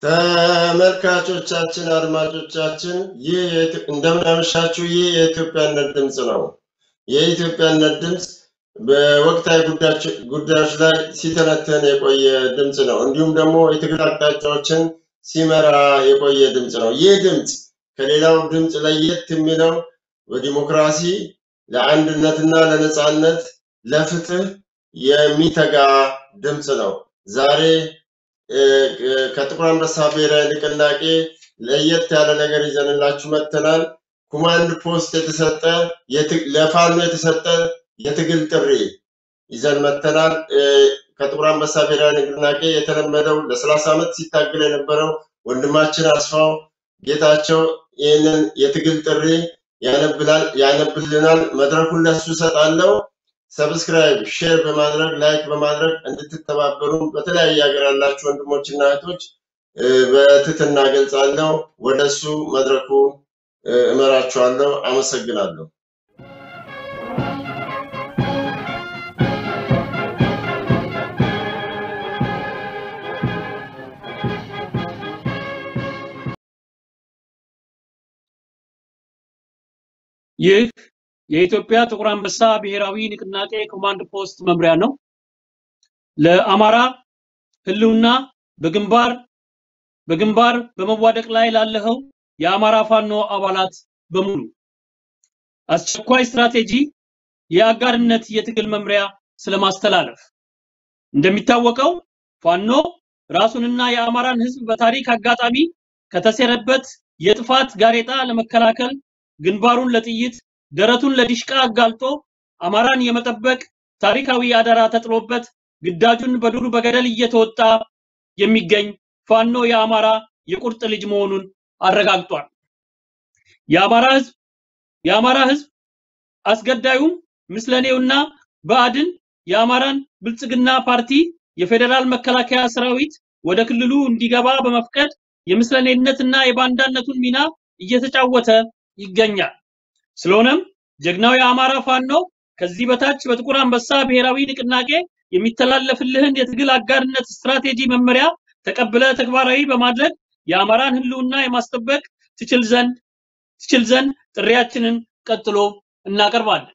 ተመልካቾቻችን፣ አድማጮቻችን ይህ የኢትዮ- እንደምን አመሻችሁ። ይህ የኢትዮጵያነት ድምፅ ነው። የኢትዮጵያነት ድምፅ በወቅታዊ ጉዳዮች- ጉዳዮች ላይ ሲተነተን የቆየ ድምፅ ነው። እንዲሁም ደግሞ የትግል አቅጣጫዎችን ሲመራ የቆየ ድምፅ ነው። ይህ ድምፅ ከሌላው ድምፅ ለየት የሚለው በዲሞክራሲ ለአንድነትና ለነፃነት ለፍትህ የሚተጋ ድምፅ ነው። ዛሬ እ፣ ከጥቁር አንበሳ ብሔራዊ ንቅናቄ ለየት ያለ ነገር ይዘንላችሁ መጥተናል። ኮማንድ ፖስት የተሰጠ የት- ለፋኖ የተሰጠ የትግል ጥሪ ይዘን መጥተናል። እ፣ ከጥቁር አንበሳ ብሔራዊ ንቅናቄ የተለመደው ለሰላሳ ዓመት ሲታገል የነበረው ወንድማችን አስፋው ጌታቸው ይህንን የትግል ጥሪ ያነብላል ያነብልናል። መድረኩን ለሱ እሰጣለሁ። ሰብስክራይብ፣ ሼር በማድረግ ላይክ በማድረግ እንድትተባበሩ በተለያየ ሀገር ያላችሁ ወንድሞችና እህቶች እ፣ በትህትና ገልጻለሁ። ወደሱ መድረኩ እ፣ እመራችኋለሁ። አመሰግናለሁ። ይህ የኢትዮጵያ ጥቁር አንበሳ ብሔራዊ ንቅናቄ ኮማንድ ፖስት መምሪያ ነው። ለአማራ ህልውና በግንባር በግንባር በመዋደቅ ላይ ላለኸው የአማራ ፋኖ አባላት በሙሉ አስቸኳይ ስትራቴጂ የአጋርነት የትግል መምሪያ ስለማስተላለፍ እንደሚታወቀው ፋኖ ራሱንና የአማራን ህዝብ በታሪክ አጋጣሚ ከተሴረበት የጥፋት ጋሬጣ ለመከላከል ግንባሩን ለጥይት ደረቱን ለዲሽቃ አጋልጦ አማራን የመጠበቅ ታሪካዊ አደራ ተጥሎበት ግዳጁን በዱር በገደል እየተወጣ የሚገኝ ፋኖ የአማራ የቁርጥ ልጅ መሆኑን አረጋግጧል። የአማራ ህዝብ የአማራ ህዝብ አስገዳዩም ምስለኔውና ብአዴን የአማራን ብልጽግና ፓርቲ የፌዴራል መከላከያ ሰራዊት ወደ ክልሉ እንዲገባ በመፍቀድ የምስለኔነትና የባንዳነቱን ሚና እየተጫወተ ይገኛል። ስለሆነም ጀግናው የአማራ ፋኖ ከዚህ በታች በጥቁር አንበሳ ብሔራዊ ንቅናቄ የሚተላለፍልህን የትግል አጋርነት ስትራቴጂ መመሪያ ተቀብለ ተግባራዊ በማድረግ የአማራን ህልውና የማስጠበቅ ትችል ዘንድ ትችል ዘንድ ጥሪያችንን ቀጥሎ እናቀርባለን።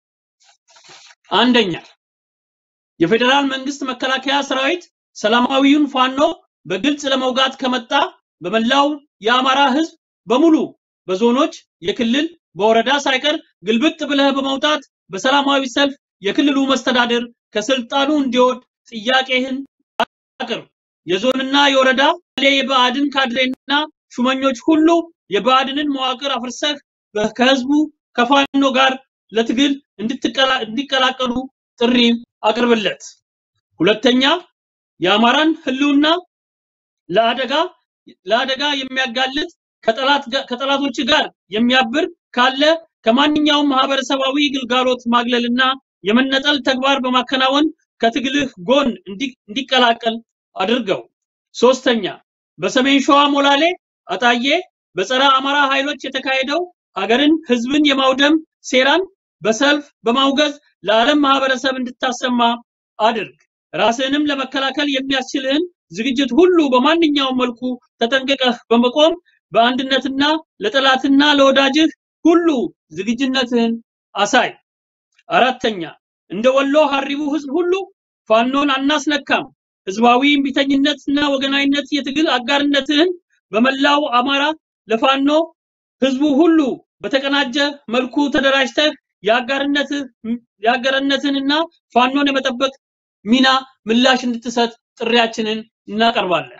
አንደኛ የፌዴራል መንግስት መከላከያ ሰራዊት ሰላማዊውን ፋኖ በግልጽ ለመውጋት ከመጣ በመላው የአማራ ህዝብ በሙሉ በዞኖች፣ የክልል፣ በወረዳ ሳይቀር ግልብጥ ብለህ በመውጣት በሰላማዊ ሰልፍ የክልሉ መስተዳድር ከስልጣኑ እንዲወርድ ጥያቄህን አቅርብ። የዞንና የወረዳ የብአዴን ካድሬና ሹመኞች ሁሉ የብአዴንን መዋቅር አፍርሰህ በ- ከህዝቡ ከፋኖ ጋር ለትግል እንድትቀላ- እንዲቀላቀሉ ጥሪ አቅርብለት። ሁለተኛ የአማራን ህልውና ለአደጋ ለአደጋ የሚያጋልጥ ከጠላት ጋ- ከጠላቶች ጋር የሚያብር ካለ ከማንኛውም ማህበረሰባዊ ግልጋሎት ማግለልና የመነጠል ተግባር በማከናወን ከትግልህ ጎን እንዲ- እንዲቀላቀል አድርገው። ሶስተኛ በሰሜን ሸዋ ሞላሌ አጣዬ በጸረ አማራ ኃይሎች የተካሄደው ሀገርን ህዝብን የማውደም ሴራን በሰልፍ በማውገዝ ለዓለም ማህበረሰብ እንድታሰማ አድርግ። ራስህንም ለመከላከል የሚያስችልህን ዝግጅት ሁሉ በማንኛውም መልኩ ተጠንቅቀህ በመቆም በአንድነትና ለጠላትና ለወዳጅህ ሁሉ ዝግጁነትህን አሳይ። አራተኛ እንደ ወሎ ሀሪቡ ህዝብ ሁሉ ፋኖን አናስነካም። ህዝባዊ እምቢተኝነትና ወገናዊነት የትግል አጋርነትህን በመላው አማራ ለፋኖ ህዝቡ ሁሉ በተቀናጀ መልኩ ተደራጅተህ የአጋርነትህ የአጋርነትንና ፋኖን የመጠበቅ ሚና ምላሽ እንድትሰጥ ጥሪያችንን እናቀርባለን።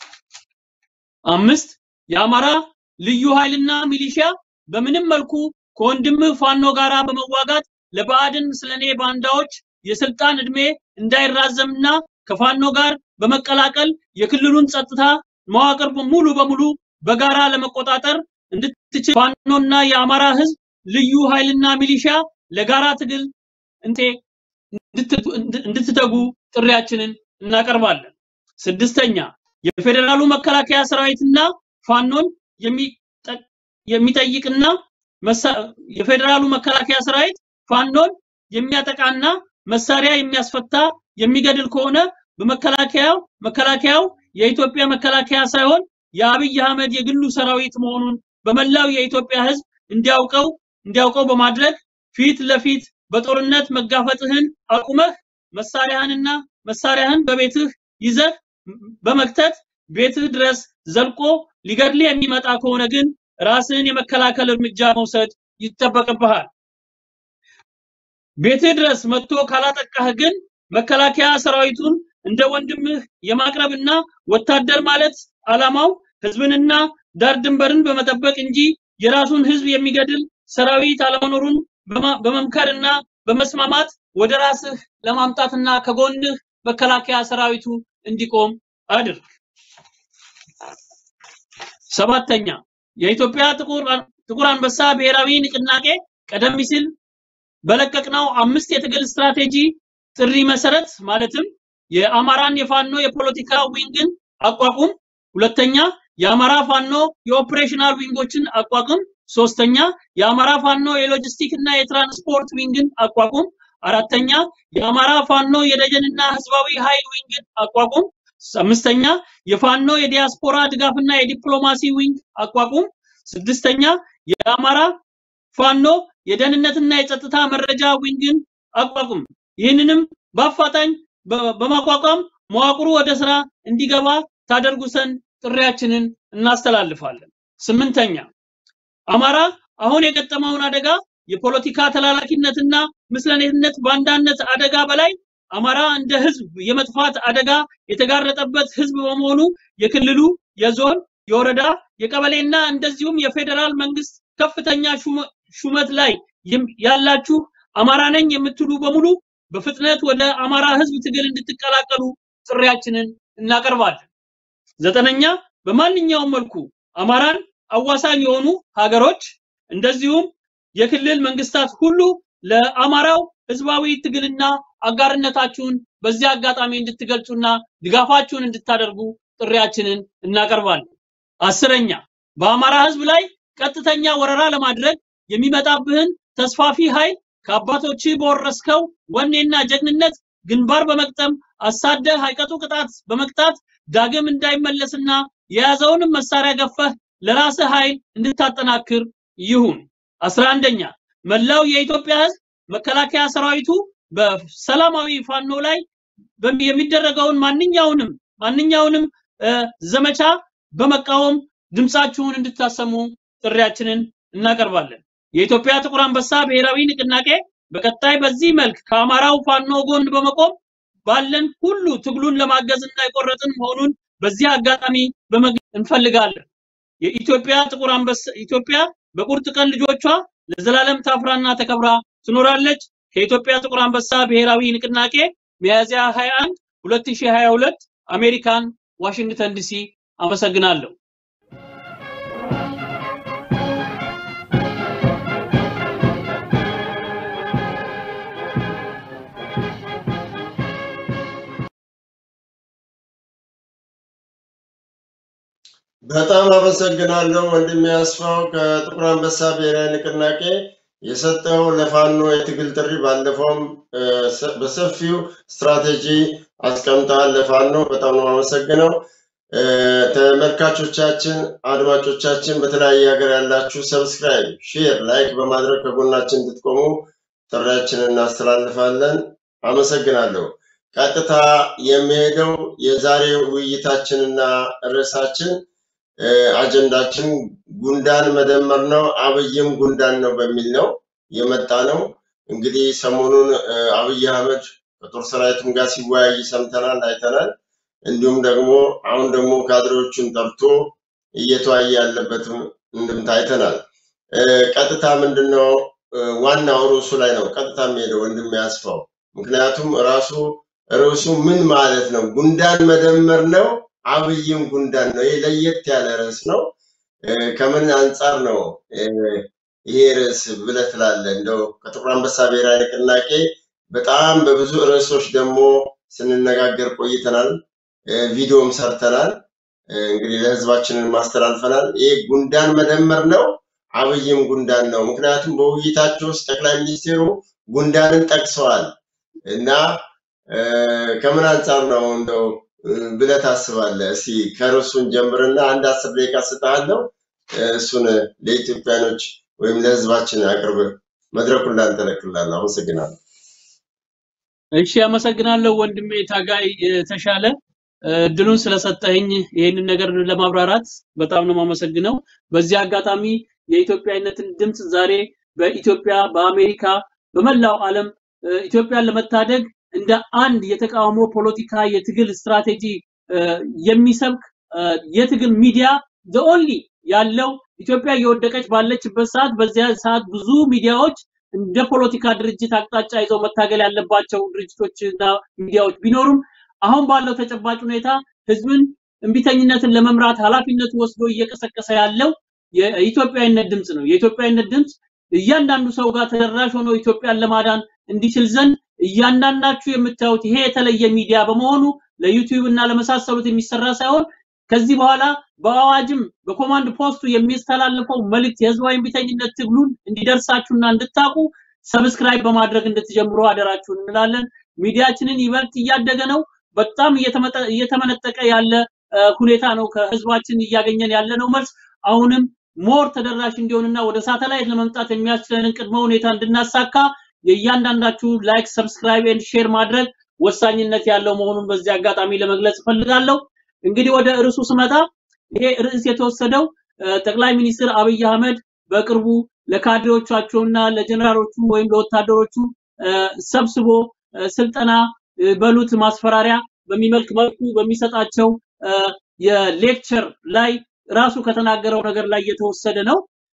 አምስት የአማራ ልዩ ኃይልና ሚሊሺያ በምንም መልኩ ከወንድምህ ፋኖ ጋራ በመዋጋት ለብአዴን ምስለኔ ባንዳዎች የስልጣን ዕድሜ እንዳይራዘምና ከፋኖ ጋር በመቀላቀል የክልሉን ጸጥታ መዋቅር ሙሉ በሙሉ በጋራ ለመቆጣጠር እንድትችል ፋኖና የአማራ ህዝብ ልዩ ኃይልና ሚሊሻ ለጋራ ትግል እንቴ እንድት- እንድትተጉ ጥሪያችንን እናቀርባለን። ስድስተኛ የፌዴራሉ መከላከያ ሰራዊትና ፋኖን የሚጠ- የሚጠይቅና መሳ- የፌዴራሉ መከላከያ ሰራዊት ፋኖን የሚያጠቃና መሳሪያ የሚያስፈታ የሚገድል ከሆነ በመከላከያው መከላከያው የኢትዮጵያ መከላከያ ሳይሆን የአብይ አህመድ የግሉ ሰራዊት መሆኑን በመላው የኢትዮጵያ ህዝብ እንዲያውቀው እንዲያውቀው በማድረግ ፊት ለፊት በጦርነት መጋፈጥህን አቁመህ መሳሪያህንና መሳሪያህን በቤትህ ይዘህ በመክተት ቤትህ ድረስ ዘልቆ ሊገድልህ የሚመጣ ከሆነ ግን ራስህን የመከላከል እርምጃ መውሰድ ይጠበቅብሃል። ቤትህ ድረስ መጥቶ ካላጠቃህ ግን መከላከያ ሰራዊቱን እንደ ወንድምህ የማቅረብና ወታደር ማለት አላማው ህዝብንና ዳር ድንበርን በመጠበቅ እንጂ የራሱን ህዝብ የሚገድል ሰራዊት አለመኖሩን በመምከርና በመስማማት ወደ ራስህ ለማምጣትና ከጎንህ መከላከያ ሰራዊቱ እንዲቆም አድርግ። ሰባተኛ የኢትዮጵያ ጥቁር ጥቁር አንበሳ ብሔራዊ ንቅናቄ ቀደም ሲል በለቀቅነው አምስት የትግል ስትራቴጂ ጥሪ መሰረት ማለትም የአማራን የፋኖ የፖለቲካ ዊንግን አቋቁም፣ ሁለተኛ የአማራ ፋኖ የኦፕሬሽናል ዊንጎችን አቋቁም፣ ሶስተኛ የአማራ ፋኖ የሎጂስቲክ እና የትራንስፖርት ዊንግን አቋቁም፣ አራተኛ የአማራ ፋኖ የደጀንና ህዝባዊ ኃይል ዊንግን አቋቁም፣ አምስተኛ የፋኖ የዲያስፖራ ድጋፍና የዲፕሎማሲ ዊንግ አቋቁም፣ ስድስተኛ የአማራ ፋኖ የደህንነትና የጸጥታ መረጃ ዊንግን አቋቁም። ይህንንም በአፋጣኝ በማቋቋም መዋቅሩ ወደ ስራ እንዲገባ ታደርጉ ዘንድ ጥሪያችንን እናስተላልፋለን። ስምንተኛ አማራ አሁን የገጠመውን አደጋ የፖለቲካ ተላላኪነትና ምስለኔነት ባንዳነት አደጋ በላይ አማራ እንደ ህዝብ የመጥፋት አደጋ የተጋረጠበት ህዝብ በመሆኑ የክልሉ፣ የዞን፣ የወረዳ፣ የቀበሌና እንደዚሁም የፌዴራል መንግስት ከፍተኛ ሹመት ላይ ያላችሁ አማራ ነኝ የምትሉ በሙሉ በፍጥነት ወደ አማራ ህዝብ ትግል እንድትቀላቀሉ ጥሪያችንን እናቀርባለን። ዘጠነኛ በማንኛውም መልኩ አማራን አዋሳኝ የሆኑ ሀገሮች እንደዚሁም የክልል መንግስታት ሁሉ ለአማራው ህዝባዊ ትግልና አጋርነታችሁን በዚህ አጋጣሚ እንድትገልጹና ድጋፋችሁን እንድታደርጉ ጥሪያችንን እናቀርባለን። አስረኛ በአማራ ህዝብ ላይ ቀጥተኛ ወረራ ለማድረግ የሚመጣብህን ተስፋፊ ኃይል ከአባቶች በወረስከው ወኔና ጀግንነት ግንባር በመቅጠም አሳደህ አይቀጡ ቅጣት በመቅጣት ዳግም እንዳይመለስና የያዘውንም መሳሪያ ገፈህ ለራስህ ኃይል እንድታጠናክር ይሁን። አስራ አንደኛ መላው የኢትዮጵያ ህዝብ መከላከያ ሰራዊቱ በሰላማዊ ፋኖ ላይ የሚደረገውን ማንኛውንም ማንኛውንም ዘመቻ በመቃወም ድምፃችሁን እንድታሰሙ ጥሪያችንን እናቀርባለን። የኢትዮጵያ ጥቁር አንበሳ ብሔራዊ ንቅናቄ በቀጣይ በዚህ መልክ ከአማራው ፋኖ ጎን በመቆም ባለን ሁሉ ትግሉን ለማገዝ እና የቆረጥን መሆኑን በዚህ አጋጣሚ በመግለጽ እንፈልጋለን። የኢትዮጵያ ጥቁር አንበሳ ኢትዮጵያ በቁርጥ ቀን ልጆቿ ለዘላለም ታፍራና ተከብራ ትኖራለች። ከኢትዮጵያ ጥቁር አንበሳ ብሔራዊ ንቅናቄ ሚያዝያ 21 2022 አሜሪካን ዋሽንግተን ዲሲ። አመሰግናለሁ። በጣም አመሰግናለሁ ወንድሜ አስፋው ከጥቁር አንበሳ ብሔራዊ ንቅናቄ የሰጠው ለፋኖ የትግል ጥሪ ባለፈውም በሰፊው ስትራቴጂ አስቀምጠዋል። ለፋኖ በጣም ነው አመሰግነው። ተመልካቾቻችን፣ አድማጮቻችን በተለያየ ሀገር ያላችሁ ሰብስክራይብ፣ ሼር፣ ላይክ በማድረግ ከጎናችን እንድትቆሙ ጥሪያችንን እናስተላልፋለን። አመሰግናለሁ። ቀጥታ የሚሄደው የዛሬ ውይይታችንና ርዕሳችን አጀንዳችን ጉንዳን መደመር ነው፣ አብይም ጉንዳን ነው በሚል ነው የመጣ ነው። እንግዲህ ሰሞኑን አብይ አህመድ ከጦር ሰራዊቱም ጋር ሲወያይ ሰምተናል፣ አይተናል። እንዲሁም ደግሞ አሁን ደግሞ ካድሬዎቹን ጠርቶ እየተወያየ ያለበትም እንድምታ አይተናል። ቀጥታ ምንድነው ዋናው ርዕሱ ላይ ነው ቀጥታ የሚሄደው ወንድም ያስፋው። ምክንያቱም ራሱ ርዕሱ ምን ማለት ነው? ጉንዳን መደመር ነው አብይም ጉንዳን ነው። ይህ ለየት ያለ ርዕስ ነው። ከምን አንጻር ነው ይሄ ርዕስ ብለህ ትላለህ? እንደው ከጥቁር አንበሳ ብሔራዊ ንቅናቄ በጣም በብዙ ርዕሶች ደግሞ ስንነጋገር ቆይተናል። ቪዲዮም ሰርተናል። እንግዲህ ለህዝባችንን ማስተላልፈናል። ይሄ ጉንዳን መደመር ነው አብይም ጉንዳን ነው። ምክንያቱም በውይይታቸው ውስጥ ጠቅላይ ሚኒስቴሩ ጉንዳንን ጠቅሰዋል እና ከምን አንጻር ነው እንደው ብለህ ታስባለህ? እስኪ ከርዕሱን ጀምርና አንድ አስር ደቂቃ ስጥሃለሁ። እሱን ለኢትዮጵያኖች ወይም ለህዝባችን አቅርብ። መድረኩን ላንተ እለቅልሃለሁ። አመሰግናለሁ። እሺ፣ አመሰግናለሁ ወንድሜ ታጋይ ተሻለ እድሉን ስለሰጠኝ ይህንን ነገር ለማብራራት በጣም ነው የማመሰግነው። በዚህ አጋጣሚ የኢትዮጵያዊነትን ድምፅ ዛሬ በኢትዮጵያ፣ በአሜሪካ፣ በመላው ዓለም ኢትዮጵያን ለመታደግ እንደ አንድ የተቃውሞ ፖለቲካ የትግል ስትራቴጂ የሚሰብክ የትግል ሚዲያ ኦንሊ ያለው ኢትዮጵያ እየወደቀች ባለችበት ሰዓት በዚያ ሰዓት ብዙ ሚዲያዎች እንደ ፖለቲካ ድርጅት አቅጣጫ ይዘው መታገል ያለባቸው ድርጅቶችና ሚዲያዎች ቢኖሩም አሁን ባለው ተጨባጭ ሁኔታ ህዝብን እምቢተኝነትን ለመምራት ኃላፊነቱ ወስዶ እየቀሰቀሰ ያለው የኢትዮጵያዊነት ድምፅ ነው። የኢትዮጵያዊነት ድምፅ እያንዳንዱ ሰው ጋር ተደራሽ ሆኖ ኢትዮጵያን ለማዳን እንዲችል ዘንድ እያንዳንዳችሁ የምታዩት ይሄ የተለየ ሚዲያ በመሆኑ ለዩቲዩብ እና ለመሳሰሉት የሚሰራ ሳይሆን ከዚህ በኋላ በአዋጅም በኮማንድ ፖስቱ የሚስተላልፈው መልእክት የህዝባዊ እምቢተኝነት ትግሉን እንዲደርሳችሁና እንድታቁ ሰብስክራይብ በማድረግ እንድትጀምሩ አደራችሁን እንላለን። ሚዲያችንን ይበልጥ እያደገ ነው። በጣም እየተመነጠቀ ያለ ሁኔታ ነው ከህዝባችን እያገኘን ያለ ነው መልስ አሁንም ሞር ተደራሽ እንዲሆንና ወደ ሳተላይት ለመምጣት የሚያስችለንን ቅድመ ሁኔታ እንድናሳካ የእያንዳንዳችሁ ላይክ፣ ሰብስክራይብ ኤንድ ሼር ማድረግ ወሳኝነት ያለው መሆኑን በዚህ አጋጣሚ ለመግለጽ እፈልጋለሁ። እንግዲህ ወደ ርዕሱ ስመጣ ይሄ ርዕስ የተወሰደው ጠቅላይ ሚኒስትር አብይ አህመድ በቅርቡ ለካድሬዎቻቸውና ለጀነራሎቹ ወይም ለወታደሮቹ ሰብስቦ ስልጠና በሉት ማስፈራሪያ በሚመልክ መልኩ በሚሰጣቸው የሌክቸር ላይ ራሱ ከተናገረው ነገር ላይ የተወሰደ ነው።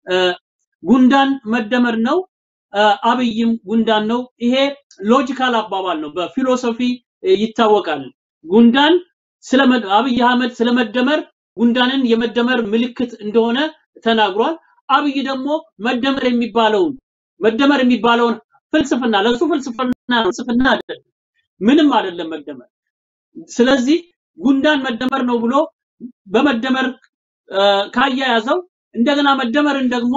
ጉንዳን መደመር ነው። አብይም ጉንዳን ነው። ይሄ ሎጂካል አባባል ነው፣ በፊሎሶፊ ይታወቃል። ጉንዳን ስለ አብይ አህመድ ስለመደመር ጉንዳንን የመደመር ምልክት እንደሆነ ተናግሯል። አብይ ደግሞ መደመር የሚባለውን መደመር የሚባለውን ፍልስፍና ለሱ ፍልስፍና ነው፣ ፍልስፍና አይደለም፣ ምንም አይደለም መደመር። ስለዚህ ጉንዳን መደመር ነው ብሎ በመደመር ካያያዘው እንደገና መደመርን ደግሞ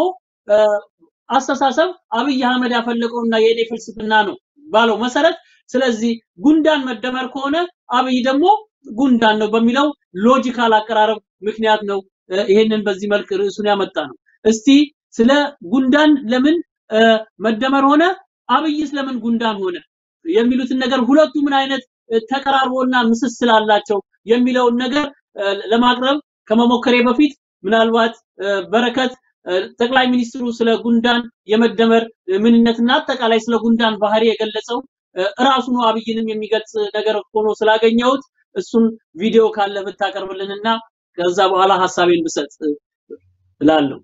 አስተሳሰብ አብይ አህመድ ያፈለቀውና የኔ ፍልስፍና ነው ባለው መሰረት ስለዚህ ጉንዳን መደመር ከሆነ አብይ ደግሞ ጉንዳን ነው በሚለው ሎጂካል አቀራረብ ምክንያት ነው ይሄንን በዚህ መልክ ርዕሱን ያመጣ ነው። እስቲ ስለ ጉንዳን ለምን መደመር ሆነ፣ አብይስ ለምን ጉንዳን ሆነ የሚሉትን ነገር ሁለቱ ምን አይነት ተቀራርቦና ምስስል አላቸው የሚለውን ነገር ለማቅረብ ከመሞከሬ በፊት ምናልባት በረከት ጠቅላይ ሚኒስትሩ ስለ ጉንዳን የመደመር ምንነትና አጠቃላይ ስለ ጉንዳን ባህሪ የገለጸው እራሱ ነው አብይንም የሚገልጽ ነገር ሆኖ ስላገኘሁት እሱን ቪዲዮ ካለ ብታቀርብልንና ከዛ በኋላ ሀሳቤን ብሰጥ እላለሁ።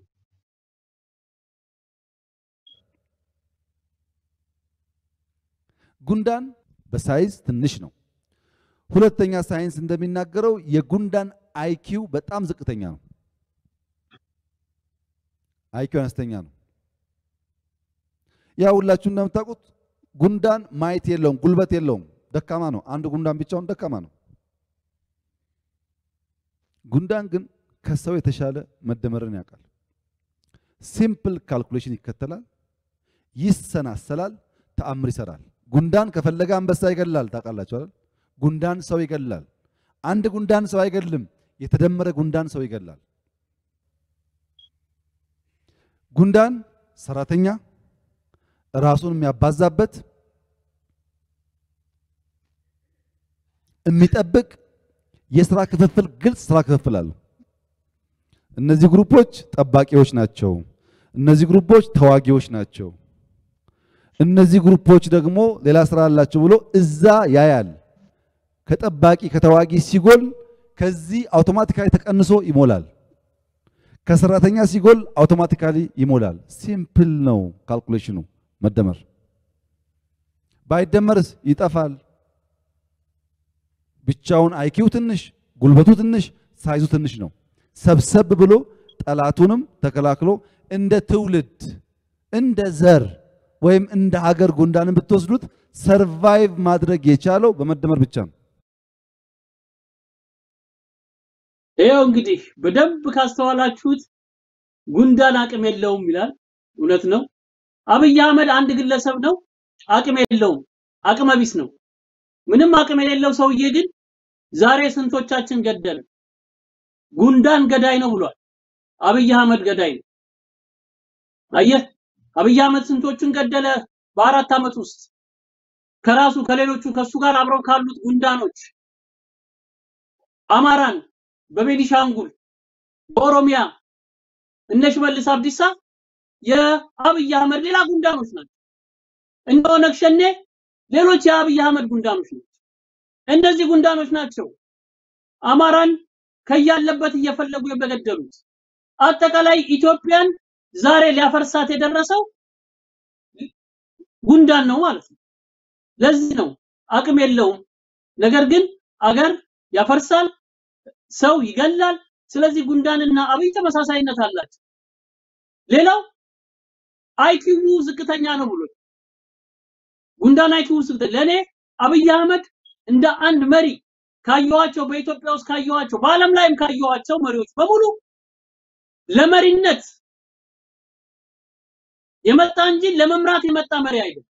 ጉንዳን በሳይዝ ትንሽ ነው። ሁለተኛ ሳይንስ እንደሚናገረው የጉንዳን አይኪው በጣም ዝቅተኛ ነው። አይኪው አነስተኛ ነው። ያ ሁላችሁ እንደምታውቁት ጉንዳን ማየት የለውም፣ ጉልበት የለውም፣ ደካማ ነው። አንድ ጉንዳን ብቻውን ደካማ ነው። ጉንዳን ግን ከሰው የተሻለ መደመርን ያውቃል። ሲምፕል ካልኩሌሽን ይከተላል፣ ይሰናሰላል፣ ተአምር ይሰራል። ጉንዳን ከፈለገ አንበሳ ይገላል። ታውቃላችሁ አይደል? ጉንዳን ሰው ይገላል። አንድ ጉንዳን ሰው አይገልም፣ የተደመረ ጉንዳን ሰው ይገላል። ጉንዳን ሰራተኛ ራሱን የሚያባዛበት የሚጠብቅ የስራ ክፍፍል ግልጽ ስራ ክፍፍል አለው። እነዚህ ግሩፖች ጠባቂዎች ናቸው። እነዚህ ግሩፖች ተዋጊዎች ናቸው። እነዚህ ግሩፖች ደግሞ ሌላ ስራ አላቸው ብሎ እዛ ያያል። ከጠባቂ ከተዋጊ ሲጎል ከዚህ አውቶማቲካሊ ተቀንሶ ይሞላል። ከሰራተኛ ሲጎል አውቶማቲካሊ ይሞላል። ሲምፕል ነው ካልኩሌሽኑ መደመር። ባይደመርስ ይጠፋል። ብቻውን አይኪው ትንሽ፣ ጉልበቱ ትንሽ፣ ሳይዙ ትንሽ ነው። ሰብሰብ ብሎ ጠላቱንም ተከላክሎ እንደ ትውልድ እንደ ዘር ወይም እንደ ሀገር ጉንዳንን ብትወስዱት ሰርቫይቭ ማድረግ የቻለው በመደመር ብቻ ነው። ይኸው እንግዲህ በደንብ ካስተዋላችሁት ጉንዳን አቅም የለውም ይላል። እውነት ነው። አብይ አህመድ አንድ ግለሰብ ነው፣ አቅም የለውም፣ አቅመ ቢስ ነው። ምንም አቅም የሌለው ሰውዬ ግን ዛሬ ስንቶቻችን ገደልን? ጉንዳን ገዳይ ነው ብሏል። አብይ አህመድ ገዳይ ነው። አየህ አብይ አህመድ ስንቶቹን ገደለ በአራት ዓመት ውስጥ ከራሱ ከሌሎቹ ከሱ ጋር አብረው ካሉት ጉንዳኖች አማራን በቤኒሻንጉል በኦሮሚያ እነ ሽመልስ አብዲሳ የአብይ አህመድ ሌላ ጉንዳኖች ናቸው። እነ ኦነግ ሸኔ ሌሎች የአብይ አህመድ ጉንዳኖች ናቸው። እነዚህ ጉንዳኖች ናቸው አማራን ከያለበት እየፈለጉ የበገደሉት። አጠቃላይ ኢትዮጵያን ዛሬ ሊያፈርሳት የደረሰው ጉንዳን ነው ማለት ነው። ለዚህ ነው አቅም የለውም። ነገር ግን አገር ያፈርሳል፣ ሰው ይገላል። ስለዚህ ጉንዳንና አብይ ተመሳሳይነት አላቸው። ሌላው አይኪው ዝቅተኛ ነው ብሎ ጉንዳን አይኪው ዝቅተኛ ለኔ አብይ አህመድ እንደ አንድ መሪ ካየኋቸው በኢትዮጵያ ውስጥ ካየኋቸው በዓለም ላይም ካየኋቸው መሪዎች በሙሉ ለመሪነት የመጣ እንጂ ለመምራት የመጣ መሪ አይደለም።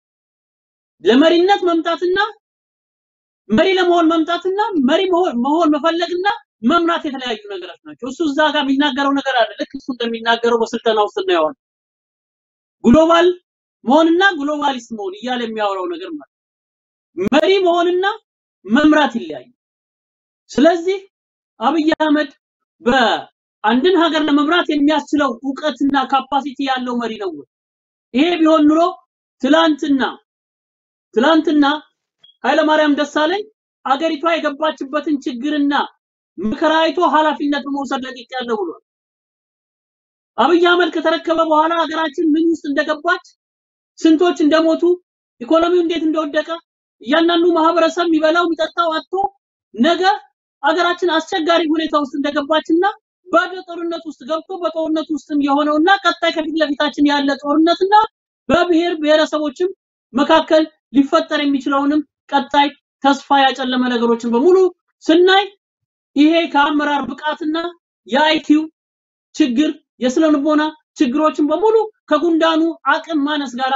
ለመሪነት መምጣትና መሪ ለመሆን መምጣትና መሪ መሆን መሆን መፈለግና መምራት የተለያዩ ነገሮች ናቸው። እሱ እዛ ጋር የሚናገረው ነገር አለ። ልክ እሱ እንደሚናገረው በስልጠና ውስጥ እናየዋለን። ግሎባል መሆንና ግሎባሊስት መሆን እያለ የሚያወራው ነገር ማለት መሪ መሆንና መምራት ይለያያል። ስለዚህ አብይ አህመድ በአንድን ሀገር ለመምራት የሚያስችለው እውቀትና ካፓሲቲ ያለው መሪ ነው። ይሄ ቢሆን ኑሮ ትላንትና ትላንትና ኃይለማርያም ደሳለኝ አገሪቷ የገባችበትን ችግርና መከራ አይቶ ኃላፊነት በመውሰድ ለቅቄያለሁ ብሏል። አብይ አህመድ ከተረከበ በኋላ ሀገራችን ምን ውስጥ እንደገባች፣ ስንቶች እንደሞቱ፣ ኢኮኖሚው እንዴት እንደወደቀ፣ እያንዳንዱ ማህበረሰብ የሚበላው የሚጠጣው አጥቶ ነገ ሀገራችን አስቸጋሪ ሁኔታ ውስጥ እንደገባችና ባዶ ጦርነት ውስጥ ገብቶ በጦርነት ውስጥም የሆነውና ቀጣይ ከፊት ለፊታችን ያለ ጦርነትና በብሔር ብሔረሰቦችም መካከል ሊፈጠር የሚችለውንም ቀጣይ ተስፋ ያጨለመ ነገሮችን በሙሉ ስናይ ይሄ ከአመራር ብቃትና የአይኪው ችግር የስነ ልቦና ችግሮችን በሙሉ ከጉንዳኑ አቅም ማነስ ጋር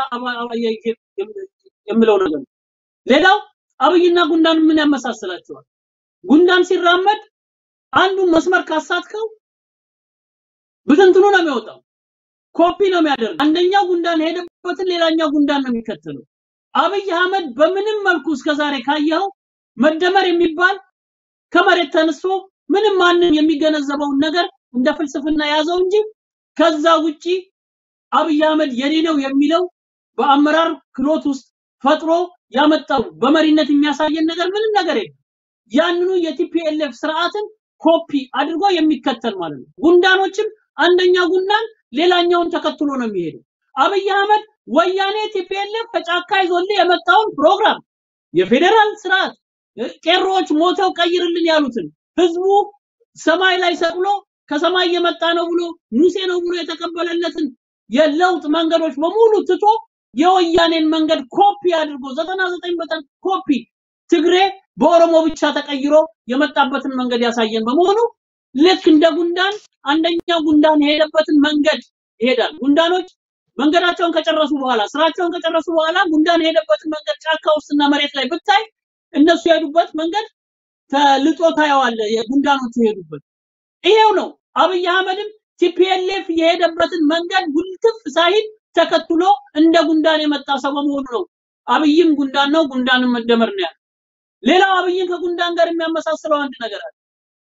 የምለው ነገር ነው። ሌላው አብይና ጉንዳን ምን ያመሳስላቸዋል? ጉንዳን ሲራመድ አንዱን መስመር ካሳትከው ብትንትኑ ነው የሚወጣው፣ ኮፒ ነው የሚያደርግ። አንደኛው ጉንዳን ሄደበትን ሌላኛው ጉንዳን ነው የሚከተለው። አብይ አህመድ በምንም መልኩ እስከዛሬ ካየኸው መደመር የሚባል ከመሬት ተነስቶ ምንም ማንም የሚገነዘበውን ነገር እንደ ፍልስፍና ያዘው እንጂ ከዛ ውጪ አብይ አህመድ የኔ ነው የሚለው በአመራር ክሎት ውስጥ ፈጥሮ ያመጣው በመሪነት የሚያሳየን ነገር ምንም ነገር የለም። ያንኑ የቲፒኤልኤፍ ስርዓትን ኮፒ አድርጎ የሚከተል ማለት ነው። ጉንዳኖችም አንደኛው ጉንዳን ሌላኛውን ተከትሎ ነው የሚሄደው። አብይ አህመድ ወያኔ ቲፒኤልኤፍ ከጫካ ይዞልህ የመጣውን ፕሮግራም የፌዴራል ስርዓት ቄሮዎች ሞተው ቀይርልን ያሉትን ህዝቡ ሰማይ ላይ ሰቅሎ ከሰማይ የመጣ ነው ብሎ ሙሴ ነው ብሎ የተቀበለለትን የለውጥ መንገዶች በሙሉ ትቶ የወያኔን መንገድ ኮፒ አድርጎ 99 በመቶ ኮፒ ትግሬ በኦሮሞ ብቻ ተቀይሮ የመጣበትን መንገድ ያሳየን በመሆኑ ልክ እንደ ጉንዳን አንደኛው ጉንዳን የሄደበትን መንገድ ይሄዳል። ጉንዳኖች መንገዳቸውን ከጨረሱ በኋላ ስራቸውን ከጨረሱ በኋላ ጉንዳን የሄደበትን መንገድ ጫካ ውስጥና መሬት ላይ ብታይ እነሱ የሄዱበት መንገድ ተልጦ ታየዋለህ። የጉንዳኖቹ የሄዱበት ይሄው ነው። አብይ አህመድም ቲፒኤልኤፍ የሄደበትን መንገድ ጉልትፍ ሳይል ተከትሎ እንደ ጉንዳን የመጣ ሰው በመሆኑ ነው። አብይም ጉንዳን ነው፣ ጉንዳንም መደመር ነው ያለው። ሌላው አብይን ከጉንዳን ጋር የሚያመሳስለው አንድ ነገር አለ።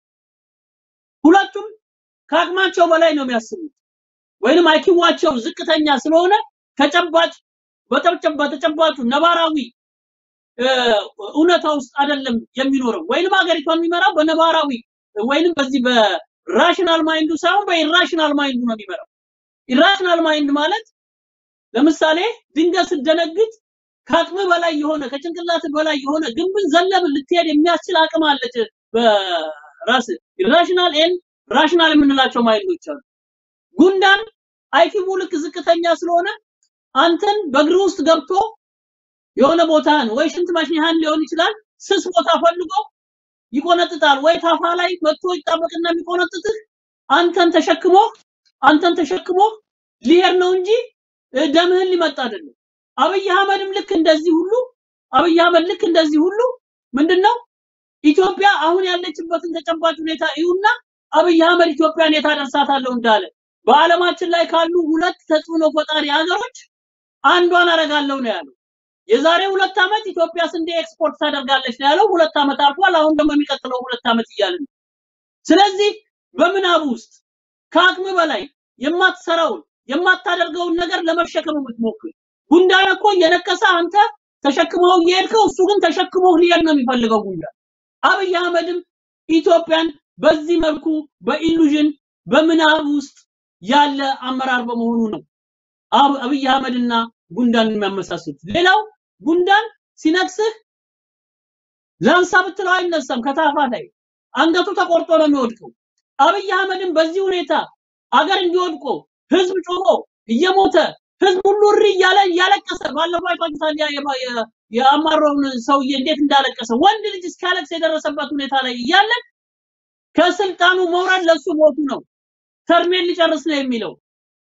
ሁለቱም ከአቅማቸው በላይ ነው የሚያስቡት ወይንም አይኪዋቸው ዝቅተኛ ስለሆነ ተጨባጭ በተጨባ በተጨባጩ ነባራዊ እውነታ ውስጥ አይደለም የሚኖረው ወይንም ሀገሪቷን የሚመራው በነባራዊ ወይንም በዚህ በራሽናል ማይንዱ ሳይሆን በኢራሽናል ማይንዱ ነው የሚመራው። ኢራሽናል ማይንድ ማለት ለምሳሌ ድንገት ስትደነግጥ ከአቅም በላይ የሆነ ከጭንቅላት በላይ የሆነ ግንብን ዘለብ ልትሄድ የሚያስችል አቅም አለች በራስ ኢራሽናል ኤን ራሽናል የምንላቸው ማይንዶች አሉ። ጉንዳን አይኪው ልክ ዝቅተኛ ስለሆነ አንተን በእግር ውስጥ ገብቶ የሆነ ቦታን ወይ ሽንት መሽኛህን ሊሆን ይችላል ስስ ቦታ ፈልጎ ይቆነጥጣል። ወይ ታፋ ላይ መጥቶ ይጣበቅና የሚቆነጥጥህ አንተን ተሸክሞ አንተን ተሸክሞ ሊሄድ ነው እንጂ ደምህን ሊመጣ አይደለም። አብይ አህመድም ልክ እንደዚህ ሁሉ አብይ አህመድ ልክ እንደዚህ ሁሉ ምንድነው ኢትዮጵያ አሁን ያለችበትን ተጨባጭ ሁኔታ እዩና አብይ አህመድ ኢትዮጵያን የት አደርሳታለሁ እንዳለ በዓለማችን ላይ ካሉ ሁለት ተጽዕኖ ፈጣሪ ሀገሮች አንዷን አረጋለሁ ነው ያለው። የዛሬ ሁለት ዓመት ኢትዮጵያ ስንዴ ኤክስፖርት ታደርጋለች ነው ያለው። ሁለት ዓመት አልፏል። አሁን ደግሞ የሚቀጥለው ሁለት ዓመት እያለ ነው። ስለዚህ በምናቡ ውስጥ ከአቅም በላይ የማትሰራውን የማታደርገውን ነገር ለመሸከም የምትሞክር ጉንዳን እኮ እየነከሰ አንተ ተሸክመው እየሄድከው እሱ ግን ተሸክሞ ሊሄድ ነው የሚፈልገው ጉንዳን። አብይ አህመድም ኢትዮጵያን በዚህ መልኩ በኢሉዥን በምናብ ውስጥ ያለ አመራር በመሆኑ ነው አብ- አብይ አህመድና ጉንዳን የሚያመሳስሉት። ሌላው ጉንዳን ሲነክስህ ላንሳ ብትለው አይነሳም ከታፋ ላይ አንገቱ ተቆርጦ ነው የሚወድቀው። አብይ አህመድም በዚህ ሁኔታ አገር እንዲወድቆ ህዝብ ጮሆ እየሞተ ህዝብ ሁሉ እሪ እያለ እያለቀሰ ባለፈው አይታችሁታል። ያ የማ- የ- የአማራውን ሰውዬ እንዴት እንዳለቀሰ ወንድ ልጅ እስኪያለቅስ የደረሰበት ሁኔታ ላይ እያለ ከስልጣኑ መውረድ ለሱ ሞቱ ነው። ተርሜን ሊጨርስ ነው የሚለው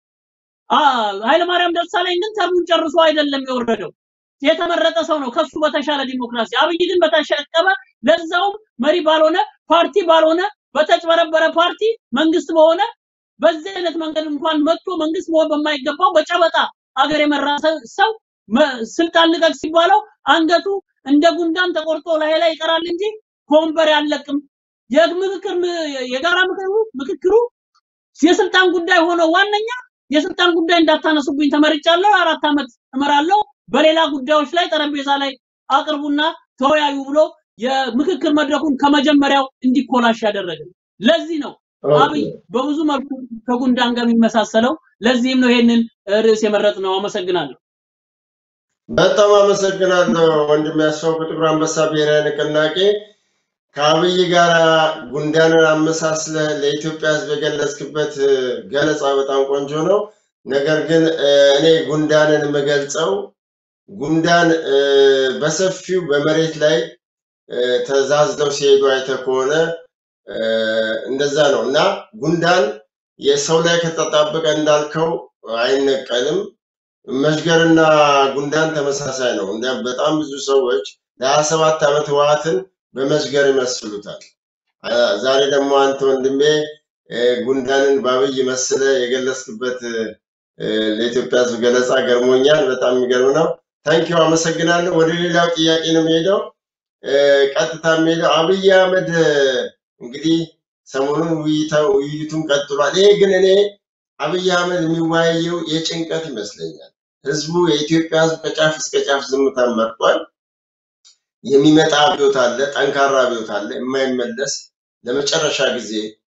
አ- ኃይለማርያም ደሳለኝ ግን ተርሙን ጨርሶ አይደለም የወረደው። የተመረጠ ሰው ነው ከሱ በተሻለ ዲሞክራሲ። አብይ ግን በተሸቀበ ለዛውም መሪ ባልሆነ ፓርቲ ባልሆነ በተጭበረበረ ፓርቲ መንግስት በሆነ በዚህ አይነት መንገድ እንኳን መጥቶ መንግስት መሆን በማይገባው በጨበጣ አገር የመራ ሰ- ሰው መ- ስልጣን ልቀቅ ሲባለው አንገቱ እንደ ጉንዳን ተቆርጦ ላይ ላይ ይቀራል እንጂ ከወንበር ያለቅም። የምክክር ም- የጋራ ምክክሩ ምክክሩ የስልጣን ጉዳይ ሆኖ ዋነኛ የስልጣን ጉዳይ እንዳታነሱብኝ ተመርጫለሁ፣ አራት ዓመት እመራለሁ፣ በሌላ ጉዳዮች ላይ ጠረጴዛ ላይ አቅርቡና ተወያዩ ብሎ የምክክር መድረኩን ከመጀመሪያው እንዲኮላሽ ያደረገ ለዚህ ነው አብይ በብዙ መልኩ ከጉንዳን ጋር የሚመሳሰለው። ለዚህም ነው ይሄንን ርዕስ የመረጥ ነው። አመሰግናለሁ። በጣም አመሰግናለሁ ወንድም ያስፋው ከጥቁር አንበሳ ብሔራዊ ንቅናቄ ከአብይ ጋር ጉንዳንን አመሳስለህ ለኢትዮጵያ ሕዝብ የገለጽክበት እ፣ ገለጻ በጣም ቆንጆ ነው። ነገር ግን እ፣ እኔ ጉንዳንን የምገልጸው ጉንዳን እ፣ በሰፊው በመሬት ላይ እ፣ ተዛዝለው ሲሄዱ አይተህ ከሆነ እ፣ እንደዛ ነው እና ጉንዳን የሰው ላይ ከተጣበቀ እንዳልከው አይነቀልም። መሽገርና ጉንዳን ተመሳሳይ ነው። እንዲያም በጣም ብዙ ሰዎች ለሀያ ሰባት ዓመት ህወሓትን በመሽገር ይመስሉታል። አ፣ ዛሬ ደግሞ አንተ ወንድሜ እ፣ ጉንዳንን በአብይ መስለ የገለጽክበት እ፣ ለኢትዮጵያ ህዝብ ገለጻ ገርሞኛል። በጣም የሚገርም ነው። ታንኪው አመሰግናለሁ። ወደ ሌላው ጥያቄ ነው የምሄደው። እ፣ ቀጥታ የሚሄደው አብይ አህመድ እ፣ እንግዲህ ሰሞኑን ውይይታ- ውይይቱን ቀጥሏል። ይሄ ግን እኔ አብይ አህመድ የሚወያየው የጭንቀት ይመስለኛል። ህዝቡ የኢትዮጵያ ህዝብ ከጫፍ እስከ ጫፍ ዝምታን መርጧል። የሚመጣ አብዮት አለ፣ ጠንካራ አብዮት አለ፣ የማይመለስ ለመጨረሻ ጊዜ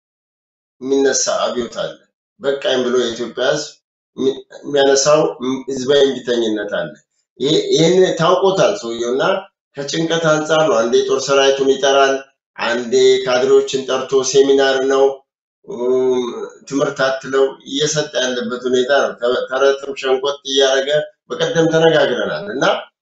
የሚነሳ አብዮት አለ። በቃኝ ብሎ የኢትዮጵያ ህዝብ የሚ- የሚያነሳው ህዝባዊ እምቢተኝነት አለ። ይሄ- ይህን ታውቆታል ሰውየው እና ከጭንቀት አንጻር ነው። አንዴ ጦር ሰራዊቱን ይጠራል፣ አንዴ ካድሬዎችን ጠርቶ ሴሚናር ነው እም፣ ትምህርት አትለው እየሰጠ ያለበት ሁኔታ ነው። ተ- ተረትም ሸንቆጥ እያደረገ በቀደም ተነጋግረናል እና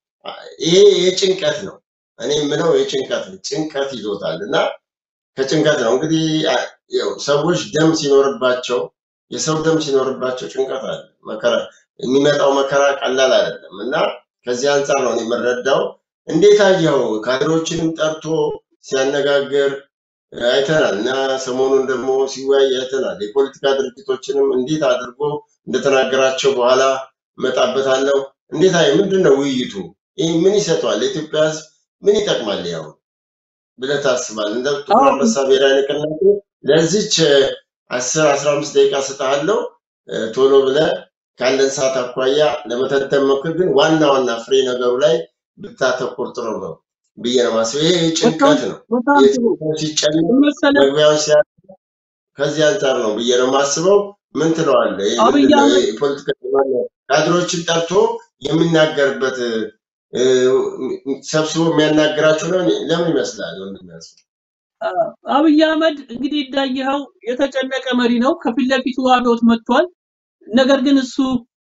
ይሄ የጭንቀት ነው። እኔ የምለው የጭንቀት ነው። ጭንቀት ይዞታል እና ከጭንቀት ነው እንግዲህ አ- ያው ሰዎች ደም ሲኖርባቸው የሰው ደም ሲኖርባቸው ጭንቀት አለ። መከራ የሚመጣው መከራ ቀላል አይደለም እና ከዚህ አንጻር ነው እኔ የምረዳው። እንዴት አየኸው? ካድሬዎችንም ጠርቶ ሲያነጋግር አይተናል እና ሰሞኑን ደግሞ ሲወያይ አይተናል። የፖለቲካ ድርጅቶችንም እንዴት አድርጎ እንደተናገራቸው በኋላ እመጣበታለሁ። እንዴት አየህ? ምንድን ነው ውይይቱ? ይህ ምን ይሰጠዋል? ለኢትዮጵያ ሕዝብ ምን ይጠቅማል? ያው ብለህ ታስባለህ? እንደ ጥቁር አዎ አንበሳ ብሔራዊ ንቅናቄ ለዚች አስር አስራ አምስት ደቂቃ ስጥሃለሁ። እ፣ ቶሎ ብለህ ካለን ሰዓት አኳያ ለመተንተን ሞክር። ግን ዋና ዋና ፍሬ ነገሩ ላይ ብታተኩር ጥሩ ነው ብዬ ነው የማስበው። ይሄ በጣም ጭንቀት ነው። በጣም ጥሩ የጭንቀት ሲጨነቅ ምን መሰለህ መግቢያውን ሲያ ከዚህ አንጻር ነው ብዬ ነው የማስበው። ምን ትለዋለህ? ይህ አብይ ምንድን ነው? አህመድ ይህ ፖለቲካ ማነው? ካድሮችን ጠርቶ የሚናገርበት እ፣ ሰብስቦ የሚያናግራቸው ነው። ለምን ይመስላል ወንድም ያስብ? አብይ አህመድ እንግዲህ እንዳየኸው የተጨነቀ መሪ ነው። ከፊት ለፊቱ አብዮት መጥቷል። ነገር ግን እሱ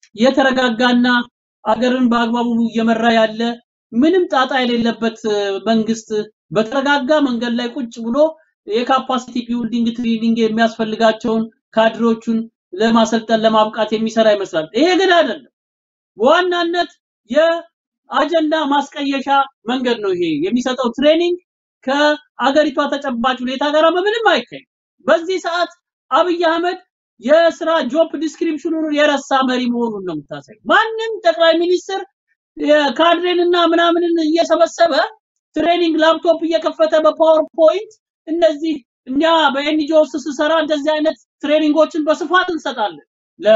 የተረጋጋና አገርን በአግባቡ እየመራ ያለ ምንም ጣጣ የሌለበት እ፣ መንግስት በተረጋጋ መንገድ ላይ ቁጭ ብሎ የካፓሲቲ ቢልዲንግ ትሬኒንግ የሚያስፈልጋቸውን ካድሮቹን ለማሰልጠን ለማብቃት የሚሰራ ይመስላል። ይሄ ግን አይደለም። በዋናነት የአጀንዳ ማስቀየሻ መንገድ ነው ይሄ የሚሰጠው ትሬኒንግ ከአገሪቷ ተጨባጭ ሁኔታ ጋር በምንም አይካሄድ። በዚህ ሰዓት አብይ አህመድ የስራ ጆብ ዲስክሪፕሽኑን የረሳ መሪ መሆኑን ነው የምታሳይ። ማንም ጠቅላይ ሚኒስትር የካድሬንና ምናምንን እየሰበሰበ ትሬኒንግ ላፕቶፕ እየከፈተ በፓወርፖይንት እነዚህ እኛ በኤንጂኦ ውስጥ ስሰራ እንደዚህ አይነት ትሬኒንጎችን በስፋት እንሰጣለን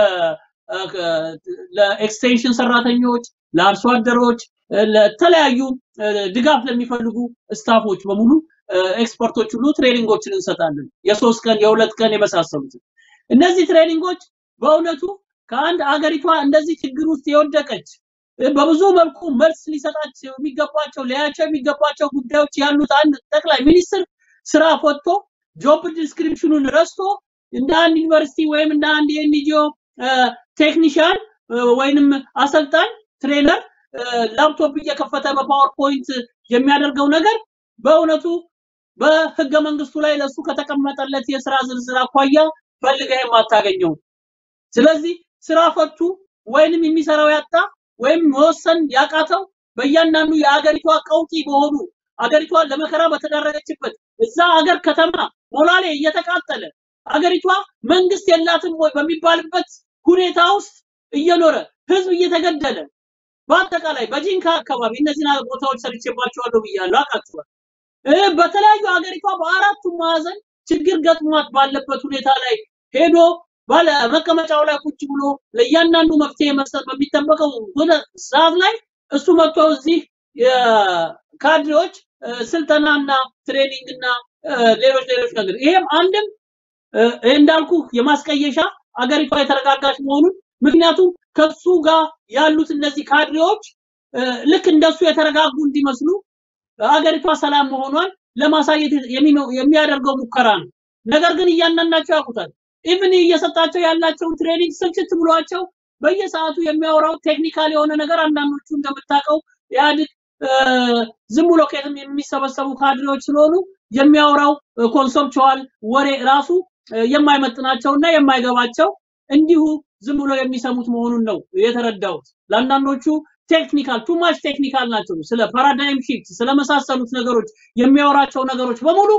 ለኤክስቴንሽን ሰራተኞች፣ ለአርሶ አደሮች፣ ለተለያዩ ድጋፍ ለሚፈልጉ ስታፎች በሙሉ ኤክስፐርቶች ሁሉ ትሬኒንጎችን እንሰጣለን። የሶስት ቀን የሁለት ቀን የመሳሰሉትን እነዚህ ትሬኒንጎች በእውነቱ ከአንድ አገሪቷ እንደዚህ ችግር ውስጥ የወደቀች በብዙ መልኩ መልስ ሊሰጣቸው የሚገባቸው ሊያቸው የሚገባቸው ጉዳዮች ያሉት አንድ ጠቅላይ ሚኒስትር ስራ ፈቶ ጆብ ዲስክሪፕሽኑን ረስቶ እንደ አንድ ዩኒቨርሲቲ ወይም እንደ አንድ የኤንጂኦ ቴክኒሽያን ወይንም አሰልጣኝ ትሬነር ላፕቶፕ እየከፈተ በፓወርፖይንት የሚያደርገው ነገር በእውነቱ በህገ መንግስቱ ላይ ለሱ ከተቀመጠለት የስራ ዝርዝር አኳያ ፈልገህ የማታገኘው። ስለዚህ ስራ ፈቱ ወይንም የሚሰራው ያጣ ወይም መወሰን ያቃተው በእያንዳንዱ የአገሪቷ ቀውጢ በሆኑ አገሪቷ ለመከራ በተዳረገችበት እዛ አገር ከተማ ሞላሌ እየተቃጠለ አገሪቷ መንግስት የላትም ወይ በሚባልበት ሁኔታ ውስጥ እየኖረ ህዝብ እየተገደለ በአጠቃላይ በጂንካ አካባቢ እነዚህን ቦታዎች ሰርቼባቸዋለሁ ብያለሁ፣ አውቃቸዋል። በተለያዩ አገሪቷ በአራቱም ማዕዘን ችግር ገጥሟት ባለበት ሁኔታ ላይ ሄዶ ባለ መቀመጫው ላይ ቁጭ ብሎ ለእያንዳንዱ መፍትሄ መስጠት በሚጠበቀው ሰዓት ላይ እሱ መጥቶ እዚህ የካድሬዎች ስልጠናና ትሬኒንግ እና ሌሎች ሌሎች ነገር ይሄም አንድም እንዳልኩ የማስቀየሻ አገሪቷ የተረጋጋች መሆኑን ምክንያቱም ከሱ ጋር ያሉት እነዚህ ካድሬዎች ልክ እንደሱ የተረጋጉ እንዲመስሉ አገሪቷ ሰላም መሆኗን ለማሳየት የሚያደርገው ሙከራ ነው። ነገር ግን እያንዳንዳቸው ያውቁታል። ኢቭን እየሰጣቸው ያላቸውን ትሬኒንግ ስልችት ብሏቸው በየሰዓቱ የሚያወራው ቴክኒካል የሆነ ነገር አንዳንዶቹ እንደምታውቀው ኢህአዴግ ዝም ብሎ ከየትም የሚሰበሰቡ ካድሬዎች ስለሆኑ የሚያወራው ኮንሰፕቹዋል ወሬ ራሱ የማይመጥናቸውና የማይገባቸው እንዲሁ ዝም ብሎ የሚሰሙት መሆኑን ነው የተረዳሁት። ለአንዳንዶቹ ቴክኒካል ቱማች ቴክኒካል ናቸው። ስለ ፓራዳይም ሺፍት ስለመሳሰሉት ነገሮች የሚያወራቸው ነገሮች በሙሉ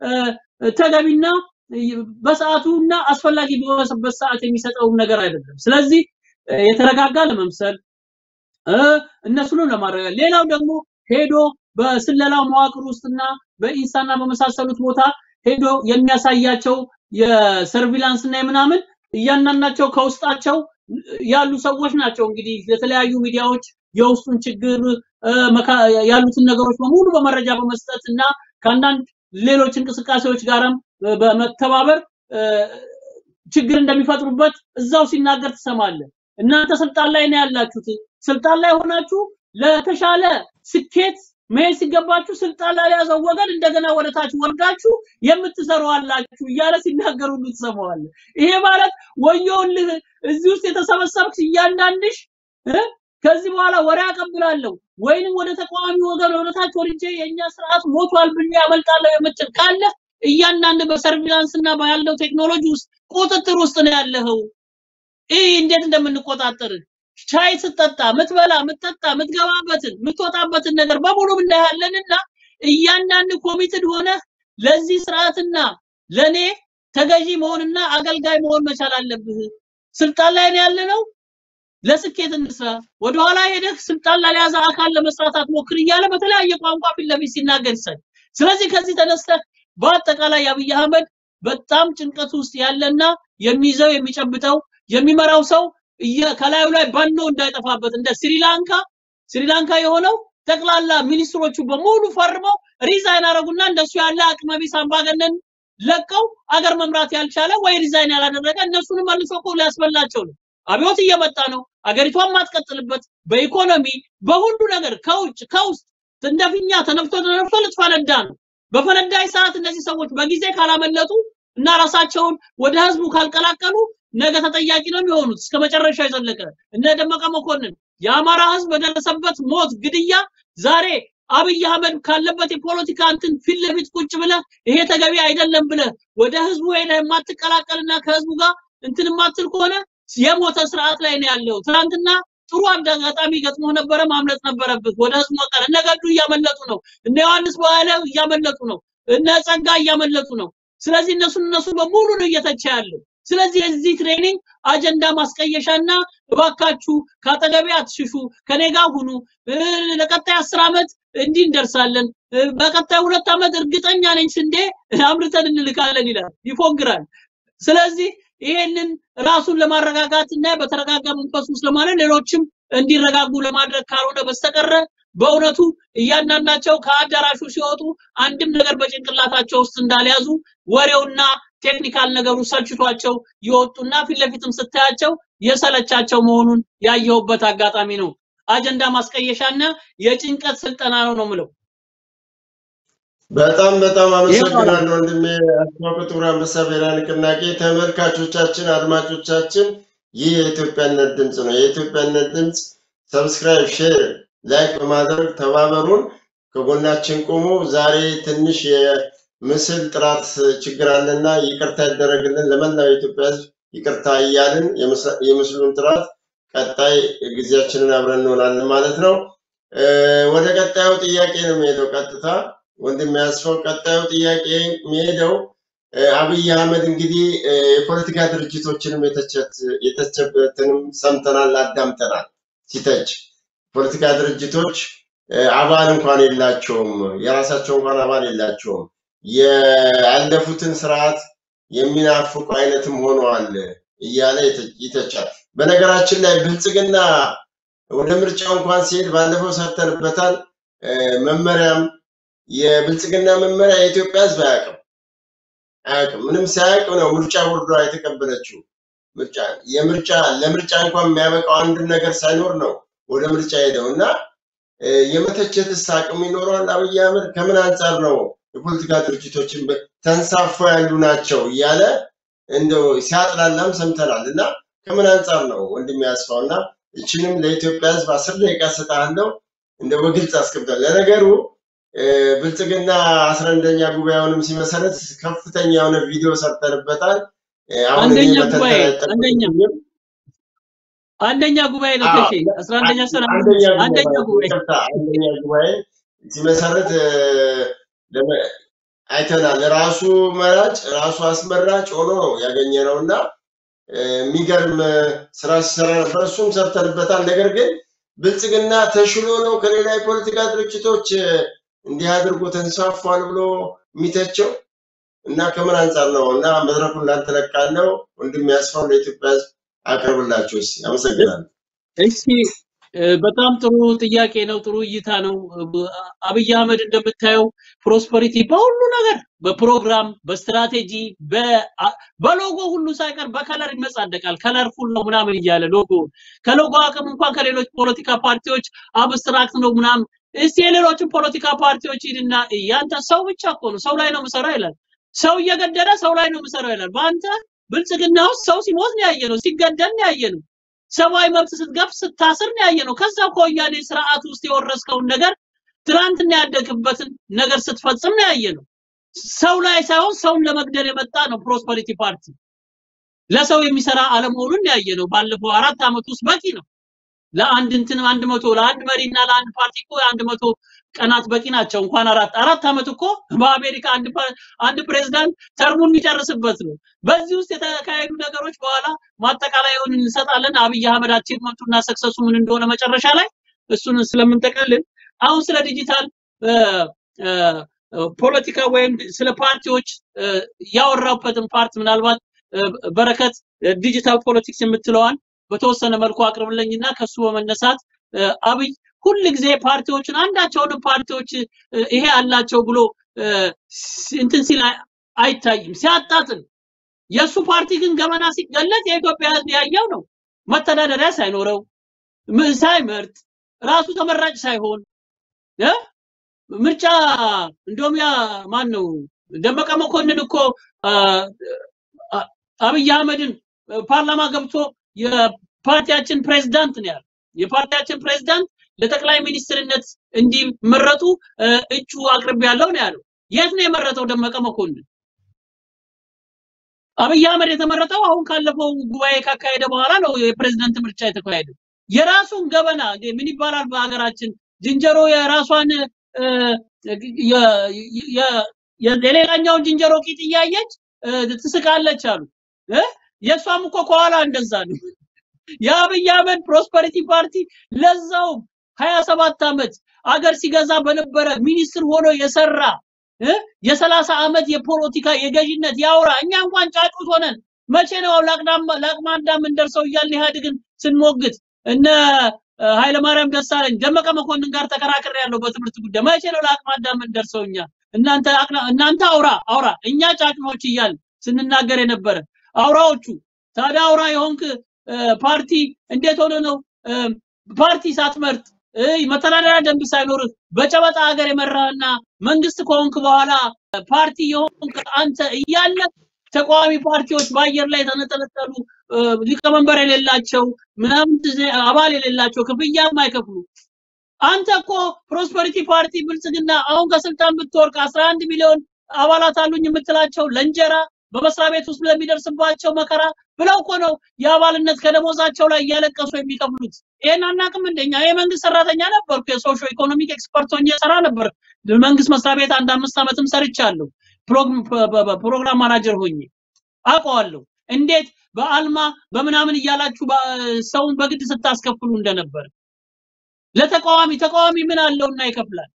ተገቢና በሰዓቱና አስፈላጊ በሆነበት ሰዓት የሚሰጠውን ነገር አይደለም። ስለዚህ የተረጋጋ ለመምሰል እነሱንም ለማድረግ ሌላው ደግሞ ሄዶ በስለላው መዋቅር ውስጥና በኢንሳና በመሳሰሉት ቦታ ሄዶ የሚያሳያቸው የሰርቪላንስ እና የምናምን እያንዳንዳቸው ከውስጣቸው ያሉ ሰዎች ናቸው። እንግዲህ ለተለያዩ ሚዲያዎች የውስጡን ችግር ያሉትን ነገሮች በሙሉ በመረጃ በመስጠት እና ከአንዳንድ ሌሎች እንቅስቃሴዎች ጋርም በመተባበር ችግር እንደሚፈጥሩበት እዛው ሲናገር ትሰማለህ። እናንተ ስልጣን ላይ ነው ያላችሁት። ስልጣን ላይ ሆናችሁ ለተሻለ ስኬት መሄድ ሲገባችሁ ስልጣን ላይ ያዘው ወገን እንደገና ወደ ታች ወርዳችሁ የምትሰሩ አላችሁ እያለ ሲናገሩ ትሰማዋለህ። ይሄ ማለት ወዮልህ እዚህ ውስጥ የተሰበሰብክ እያንዳንድሽ ከዚህ በኋላ ወሬ አቀብላለሁ ወይንም ወደ ተቃዋሚ ወገን ወደ ታች ወርጄ የእኛ ስርዓት ሞቷል ብዬ ያመልጣለሁ የምትል ካለ እያንዳንድ በሰርቪላንስ እና ባለው ቴክኖሎጂ ውስጥ ቁጥጥር ውስጥ ነው ያለኸው። ይህ እንዴት እንደምንቆጣጠር ሻይ ስትጠጣ ምትበላ ምትጠጣ ምትገባበትን ምትወጣበትን ነገር በሙሉ እናያለንና እያንዳንድ ኮሚትድ ሆነ ለዚህ ስርዓትና ለኔ ተገዢ መሆንና አገልጋይ መሆን መቻል አለብህ። ስልጣን ላይ ነው ያለነው፣ ለስኬት እንስራ። ወደኋላ ሄደህ ስልጣን ላይ ያዘ አካል ለመስራት አትሞክር እያለ በተለያየ ቋንቋ ፊት ለፊት ሲናገር ይሰል። ስለዚህ ከዚህ ተነስተህ በአጠቃላይ አብይ አህመድ በጣም ጭንቀት ውስጥ ያለና የሚይዘው የሚጨብጠው የሚመራው ሰው ከላዩ ላይ ባኖ እንዳይጠፋበት እንደ ስሪላንካ ስሪላንካ የሆነው ጠቅላላ ሚኒስትሮቹ በሙሉ ፈርመው ሪዛይን አረጉና እንደሱ ያለ አቅመቢስ አምባገነን ለቀው አገር መምራት ያልቻለ ወይ ሪዛይን ያላደረገ እነሱንም መልሶ እኮ ሊያስበላቸው ነው። አብዮት እየመጣ ነው። አገሪቷን ማትቀጥልበት በኢኮኖሚ በሁሉ ነገር ከውጭ ከውስጥ እንደፊኛ ተነፍቶ ተነፍቶ ልትፈነዳ ነው። በፈነዳይ ሰዓት እነዚህ ሰዎች በጊዜ ካላመለጡ እና ራሳቸውን ወደ ህዝቡ ካልቀላቀሉ ነገ ተጠያቂ ነው የሚሆኑት እስከ መጨረሻ የዘለቀ እነ ደመቀ መኮንን የአማራ ህዝብ በደረሰበት ሞት፣ ግድያ ዛሬ አብይ አህመድ ካለበት የፖለቲካ እንትን ፊት ለፊት ቁጭ ብለህ ይሄ ተገቢ አይደለም ብለህ ወደ ህዝቡ ሄደህ የማትቀላቀልና ከህዝቡ ጋር እንትን የማትል ከሆነ የሞተ ስርዓት ላይ ነው ያለው። ትናንትና ጥሩ አጋጣሚ ገጥሞ ነበረ፣ ማምለጥ ነበረብህ። ወደ ህዝቡ መቀረ እነ ገዱ እያመለጡ ነው። እነ ዮሐንስ በኋላ እያመለጡ ነው። እነ ጸጋ እያመለጡ ነው። ስለዚህ እነሱን እነሱ በሙሉ ነው እየተቸ ያለው። ስለዚህ የዚህ ትሬኒንግ አጀንዳ ማስቀየሻና እባካችሁ ከአጠገቤ አትሽሹ፣ ከኔ ጋር ሁኑ፣ ለቀጣይ አስር ዓመት እንዲህ እንደርሳለን፣ በቀጣይ ሁለት ዓመት እርግጠኛ ነኝ ስንዴ አምርተን እንልካለን ይላል፣ ይፎግራል። ስለዚህ ይሄንን ራሱን ለማረጋጋት እና በተረጋጋ መንፈስ ውስጥ ለማለት ሌሎችም እንዲረጋጉ ለማድረግ ካልሆነ በስተቀረ በእውነቱ እያንዳንዳቸው ከአዳራሹ ሲወጡ አንድም ነገር በጭንቅላታቸው ውስጥ እንዳልያዙ ወሬውና ቴክኒካል ነገሩ ሰልችቷቸው የወጡና ፊት ለፊትም ስታያቸው የሰለቻቸው መሆኑን ያየሁበት አጋጣሚ ነው። አጀንዳ ማስቀየሻና የጭንቀት ስልጠና ነው ነው ምለው። በጣም በጣም አመሰግናለሁ ወንድሜ አስማው ጥቁር አንበሳ ብሔራዊ ንቅናቄ። ተመልካቾቻችን፣ አድማጮቻችን ይህ የኢትዮጵያነት ድምፅ ነው። የኢትዮጵያነት ድምፅ ሰብስክራይብ፣ ሼር፣ ላይክ በማድረግ ተባበሩን፣ ከጎናችን ቁሙ። ዛሬ ትንሽ የምስል ጥራት ችግር አለና ይቅርታ ይደረግልን። ለመላው የኢትዮጵያ ሕዝብ ይቅርታ እያልን የምስሉን ጥራት ቀጣይ ጊዜያችንን አብረን እንሆናለን ማለት ነው። ወደ ቀጣዩ ጥያቄ ነው የሚሄደው ቀጥታ ወንድም ያስፈው ቀጣዩ ጥያቄ የሚሄደው አብይ አህመድ እንግዲህ የፖለቲካ ድርጅቶችንም የተቸበትንም ሰምተናል፣ አዳምጠናል። ሲተች ፖለቲካ ድርጅቶች አባል እንኳን የላቸውም፣ የራሳቸው እንኳን አባል የላቸውም፣ ያለፉትን ስርዓት የሚናፍቁ አይነትም ሆነዋል እያለ ይተቻል። በነገራችን ላይ ብልጽግና ወደ ምርጫው እንኳን ሲሄድ ባለፈው ሰርተንበታል። መመሪያም የብልጽግና መመሪያ የኢትዮጵያ ህዝብ አያውቅም አያውቅም። ምንም ሳያውቅ ነው ምርጫ ቦርዷ የተቀበለችው። ምርጫ የምርጫ ለምርጫ እንኳን የሚያበቃው አንድ ነገር ሳይኖር ነው ወደ ምርጫ ሄደው እና የመተቸትስ አቅም ይኖረዋል አብይ አህመድ? ከምን አንጻር ነው የፖለቲካ ድርጅቶችን ተንሳፈው ያሉ ናቸው እያለ እንደው ሲያጥላላም ሰምተናል። እና ከምን አንጻር ነው ወንድም ያስፋው እና እችንም ለኢትዮጵያ ህዝብ አስር ደቂቃ ሰጣለሁ እንደው በግልጽ አስቀምጣል። ለነገሩ ብልጽግና አስራ አንደኛ ጉባኤውንም ሲመሰረት ከፍተኛ የሆነ ቪዲዮ ሰርተንበታል። አሁን አንደኛ ጉባኤ አንደኛ አንደኛ ጉባኤ ነው ተሼ አስራ አንደኛ ሰራ አንደኛ ጉባኤ አንደኛ ጉባኤ ሲመሰረት አይተናል። ራሱ መራጭ ራሱ አስመራጭ ሆኖ ነው ያገኘ ነው እና የሚገርም ስራ ሲሰራ ነበር። እሱም ሰርተንበታል። ነገር ግን ብልጽግና ተሽሎ ነው ከሌላ የፖለቲካ ድርጅቶች እንዲህ አድርጎ ተንሳፏል ብሎ የሚተቸው እና ከምን አንጻር ነው? እና መድረኩን ላንተ ለቃለው ወንድም ያስፋው ለኢትዮጵያ ሕዝብ አቅርብላቸው እስኪ። አመሰግናለሁ። እሺ በጣም ጥሩ ጥያቄ ነው። ጥሩ እይታ ነው። አብይ አህመድ እንደምታየው ፕሮስፐሪቲ በሁሉ ነገር በፕሮግራም በስትራቴጂ በሎጎ ሁሉ ሳይቀር በከለር ይመጻደቃል። ከለርፉል ነው ምናምን እያለ ሎጎ ከሎጎ አቅም እንኳን ከሌሎች ፖለቲካ ፓርቲዎች አብስትራክት ነው ምናምን እስቲ የሌሎችን ፖለቲካ ፓርቲዎች ሂድና ያንተ ሰው ብቻ እኮ ነው ሰው ላይ ነው የምሰራው ይላል። ሰው እየገደለ ሰው ላይ ነው የምሰራው ይላል። በአንተ ብልጽግና ውስጥ ሰው ሲሞት ነው ያየ ነው፣ ሲገደል ነው ያየ ነው፣ ሰብአዊ መብት ስትገፍ ስታስር ነው ያየ ነው። ከዛ ከወያኔ ስርዓት ውስጥ የወረስከውን ነገር ትናንትና ያደግበትን ነገር ስትፈጽም ነው ያየ ነው። ሰው ላይ ሳይሆን ሰውን ለመግደል የመጣ ነው ፕሮስፐሪቲ ፓርቲ። ለሰው የሚሰራ አለመሆኑን ያየ ነው። ባለፈው አራት ዓመት ውስጥ በቂ ነው። ለአንድ እንትን አንድ መቶ ለአንድ መሪና ለአንድ ፓርቲ እኮ አንድ መቶ ቀናት በቂ ናቸው። እንኳን አራት አራት ዓመት እኮ በአሜሪካ አንድ አንድ ፕሬዝዳንት ተርሙን የሚጨርስበት ነው። በዚህ ውስጥ የተካሄዱ ነገሮች በኋላ ማጠቃለያውን እንሰጣለን። አብይ አህመድ አቺቭመንቱና ሰክሰሱ ምን እንደሆነ መጨረሻ ላይ እሱን ስለምንጠቀልል አሁን ስለ ዲጂታል ፖለቲካ ወይም ስለ ፓርቲዎች ያወራበትን ፓርት ምናልባት በረከት ዲጂታል ፖለቲክስ የምትለዋን በተወሰነ መልኩ አቅርብልኝና ከሱ በመነሳት አብይ ሁል ጊዜ ፓርቲዎችን አንዳቸውንም ፓርቲዎች ይሄ አላቸው ብሎ እንትን ሲል አይታይም፣ ሲያጣጥል። የእሱ ፓርቲ ግን ገመና ሲገለጥ የኢትዮጵያ ሕዝብ ያየው ነው። መተዳደሪያ ሳይኖረው ሳይመርጥ ራሱ ተመራጭ ሳይሆን ምርጫ እንደውም ያ ማን ነው ደመቀ መኮንን እኮ አብይ አህመድን ፓርላማ ገብቶ የፓርቲያችን ፕሬዝዳንት ነው ያለው። የፓርቲያችን ፕሬዝዳንት ለጠቅላይ ሚኒስትርነት እንዲመረጡ እጩ አቅርብ ያለው ነው ያለው። የት ነው የመረጠው ደመቀ መኮንን? አብይ አህመድ የተመረጠው አሁን ካለፈው ጉባኤ ካካሄደ በኋላ ነው የፕሬዝዳንት ምርጫ የተካሄደው። የራሱን ገበና እንግዲህ ምን ይባላል በሀገራችን ዝንጀሮ የራሷን እ፣ የ- የ- የ- የሌላኛውን ዝንጀሮ ቂጥ እያየች እ፣ ትስቃለች አሉ እ? የእሷም እኮ ከኋላ እንደዛ ነው። የአብይ አህመድ ፕሮስፐሪቲ ፓርቲ ለዛው ሀያ ሰባት ዓመት አገር ሲገዛ በነበረ ሚኒስትር ሆኖ የሰራ እ? የሰላሳ ዓመት የፖለቲካ የገዥነት ያውራ እኛ እንኳን ጫጩት ሆነን መቼ ነው ለአቅዳም ለአቅመ አዳም እንደርሰው እያልን ኢህአዴግን ስንሞግት እነ እ፣ ኃይለማርያም ደሳለኝ ደመቀ መኮንን ጋር ተከራክሬ ያለው በትምህርት ጉዳይ መቼ ነው ለአቅመ አዳም እንደርሰው እኛ እናንተ አቅና- እናንተ አውራ አውራ እኛ ጫጩቶች እያልን ስንናገር የነበረ አውራዎቹ ታዲያ አውራ የሆንክ እ፣ ፓርቲ እንዴት ሆነ ነው እ፣ ፓርቲ ሳትመርጥ እ፣ መተዳደሪያ ደንብ ሳይኖርህ በጨበጣ ሀገር የመራህና መንግስት ከሆንክ በኋላ ፓርቲ የሆንክ አንተ እያለ ተቃዋሚ ፓርቲዎች በአየር ላይ የተነጠለጠሉ እ፣ ሊቀመንበር የሌላቸው ምናምን ጊዜ- አባል የሌላቸው ክፍያ የማይከፍሉ አንተ እኮ ፕሮስፐሪቲ ፓርቲ ብልጽግና አሁን ከስልጣን ብትወርቅ 11 ሚሊዮን አባላት አሉኝ የምትላቸው ለእንጀራ በመስሪያ ቤት ውስጥ ለሚደርስባቸው መከራ ብለው እኮ ነው የአባልነት ከደሞዛቸው ላይ እያለቀሱ የሚከፍሉት። ይሄን አናውቅም እንደኛ የመንግስት ሰራተኛ ነበርኩ። የሶሾ ኢኮኖሚክ ኤክስፐርት ሆኜ ሰራ ነበር። መንግስት መስሪያ ቤት አንድ አምስት ዓመትም ሰርቻለሁ። ፕሮግ- ፕ- ፕ- ፕሮግራም ማናጀር ሆኜ አውቀዋለሁ። እንዴት በአልማ በምናምን እያላችሁ በ- ሰውን በግድ ስታስከፍሉ እንደነበር ለተቃዋሚ ተቃዋሚ ምን አለውና ይከፍላል።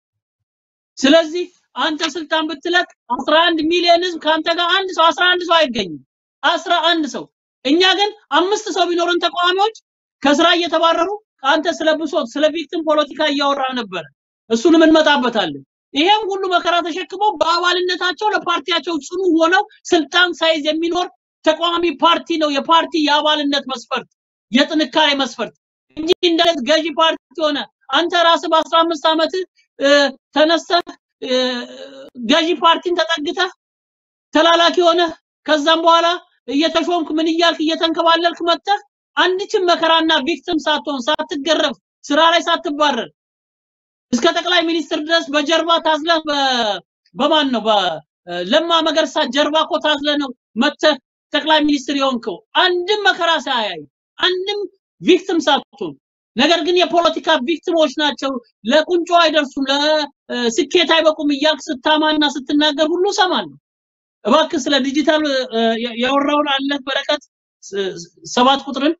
ስለዚህ አንተ ስልጣን ብትለቅ 11 ሚሊዮን ህዝብ ከአንተ ጋር አንድ ሰው 11 ሰው አይገኝም። 11 ሰው እኛ ግን አምስት ሰው ቢኖርን ተቃዋሚዎች ከስራ እየተባረሩ አንተ ስለ ብሶት ስለ ቪክቲም ፖለቲካ እያወራ ነበረ። እሱንም እንመጣበታለን። ይሄም ሁሉ መከራ ተሸክመው በአባልነታቸው ለፓርቲያቸው ጽኑ ሆነው ስልጣን ሳይዝ የሚኖር ተቃዋሚ ፓርቲ ነው የፓርቲ የአባልነት መስፈርት የጥንካሬ መስፈርት እንጂ እንደለት ገዢ ፓርቲ ሆነ አንተ ራስህ በ15 ዓመት ተነስተህ እ፣ ገዢ ፓርቲን ተጠግተህ ተላላኪ ሆነህ ከዛም በኋላ እየተሾምክ ምን እያልክ እየተንከባለልክ መጥተህ አንድችም መከራና ቪክቲም ሳትሆን ሳትገረፍ ስራ ላይ ሳትባረር እስከ ጠቅላይ ሚኒስትር ድረስ በጀርባ ታዝለህ በ- በማን ነው በለማ መገርሳ ጀርባ እኮ ታዝለህ ነው መጥተህ ጠቅላይ ሚኒስትር የሆንከው አንድም መከራ ሳያይ አንድም ቪክቲም ሳትሆን ነገር ግን የፖለቲካ ቪክቲሞች ናቸው ለቁንጮ አይደርሱም ለስኬት አይበቁም እያልክ ስታማና ስትናገር ሁሉ እሰማለሁ እባክህ ስለ ዲጂታል እ፣ ያ- ያወራውን አለህ በረከት ስ- ሰባት ቁጥርን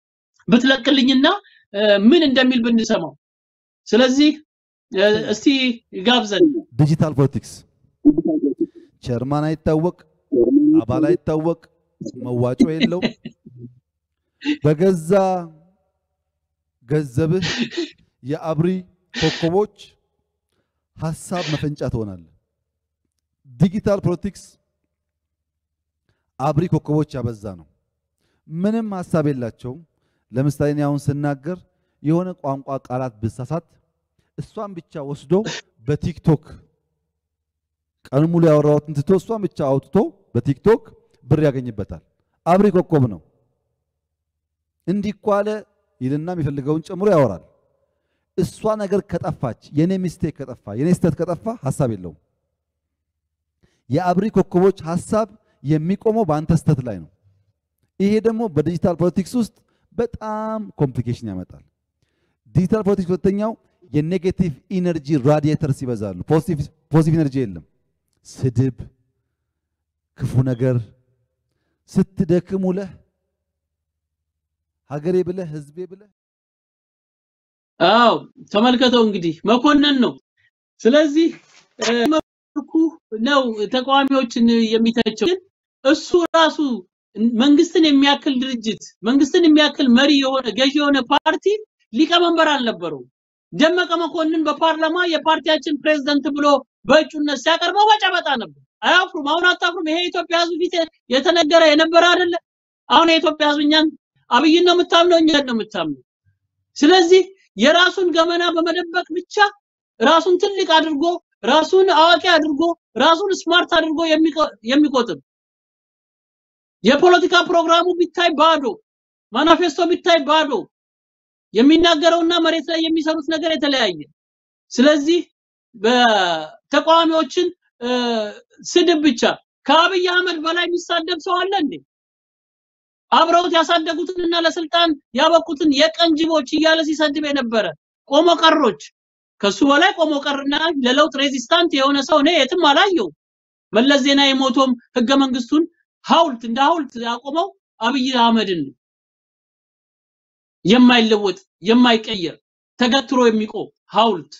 ብትለቅልኝና እ፣ ምን እንደሚል ብንሰማው ስለዚህ እ፣ እስቲ ጋብዘን ዲጂታል ፖለቲክስ ቸርማን አይታወቅ፣ አባል አይታወቅ፣ መዋጮ የለው። በገዛ ገንዘብህ የአብሪ ኮከቦች ሀሳብ መፈንጫ ትሆናለህ። ዲጂታል ፖለቲክስ አብሪ ኮከቦች ያበዛ ነው። ምንም ሀሳብ የላቸውም። ለምሳሌ እኔ አሁን ስናገር የሆነ ቋንቋ ቃላት ብሳሳት እሷን ብቻ ወስዶ በቲክቶክ ቀን ሙሉ ያወራሁትን ትቶ እሷን ብቻ አውጥቶ በቲክቶክ ብር ያገኝበታል። አብሪ ኮከብ ነው። እንዲህ እኮ አለ ይልና የሚፈልገውን ጨምሮ ያወራል። እሷ ነገር ከጠፋች የኔ ሚስቴክ ከጠፋ የኔ ስህተት ከጠፋ ሀሳብ የለውም። የአብሪ ኮከቦች ሀሳብ የሚቆመው በአንተ ስህተት ላይ ነው። ይሄ ደግሞ በዲጂታል ፖለቲክስ ውስጥ በጣም ኮምፕሊኬሽን ያመጣል። ዲጂታል ፖለቲክስ ሁለተኛው የኔጌቲቭ ኢነርጂ ራዲየተርስ ይበዛሉ። ፖዚቲቭ ኢነርጂ የለም። ስድብ፣ ክፉ ነገር ስትደክም ውለህ ሀገሬ ብለህ ህዝቤ ብለህ አዎ ተመልከተው እንግዲህ መኮንን ነው ስለዚህ እ፣ መልኩ ነው ተቃዋሚዎችን የሚተቸው ግን እሱ ራሱ መንግስትን የሚያክል ድርጅት መንግስትን የሚያክል መሪ የሆነ ገዢ የሆነ ፓርቲ ሊቀመንበር አልነበረው ደመቀ መኮንን በፓርላማ የፓርቲያችን ፕሬዝዳንት ብሎ በእጩነት ሲያቀርበው በጨበጣ ነበር አያፍሩም አሁን አታፍሩም ይሄ የኢትዮጵያ ህዝብ ፊት የተነገረ የነበረ አይደለ አሁን የኢትዮጵያ ህዝብ እኛን አብይን ነው የምታምነው እኛን ነው የምታምነው ስለዚህ የራሱን ገመና በመደበቅ ብቻ ራሱን ትልቅ አድርጎ ራሱን አዋቂ አድርጎ ራሱን ስማርት አድርጎ የሚቆ- የሚቆጥር የፖለቲካ ፕሮግራሙ ቢታይ ባዶ ማኒፌስቶ ቢታይ ባዶ የሚናገረውና መሬት ላይ የሚሰሩት ነገር የተለያየ ስለዚህ በተቃዋሚዎችን እ፣ ስድብ ብቻ ከአብይ አህመድ በላይ የሚሳደብ ሰው አለ እንዴ አብረውት ያሳደጉትንና ለስልጣን ያበቁትን የቀን ጅቦች እያለ ሲሰድብ የነበረ ቆሞ ቀሮች ከሱ በላይ ቆሞ ቀርና ለለውጥ ሬዚስታንት የሆነ ሰው እኔ የትም አላየው። መለስ ዜናዊ ሞቶም ህገ መንግስቱን ሐውልት እንደ ሐውልት ያቆመው አብይ አህመድን ነው። የማይለወጥ የማይቀየር ተገትሮ የሚቆም ሐውልት።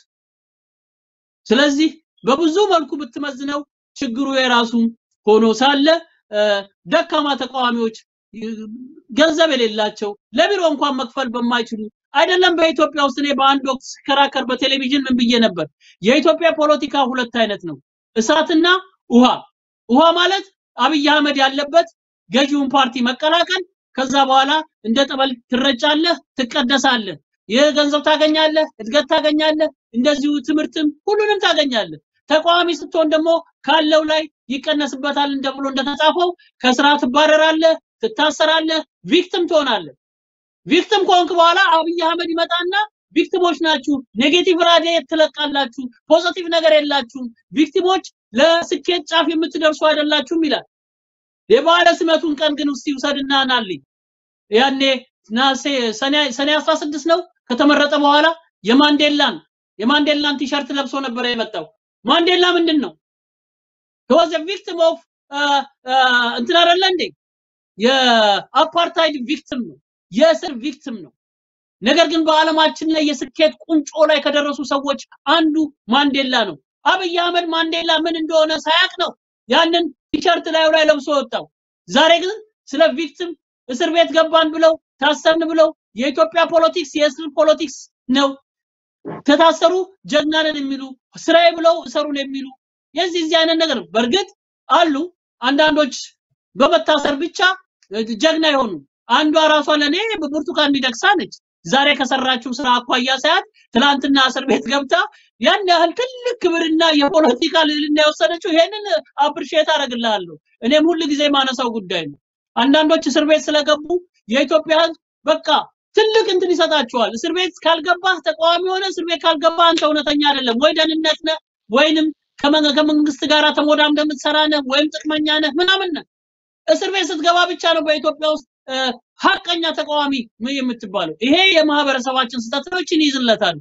ስለዚህ በብዙ መልኩ ብትመዝነው ችግሩ የራሱ ሆኖ ሳለ ደካማ ተቃዋሚዎች ገንዘብ የሌላቸው ለቢሮ እንኳን መክፈል በማይችሉ አይደለም። በኢትዮጵያ ውስጥ እኔ በአንድ ወቅት ስከራከር በቴሌቪዥን ምን ብዬ ነበር? የኢትዮጵያ ፖለቲካ ሁለት አይነት ነው፣ እሳትና ውሃ። ውሃ ማለት አብይ አህመድ ያለበት ገዢውን ፓርቲ መቀላቀል፣ ከዛ በኋላ እንደ ጠበል ትረጫለህ፣ ትቀደሳለህ፣ ይህ ገንዘብ ታገኛለህ፣ እድገት ታገኛለህ፣ እንደዚሁ ትምህርትም ሁሉንም ታገኛለህ። ተቃዋሚ ስትሆን ደግሞ ካለው ላይ ይቀነስበታል እንደ ብሎ እንደተጻፈው ከስራ ትባረራለህ፣ ትታሰራለህ፣ ቪክቲም ትሆናለህ። ቪክቲም ከሆንክ በኋላ አብይ አህመድ ይመጣና ቪክቲሞች ናችሁ፣ ኔጌቲቭ ራዲየት ትለቃላችሁ፣ ፖዚቲቭ ነገር የላችሁም፣ ቪክቲሞች ለስኬት ጫፍ የምትደርሱ አይደላችሁም ይላል። የበዓለ ሲመቱን ቀን ግን እስቲ ውሰድና ናልኝ። ያኔ ናሴ ሰኔ ሰኔ 16 ነው ከተመረጠ በኋላ የማንዴላን የማንዴላን ቲሸርት ለብሶ ነበር የመጣው። ማንዴላ ምንድን ነው? he was a victim of እንትን አይደለ እንዴ? የአፓርታይድ ቪክቲም ነው፣ የእስር ቪክቲም ነው። ነገር ግን በዓለማችን ላይ የስኬት ቁንጮ ላይ ከደረሱ ሰዎች አንዱ ማንዴላ ነው። አብይ አህመድ ማንዴላ ምን እንደሆነ ሳያቅ ነው ያንን ቲሸርት ላዩ ላይ ለብሶ ወጣው። ዛሬ ግን ስለ ቪክቲም እስር ቤት ገባን ብለው ታሰርን ብለው የኢትዮጵያ ፖለቲክስ የእስር ፖለቲክስ ነው። ከታሰሩ ጀግና ነን የሚሉ ስራዬ ብለው እሰሩን የሚሉ የዚህ እዚህ አይነት ነገር በእርግጥ አሉ። አንዳንዶች በመታሰር ብቻ ጀግና የሆኑ አንዷ ራሷ ለኔ ብርቱካን ሚደቅሳ ነች። ዛሬ ከሰራችው ስራ አኳያ ሳያት ትላንትና እስር ቤት ገብታ ያን ያህል ትልቅ ክብርና የፖለቲካ ልዕልና የወሰደችው ይሄንን አፕሪሼት አደርግልሃለሁ። እኔም ሁል ጊዜ ማነሳው ጉዳይ ነው። አንዳንዶች እስር ቤት ስለገቡ የኢትዮጵያ ሕዝብ በቃ ትልቅ እንትን ይሰጣቸዋል። እስር ቤት ካልገባህ ተቃዋሚ ሆነ እስር ቤት ካልገባህ አንተ እውነተኛ አይደለም ወይ ደህንነት ነህ ወይንም ከመንግስት ጋር ተሞዳም እንደምትሰራ ነህ ወይም ጥቅመኛ ነህ ምናምን ነህ። እስር ቤት ስትገባ ብቻ ነው በኢትዮጵያ ውስጥ ሀቀኛ ተቃዋሚ የምትባለው። ይሄ የማህበረሰባችን ስህተት ነው። ይህችን ይዝለታሉ።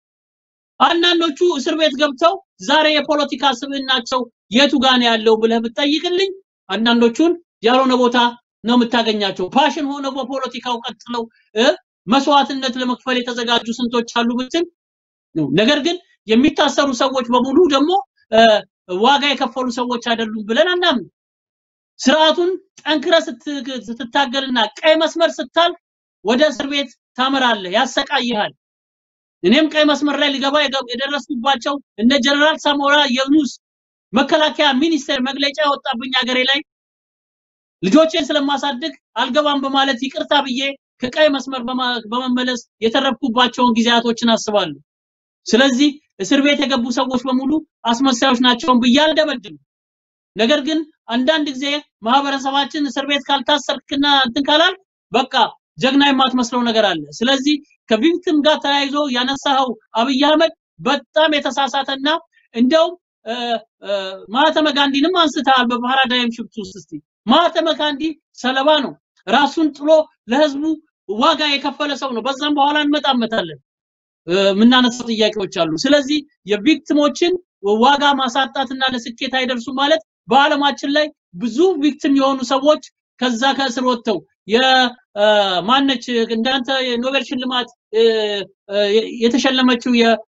አንዳንዶቹ እስር ቤት ገብተው ዛሬ የፖለቲካ ስብዕናቸው የቱ ጋር ነው ያለው ብለህ ብትጠይቅልኝ አንዳንዶቹን ያልሆነ ቦታ ነው የምታገኛቸው። ፓሽን ሆነው በፖለቲካው ቀጥለው መስዋዕትነት ለመክፈል የተዘጋጁ ስንቶች አሉ ብትል ነገር ግን የሚታሰሩ ሰዎች በሙሉ ደግሞ ዋጋ የከፈሉ ሰዎች አይደሉም ብለን አናምን። ስርዓቱን ጠንክረ ስትታገልና ቀይ መስመር ስታል ወደ እስር ቤት ታመራለህ፣ ያሰቃይሃል። እኔም ቀይ መስመር ላይ ሊገባ የደረስኩባቸው እነ ጀነራል ሳሞራ የኑስ መከላከያ ሚኒስቴር መግለጫ ያወጣብኝ ሀገሬ ላይ ልጆቼን ስለማሳድግ አልገባም በማለት ይቅርታ ብዬ ከቀይ መስመር በመመለስ የተረፍኩባቸውን ጊዜያቶችን አስባለሁ። ስለዚህ እስር ቤት የገቡ ሰዎች በሙሉ አስመሳዮች ናቸውን ብዬ አልደመድም። ነገር ግን አንዳንድ ጊዜ ማህበረሰባችን እስር ቤት ካልታሰርክና እንትን ካላል በቃ ጀግና የማትመስለው ነገር አለ። ስለዚህ ከቪክቲም ጋር ተያይዞ ያነሳኸው አብይ አህመድ በጣም የተሳሳተና እንደውም ማህተመ ጋንዲንም አንስተሃል በፓራዳይም ሽፍት ውስጥ እስቲ ማህተመ ጋንዲ ሰለባ ነው። ራሱን ጥሎ ለህዝቡ ዋጋ የከፈለ ሰው ነው። በዛም በኋላ እንመጣመታለን። የምናነሳው ጥያቄዎች አሉ። ስለዚህ የቪክቲሞችን ዋጋ ማሳጣትና ለስኬት አይደርሱ ማለት በአለማችን ላይ ብዙ ቪክቲም የሆኑ ሰዎች ከዛ ከእስር ወጥተው የማነች እንዳንተ የኖቤል ሽልማት የተሸለመችው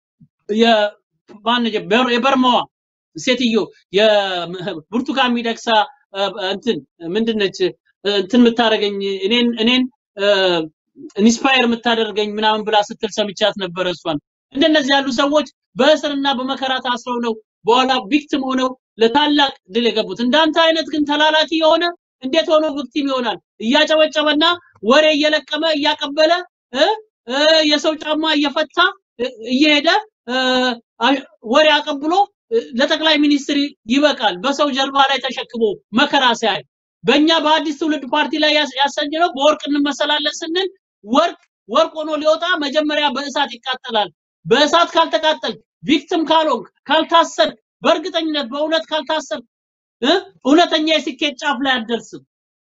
የበርማዋ ሴትዮ የብርቱካን ሚደቅሳ እንትን ምንድነች እንትን የምታደርገኝ እኔን እኔን ኢንስፓየር የምታደርገኝ ምናምን ብላ ስትል ሰምቻት ነበረ። እሷን እንደነዚህ ያሉ ሰዎች በእስርና በመከራ ታስረው ነው በኋላ ቪክቲም ሆነው ለታላቅ ድል የገቡት። እንዳንተ አይነት ግን ተላላኪ የሆነ እንዴት ሆኖ ቪክቲም ይሆናል? እያጨበጨበና ወሬ እየለቀመ እያቀበለ የሰው ጫማ እየፈታ እየሄደ ወሬ አቀብሎ ለጠቅላይ ሚኒስትር ይበቃል። በሰው ጀርባ ላይ ተሸክሞ መከራ ሲያይ በእኛ በአዲስ ትውልድ ፓርቲ ላይ ያሰኘነው በወርቅ እንመሰላለን ስንል ወርቅ ወርቅ ሆኖ ሊወጣ መጀመሪያ በእሳት ይቃጠላል። በእሳት ካልተቃጠል ቪክቲም ካልሆንክ ካልታሰርክ፣ በእርግጠኝነት በእውነት ካልታሰርክ እውነተኛ የስኬት ጫፍ ላይ አትደርስም።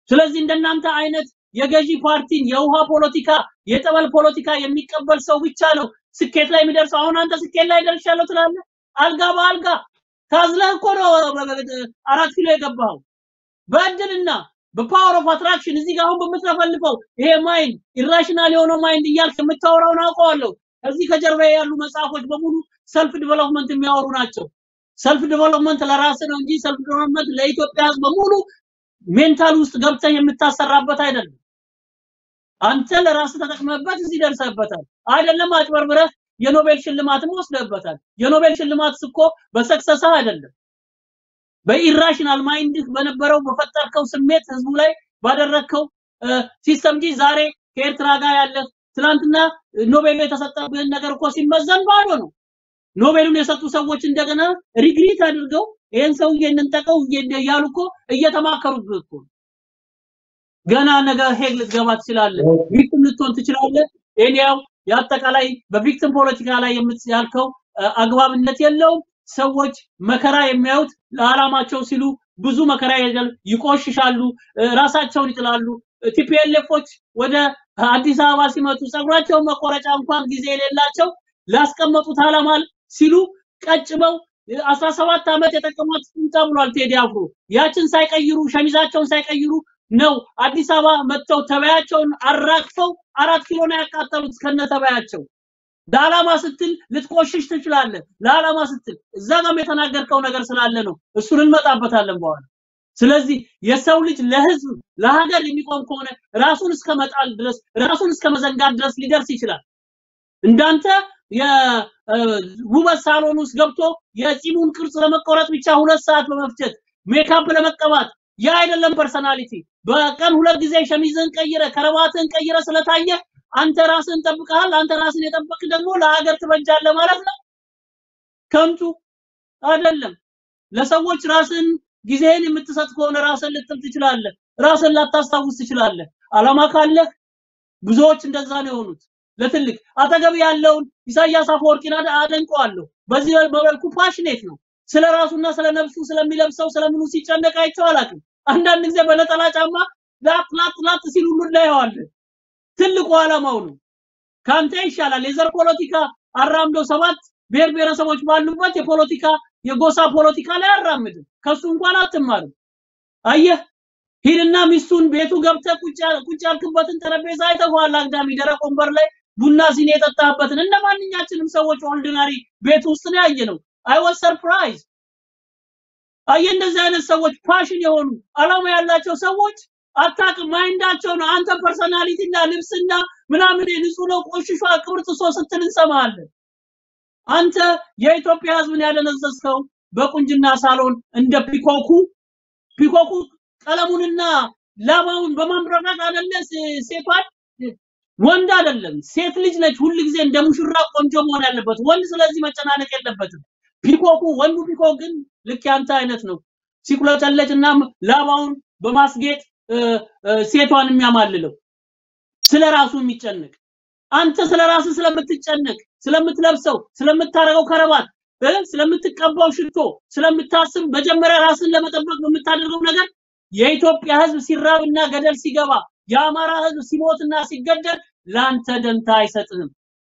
ስለዚህ እንደናንተ አይነት የገዢ ፓርቲን የውሃ ፖለቲካ የጠበል ፖለቲካ የሚቀበል ሰው ብቻ ነው ስኬት ላይ የሚደርሰው። አሁን አንተ ስኬት ላይ ደርሻለሁ ትላለህ። አልጋ በአልጋ ታዝለህ እኮ ነው አራት ኪሎ የገባኸው በእድልና በፓወር ኦፍ አትራክሽን እዚህ ጋር አሁን በምትለፈልፈው ይሄ ማይንድ ኢራሽናል የሆነው ማይንድ እያልክ የምታወራውን አውቀዋለሁ። ከዚህ ከጀርባ ያሉ መጽሐፎች በሙሉ ሰልፍ ዲቨሎፕመንት የሚያወሩ ናቸው። ሰልፍ ዲቨሎፕመንት ለራስ ነው እንጂ ሰልፍ ዲቨሎፕመንት ለኢትዮጵያ ሕዝብ በሙሉ ሜንታል ውስጥ ገብተህ የምታሰራበት አይደለም። አንተ ለራስህ ተጠቅመህበት እዚህ ደርሰህበታል። አይደለም አጭበርብረህ የኖቤል ሽልማትም ወስደህበታል። የኖቤል ሽልማት እኮ በሰክሰስህ አይደለም በኢራሽናል ማይንድህ በነበረው በፈጠርከው ስሜት ህዝቡ ላይ ባደረግከው ሲስተም እንጂ ዛሬ ከኤርትራ ጋር ያለ ትናንትና ኖቤል የተሰጠብህን ነገር እኮ ሲመዘን ባዶ ነው። ኖቤሉን የሰጡ ሰዎች እንደገና ሪግሪት አድርገው ይሄን ሰውዬ እንንጠቀው እያሉ እኮ እየተማከሩብህ እኮ ነው። ገና ነገ ሄግ ልትገባ ትችላለህ፣ ቪክቲም ልትሆን ትችላለህ። ኤኒያው የአጠቃላይ በቪክቲም ፖለቲካ ላይ ያልከው አግባብነት የለውም። ሰዎች መከራ የሚያዩት ለዓላማቸው ሲሉ ብዙ መከራ ይሄዳል፣ ይቆሽሻሉ፣ ራሳቸውን ይጥላሉ። ቲፒኤልኤፎች ወደ አዲስ አበባ ሲመጡ ጸጉራቸውን መቆረጫ እንኳን ጊዜ የሌላቸው ላስቀመጡት ዓላማ ሲሉ ቀጭበው 17 ዓመት የጠቀሟት ቁምጣ ብሏል ቴዲ አፍሮ። ያችን ሳይቀይሩ ሸሚዛቸውን ሳይቀይሩ ነው አዲስ አበባ መጥተው ተበያቸውን አራግፈው አራት ኪሎ ነው ያቃጠሉት ከነ ተበያቸው። ለዓላማ ስትል ልትቆሽሽ ትችላለህ። ለዓላማ ስትል እዛ ጋም የተናገርከው ነገር ስላለ ነው። እሱን እንመጣበታለን በኋላ። ስለዚህ የሰው ልጅ ለህዝብ ለሀገር የሚቆም ከሆነ ራሱን እስከ መጣል ድረስ ራሱን እስከ መዘንጋት ድረስ ሊደርስ ይችላል። እንዳንተ የውበት ሳሎን ውስጥ ገብቶ የፂሙን ቅርጽ ለመቆረጥ ብቻ ሁለት ሰዓት በመፍጀት ሜካፕ ለመቀባት ያ አይደለም ፐርሰናሊቲ። በቀን ሁለት ጊዜ ሸሚዝን ቀይረ ከረባትን ቀይረ ስለታየ አንተ ራስን ጠብቀሃል። አንተ ራስን የጠበቅ ደግሞ ለሀገር ትበጃለህ ማለት ነው። ከንቱ አይደለም። ለሰዎች ራስን ጊዜህን የምትሰጥ ከሆነ ራስን ልጥል ትችላለህ። ራስን ላታስታውስ ትችላለህ። አላማ ካለህ ብዙዎች እንደዛ ነው የሆኑት። ለትልቅ አጠገብ ያለውን ኢሳያስ አፈወርቂን አደንቀዋለሁ። በዚህ በመልኩ ፓሽኔት ነው። ስለ ራሱና ስለ ነፍሱ ስለሚለብሰው ስለምኑ ሲጨነቅ አይቼው አላውቅም። አንዳንድ ጊዜ በነጠላ ጫማ ላጥ ላጥ ላጥ ሲል ሁሉ እናየዋለን። ትልቁ ዓላማው ነው። ካንተ ይሻላል። የዘር ፖለቲካ አራምዶ ሰባት ብሔር ብሔረሰቦች ባሉበት የፖለቲካ የጎሳ ፖለቲካ ላይ አራምድም። ከሱ እንኳን አትማርም። አየህ፣ ሂድና ሚስቱን ቤቱ ገብተህ ቁጭ ቁጭ ያልክበትን ጠረጴዛ አይተኸዋል። አግዳሚ ደረቅ ወንበር ላይ ቡና ሲኒ የጠጣህበትን እንደ ማንኛችንም ሰዎች ኦርዲናሪ ቤት ውስጥ ነው ያየነው። አይ ዋዝ ሰርፕራይዝ። አየህ፣ እንደዚህ አይነት ሰዎች ፓሽን የሆኑ አላማ ያላቸው ሰዎች አታውቅም። ማይንዳቸው ነው። አንተ ፐርሰናሊቲና ልብስና ምናምን ንጹህ ነው ቆሽሿ ቅብርጥሶ ስትል እንሰማለን። አንተ የኢትዮጵያ ሕዝብን ያደነዘዝከው በቁንጅና ሳሎን እንደ ፒኮኩ ፒኮኩ ቀለሙንና ላባውን በማምረራት አይደለ ሴቷን ወንድ አይደለም ሴት ልጅ ነች። ሁል ጊዜ እንደ ሙሽራ ቆንጆ መሆን ያለበት ወንድ። ስለዚህ መጨናነቅ የለበትም። ፒኮኩ ወንዱ ፒኮክ ግን ልክ ያንተ አይነት ነው። ሲቁለጨለጭና ላባውን በማስጌጥ ሴቷን የሚያማልለው ስለ ራሱ የሚጨነቅ አንተ ስለ ራስህ ስለምትጨነቅ ስለምትለብሰው ስለምታረገው ከረባት ስለምትቀባው ሽቶ ስለምታስብ መጀመሪያ ራስን ለመጠበቅ በምታደርገው ነገር የኢትዮጵያ ህዝብ ሲራብና ገደል ሲገባ የአማራ ህዝብ ሲሞትና ሲገደል ለአንተ ደንታ አይሰጥህም።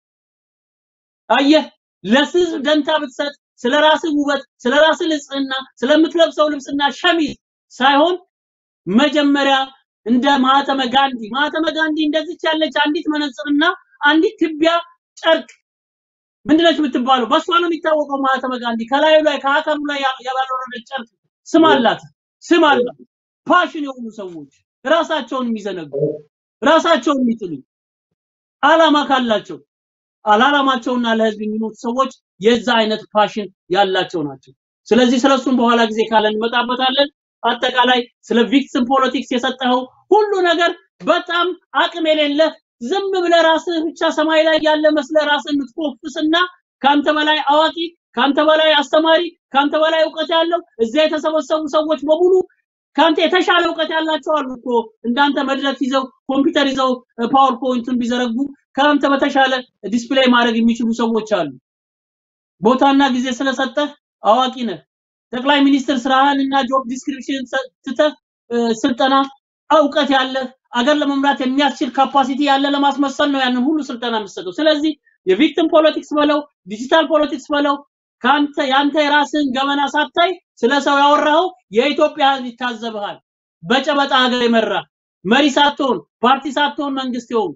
አየህ፣ ለህዝብ ደንታ ብትሰጥ ስለ ራስህ ውበት፣ ስለ ራስህ ንጽህና፣ ስለምትለብሰው ልብስና ሸሚዝ ሳይሆን መጀመሪያ እንደ ማህተመ ጋንዲ ማህተመ ጋንዲ እንደዚች ያለች አንዲት መነጽርና አንዲት ትቢያ ጨርቅ ምንድነች የምትባለው? በሷ ነው የሚታወቀው ማህተመ ጋንዲ። ከላዩ ላይ ከአካሉ ላይ ያልወረደች ጨርቅ ስም አላት፣ ስም አላት። ፓሽን የሆኑ ሰዎች ራሳቸውን የሚዘነጉ ራሳቸውን የሚጥሉ አላማ ካላቸው አላላማቸውና ለህዝብ የሚሞቱ ሰዎች የዛ አይነት ፓሽን ያላቸው ናቸው። ስለዚህ ስለሱም በኋላ ጊዜ ካለን እንመጣበታለን። አጠቃላይ ስለ ቪክቲም ፖለቲክስ የሰጠኸው ሁሉ ነገር በጣም አቅም የሌለ ዝም ብለህ ራስህ ብቻ ሰማይ ላይ ያለ መስለህ ራስህን የምትኮፍስና ካንተ በላይ አዋቂ፣ ካንተ በላይ አስተማሪ፣ ካንተ በላይ እውቀት ያለው እዚያ የተሰበሰቡ ሰዎች በሙሉ ካንተ የተሻለ እውቀት ያላቸው አሉ እኮ እንዳንተ መድረክ ይዘው ኮምፒውተር ይዘው ፓወርፖይንቱን ቢዘረጉ ከአንተ በተሻለ ዲስፕሌይ ማድረግ የሚችሉ ሰዎች አሉ። ቦታና ጊዜ ስለሰጠህ አዋቂ ነህ። ጠቅላይ ሚኒስትር ስራህን እና ጆብ ዲስክሪፕሽን ትተህ ስልጠና እውቀት ያለ አገር ለመምራት የሚያስችል ካፓሲቲ ያለ ለማስመሰል ነው ያንን ሁሉ ስልጠና የምትሰጠው። ስለዚህ የቪክቲም ፖለቲክስ በለው ዲጂታል ፖለቲክስ በለው ከአንተ ያንተ የራስህን ገመና ሳታይ ስለ ሰው ያወራኸው የኢትዮጵያ ህዝብ ይታዘብሃል። በጨበጣ ሀገር የመራ መሪ ሳትሆን ፓርቲ ሳትሆን መንግስት የሆን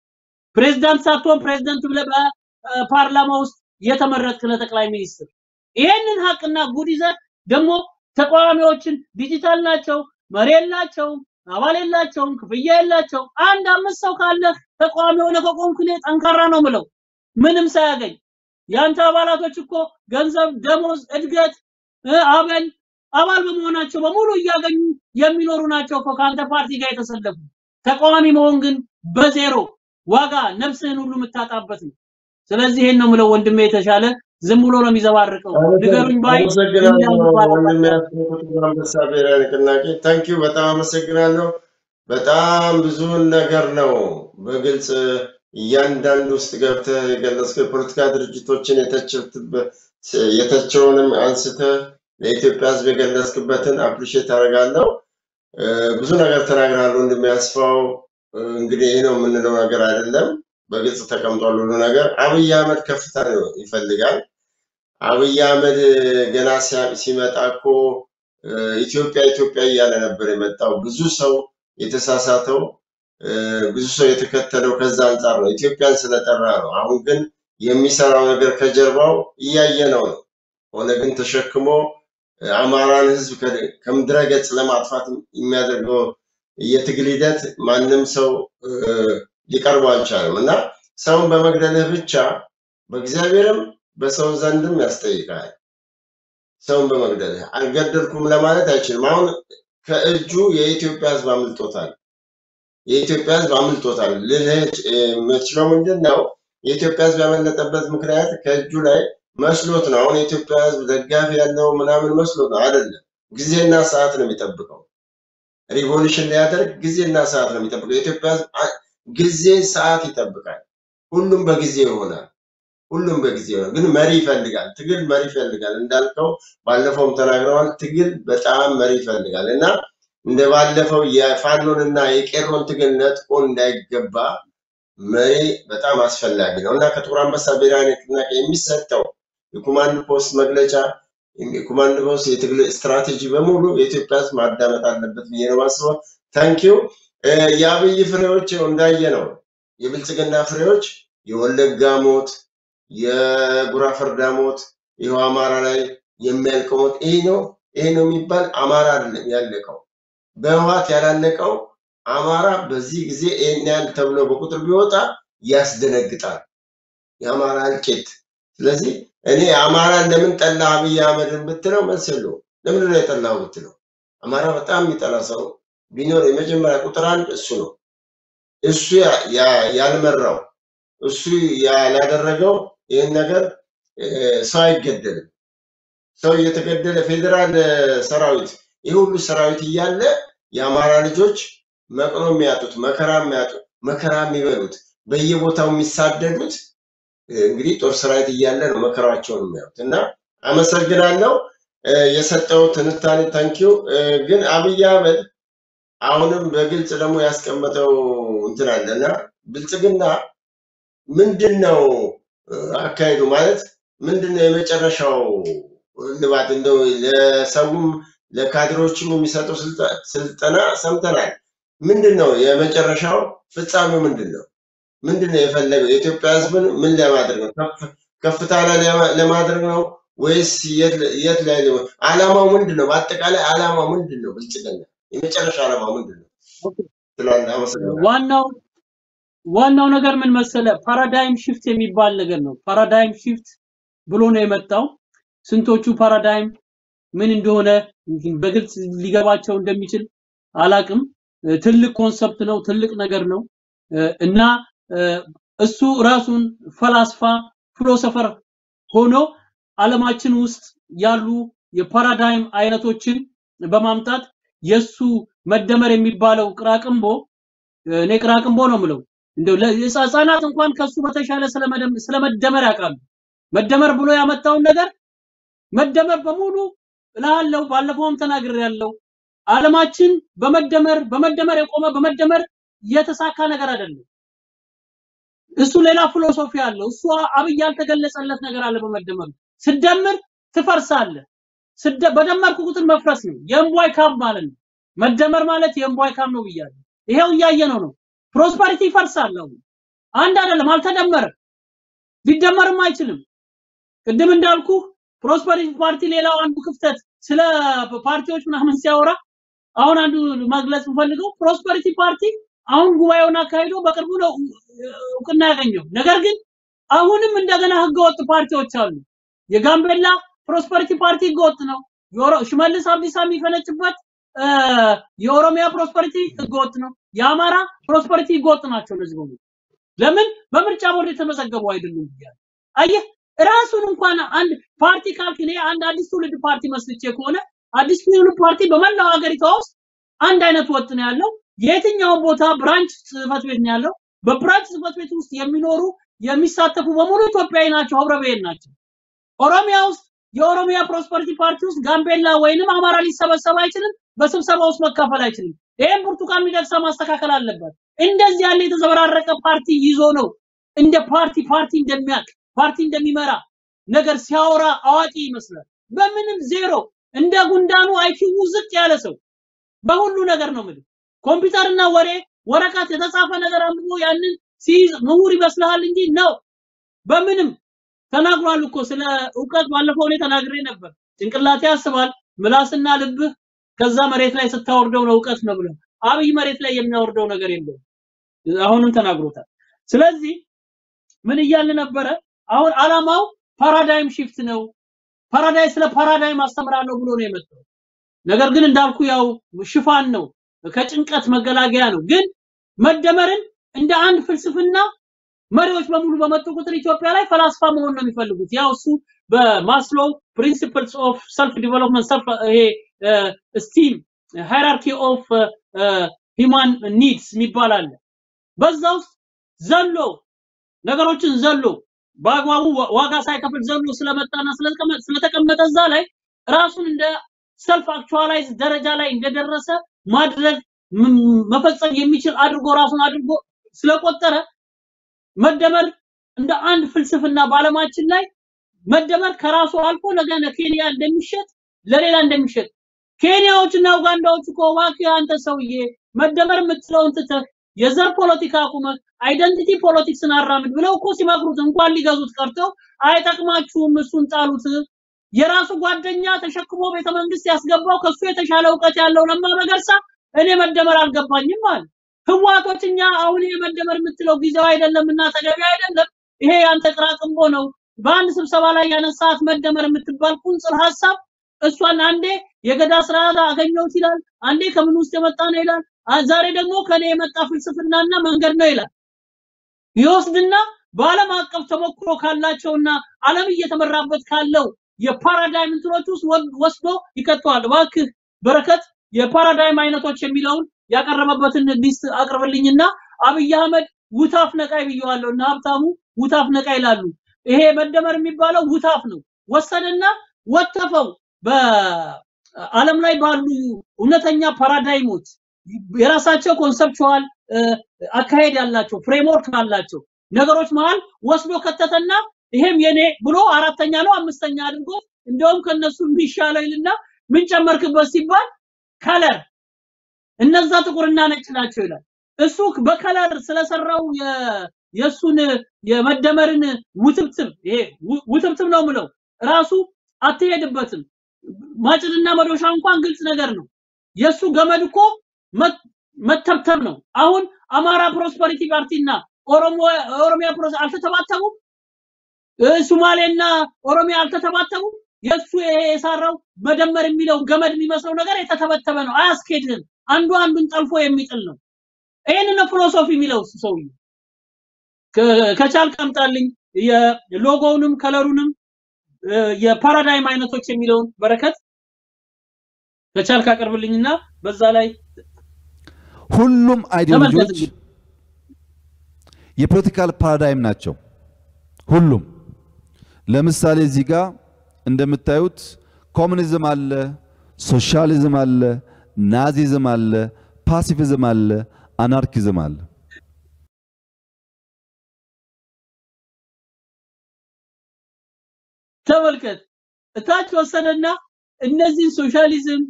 ፕሬዝዳንት ሳትሆን ፕሬዝዳንት ብለህ በፓርላማ ውስጥ የተመረጥክ ለጠቅላይ ሚኒስትር ይሄንን ሀቅና ጉድ ይዘህ ደግሞ ተቃዋሚዎችን ዲጂታል ናቸው፣ መሪ የላቸውም፣ አባል የላቸውም፣ ክፍያ የላቸውም። አንድ አምስት ሰው ካለ ተቃዋሚ ሆነ ከቆምክ እኔ ጠንካራ ነው ምለው ምንም ሳያገኝ ያንተ አባላቶች እኮ ገንዘብ፣ ደሞዝ፣ እድገት፣ እ፣ አበል አባል በመሆናቸው በሙሉ እያገኙ የሚኖሩ ናቸው እኮ ከአንተ ፓርቲ ጋር የተሰለፉ። ተቃዋሚ መሆን ግን በዜሮ ዋጋ ነፍስህን ሁሉ የምታጣበት ነው። ስለዚህ ይሄን ነው ምለው ወንድሜ የተሻለ ዝም ብሎ ነው የሚዘባርቀው። ንገሩኝ ባይ አመሰግናለሁ እንዳይባል ወንድሜ ያስቆጡት አንበሳ ብሔራዊ ንቅናቄ ታንኪዩ በጣም አመሰግናለሁ። በጣም ብዙን ነገር ነው በግልጽ እያንዳንዱ ውስጥ ገብተህ የገለጽከው የፖለቲካ ድርጅቶችን የተቸትበት የተቸውንም አንስተህ ለኢትዮጵያ ሕዝብ የገለጽክበትን አፕሪሼት አደርጋለሁ። እ፣ ብዙ ነገር ተናግረሃል ወንድሜ ያስፋው። እ፣ እንግዲህ ይህ ነው የምንለው ነገር አይደለም፣ በግልጽ ተቀምጧል ሁሉ ነገር። አብይ አህመድ ከፍታ ነው ይፈልጋል። አብይ አህመድ ገና ሲያ- ሲመጣ እኮ እ፣ ኢትዮጵያ ኢትዮጵያ እያለ ነበር የመጣው። ብዙ ሰው የተሳሳተው እ፣ ብዙ ሰው የተከተለው ከዛ አንጻር ነው፣ ኢትዮጵያን ስለጠራ ነው። አሁን ግን የሚሰራው ነገር ከጀርባው እያየነው ነው። ኦነግን ተሸክሞ እ፣ አማራን ህዝብ ከ- ከምድረ ገጽ ለማጥፋት የሚያደርገው የትግል ሂደት ማንም ሰው እ፣ ሊቀርበው አልቻለም እና ሰውን በመግደልህ ብቻ በእግዚአብሔርም በሰው ዘንድም ያስጠይቃል። ሰውን በመግደልህ አልገደልኩም ለማለት አይችልም። አሁን ከእጁ የኢትዮጵያ ህዝብ አምልጦታል። የኢትዮጵያ ህዝብ አምልጦታል ልልህ የምችለው ምንድን ነው? የኢትዮጵያ ህዝብ ያመለጠበት ምክንያት ከእጁ ላይ መስሎት ነው። አሁን የኢትዮጵያ ህዝብ ደጋፊ ያለው ምናምን መስሎት ነው። አይደለም። ጊዜና ሰዓት ነው የሚጠብቀው። ሪቮሉሽን ሊያደርግ ጊዜና ሰዓት ነው የሚጠብቀው። የኢትዮጵያ ህዝብ አ- ጊዜ ሰዓት ይጠብቃል። ሁሉም በጊዜ ይሆናል። ሁሉም በጊዜ ይሆናል። ግን መሪ ይፈልጋል። ትግል መሪ ይፈልጋል። እንዳልከው ባለፈውም ተናግረዋል። ትግል በጣም መሪ ይፈልጋል እና እንደ ባለፈው የፋኖንና የቄሮን ትግል ነጥቆ እንዳይገባ መሪ በጣም አስፈላጊ ነው እና ከጥቁር አንበሳ ብሔራዊ ንቅናቄ የሚሰጠው የኮማንድ ፖስት መግለጫ የኮማንድ ፖስት የትግል ስትራቴጂ በሙሉ የኢትዮጵያ ህዝብ ማዳመጥ አለበት ብዬ ነው ማስበው። ታንኪዩ የአብይ ፍሬዎች ይኸው እንዳየ ነው። የብልጽግና ፍሬዎች የወለጋ ሞት፣ የጉራ ፈርዳ ሞት፣ ይኸው አማራ ላይ የሚያልቀው ሞት ይሄ ነው ይሄ ነው የሚባል አማራ አይደለም ያለቀው። በህወሓት ያላለቀው አማራ በዚህ ጊዜ ይህን ያህል ተብሎ በቁጥር ቢወጣ ያስደነግጣል። የአማራ እልቂት። ስለዚህ እኔ አማራን ለምን ጠላ አብይ አህመድን ብትለው መልስ የለውም። ለምንድን ነው የጠላው ብትለው አማራ በጣም የሚጠላ ሰው ቢኖር የመጀመሪያ ቁጥር አንድ እሱ ነው። እሱ ያ- ያ- ያልመራው እሱ ያላደረገው ይህን ነገር እ፣ ሰው አይገደልም። ሰው እየተገደለ ፌዴራል እ፣ ሰራዊት ይህ ሁሉ ሰራዊት እያለ የአማራ ልጆች መቅኖ የሚያጡት መከራ የሚያጡት መከራ የሚበሉት በየቦታው የሚሳደዱት እ፣ እንግዲህ ጦር ሰራዊት እያለ ነው መከራቸውን የሚያዩት እና አመሰግናለሁ እ፣ የሰጠው ትንታኔ ታንኪው። ግን አብይ አህመድ አሁንም በግልጽ ደግሞ ያስቀመጠው እንትን አለና ብልጽግና ምንድን ነው እ፣ አካሄዱ ማለት ምንድን ነው የመጨረሻው ልባት እንደው ለሰውም ለካድሬዎችም የሚሰጠው ስልጠ- ስልጠና ሰምተናል። ምንድን ነው የመጨረሻው ፍጻሜው ምንድን ነው? ምንድን ነው የፈለገው? የኢትዮጵያ ሕዝብን ምን ለማድረግ ነው? ከፍ- ከፍታ ላይ ለማ- ለማድረግ ነው ወይስ የት የት ላይ ሊሆን? ዓላማው ምንድን ነው? በአጠቃላይ ዓላማው ምንድን ነው? ብልጽግና የመጨረሻ ዓላማው ምንድን ነው ትላለህ? አመሰግናለሁ። ዋናው ዋናው ነገር ምን መሰለ ፓራዳይም ሽፍት የሚባል ነገር ነው። ፓራዳይም ሽፍት ብሎ ነው የመጣው። ስንቶቹ ፓራዳይም ምን እንደሆነ በግልጽ ሊገባቸው እንደሚችል አላቅም። እ፣ ትልቅ ኮንሰፕት ነው፣ ትልቅ ነገር ነው እ፣ እና እ፣ እሱ ራሱን ፈላስፋ ፊሎሶፈር ሆኖ ዓለማችን ውስጥ ያሉ የፓራዳይም አይነቶችን በማምጣት የሱ መደመር የሚባለው ቅራቅንቦ እኔ ቅራቅንቦ ነው የምለው እንደው ለህፃናት እንኳን ከሱ በተሻለ ስለመደም- ስለመደመር ያውቃሉ። መደመር ብሎ ያመጣውን ነገር መደመር በሙሉ እላለሁ። ባለፈውም ተናግሬያለሁ። ዓለማችን በመደመር በመደመር የቆመ በመደመር የተሳካ ነገር አይደለም። እሱ ሌላ ፊሎሶፊ አለው። እሱ አብይ ያልተገለጸለት ነገር አለ። በመደመር ስደምር ትፈርሳለህ። ስደ በደመርኩ ቁጥር መፍረስ ነው። የእምቧይ ካብ ማለት ነው። መደመር ማለት የእምቧይ ካብ ነው ብያለሁ። ይሄው እያየነው ነው። ፕሮስፐሪቲ ይፈርሳል። አሁን አንድ አይደለም፣ አልተደመረም፣ ሊደመርም አይችልም። ቅድም እንዳልኩ ፕሮስፐሪቲ ፓርቲ ሌላው አንዱ ክፍተት ስለ ፓርቲዎች ምናምን ሲያወራ አሁን አንዱ መግለጽ የምፈልገው ፕሮስፐሪቲ ፓርቲ አሁን ጉባኤውን አካሂዶ በቅርቡ ነው እውቅና ያገኘው። ነገር ግን አሁንም እንደገና ህገወጥ ፓርቲዎች አሉ። የጋምቤላ ፕሮስፐሪቲ ፓርቲ ህገወጥ ነው። የኦሮ- ሽመልስ አብዲሳ የሚፈነጭበት እ፣ የኦሮሚያ ፕሮስፐሪቲ ህገወጥ ነው። የአማራ ፕሮስፐሪቲ ህገወጥ ናቸው። እነዚህ በሙሉ ለምን በምርጫ ቦርድ የተመዘገቡ አይደሉም ብያለሁ። አየህ ራሱን እንኳን አንድ ፓርቲ ካልክ እኔ አንድ አዲስ ትውልድ ፓርቲ መስልቼ ከሆነ አዲስ ትውልድ ፓርቲ በመላው ሀገሪቷ ውስጥ አንድ አይነት ወጥ ነው ያለው። የትኛውን ቦታ ብራንች ጽህፈት ቤት ነው ያለው። በብራንች ጽህፈት ቤት ውስጥ የሚኖሩ የሚሳተፉ በሙሉ ኢትዮጵያዊ ናቸው፣ ህብረ ብሔር ናቸው። ኦሮሚያ ውስጥ የኦሮሚያ ፕሮስፐሪቲ ፓርቲ ውስጥ ጋምቤላ ወይንም አማራ ሊሰበሰብ አይችልም። በስብሰባ ውስጥ መካፈል አይችልም። ይህም ብርቱካን ሚደቅሳ ማስተካከል አለበት። እንደዚህ ያለ የተዘበራረቀ ፓርቲ ይዞ ነው እንደ ፓርቲ ፓርቲ እንደሚያውቅ ፓርቲ እንደሚመራ ነገር ሲያወራ አዋቂ ይመስላል። በምንም ዜሮ እንደ ጉንዳኑ አይኪው ዝቅ ያለ ሰው በሁሉ ነገር ነው የምልህ። ኮምፒውተርና ወሬ ወረቀት የተጻፈ ነገር አንብቦ ያንን ሲይዝ ምሁር ይመስልሃል እንጂ ነው በምንም ተናግሯል እኮ ስለ እውቀት ባለፈው እኔ ተናግሬ ነበር። ጭንቅላቴ ያስባል፣ ምላስና ልብህ ከዛ መሬት ላይ ስታወርደው ነው እውቀት ነው ብለው። አብይ መሬት ላይ የሚያወርደው ነገር የለውም። አሁንም ተናግሮታል። ስለዚህ ምን እያልን ነበረ? አሁን አላማው ፓራዳይም ሺፍት ነው። ፓራዳይ ስለ ፓራዳይም አስተምራለሁ ብሎ ነው የመጣው። ነገር ግን እንዳልኩ ያው ሽፋን ነው፣ ከጭንቀት መገላገያ ነው። ግን መደመርን እንደ አንድ ፍልስፍና መሪዎች በሙሉ በመጡ ቁጥር ኢትዮጵያ ላይ ፈላስፋ መሆን ነው የሚፈልጉት። ያው እሱ በማስሎ ፕሪንሲፕልስ ኦፍ ሰልፍ ዲቨሎፕመንት ሰልፍ ይሄ ስቲም ሃይራርኪ ኦፍ ሂማን ኒድስ የሚባል አለ። በዛ ውስጥ ዘሎ ነገሮችን ዘሎ በአግባቡ ዋ- ዋጋ ሳይከፍል ዘሎ ስለመጣና ስለተቀመ- ስለተቀመጠ እዛ ላይ ራሱን እንደ ሰልፍ አክቹዋላይዝ ደረጃ ላይ እንደደረሰ ማድረግ ም- መፈጸም የሚችል አድርጎ ራሱን አድርጎ ስለቆጠረ መደመር እንደ አንድ ፍልስፍና በዓለማችን ላይ መደመር ከራሱ አልፎ ነገ ለኬንያ እንደሚሸጥ ለሌላ እንደሚሸጥ ኬንያዎችና ኡጋንዳዎች እኮ እባክህ አንተ ሰውዬ መደመር የምትለውን ትተህ የዘር ፖለቲካ አቁመህ አይደንቲቲ ፖለቲክስን አራምድ ብለው እኮ ሲመክሩት እንኳን ሊገዙት ቀርተው አይጠቅማችሁም፣ እሱን ጣሉት። የራሱ ጓደኛ ተሸክሞ ቤተ መንግስት ያስገባው ከሱ የተሻለ እውቀት ያለው ለማ መገርሳ እኔ መደመር አልገባኝም አለ። ህዋቶች እኛ አሁን ይሄ መደመር የምትለው ጊዜው አይደለም እና ተገቢ አይደለም፣ ይሄ ያንተ ቅራቅንቦ ነው። በአንድ ስብሰባ ላይ ያነሳት መደመር የምትባል ቁንጽል ሀሳብ እሷን አንዴ የገዳ ስርዓት አገኘሁት ይላል፣ አንዴ ከምን ውስጥ የመጣ ነው ይላል፣ አ- ዛሬ ደግሞ ከኔ የመጣ ፍልስፍናና መንገድ ነው ይላል። ይወስድና በዓለም አቀፍ ተሞክሮ ካላቸውና ዓለም እየተመራበት ካለው የፓራዳይም እንትኖች ውስጥ ወድ- ወስዶ ይከተዋል። እባክህ በረከት የፓራዳይም አይነቶች የሚለውን ያቀረበበትን ሊስት አቅርብልኝና አብይ አህመድ ውታፍ ነቃይ ብየዋለሁ እና ሀብታሙ ውታፍ ነቃይ ይላሉ። ይሄ መደመር የሚባለው ውታፍ ነው። ወሰደና ወተፈው በዓለም ላይ ባሉ እውነተኛ ፓራዳይሞች የራሳቸው ኮንሰፕቹዋል አካሄድ ያላቸው ፍሬምወርክ አላቸው ነገሮች መሃል ወስዶ ከተተና ይሄም የኔ ብሎ አራተኛ ነው አምስተኛ አድርጎ እንደውም ከነሱ የሚሻለው ይልና ምን ጨመርክበት ሲባል ከለር እነዛ ጥቁርና ነጭ ናቸው ይላል። እሱ በከለር ስለሰራው የ- የእሱን የመደመርን ውትብትብ ይሄ ው- ውትብትብ ነው ምለው ራሱ አትሄድበትም። ማጭድና መዶሻ እንኳን ግልጽ ነገር ነው። የእሱ ገመድ እኮ መ- መተብተብ ነው። አሁን አማራ ፕሮስፐሪቲ ፓርቲና ኦሮሞ ኦሮሚያ ፕሮስ አልተተባተቡም። እ፣ ሱማሌና ኦሮሚያ አልተተባተቡም። የእሱ ይሄ የሰራው መደመር የሚለው ገመድ የሚመስለው ነገር የተተበተበ ነው። አያስኬድም። አንዱ አንዱን ጠልፎ የሚጥል ነው። ይህንን ነው ፊሎሶፊ የሚለው እሱ ሰውዬ። ከ- ከቻልክ አምጣልኝ የሎጎውንም ከለሩንም እ፣ የፓራዳይም አይነቶች የሚለውን በረከት ከቻልክ አቅርብልኝና በዛ ላይ ሁሉም አይዲዮሎጂዎች ተመልከት የፖለቲካል ፓራዳይም ናቸው። ሁሉም ለምሳሌ እዚህ ጋር እንደምታዩት ኮሙኒዝም አለ፣ ሶሻሊዝም አለ፣ ናዚዝም አለ፣ ፓሲፊዝም አለ፣ አናርኪዝም አለ። ተመልከት እታች ወሰደና እነዚህ ሶሻሊዝም፣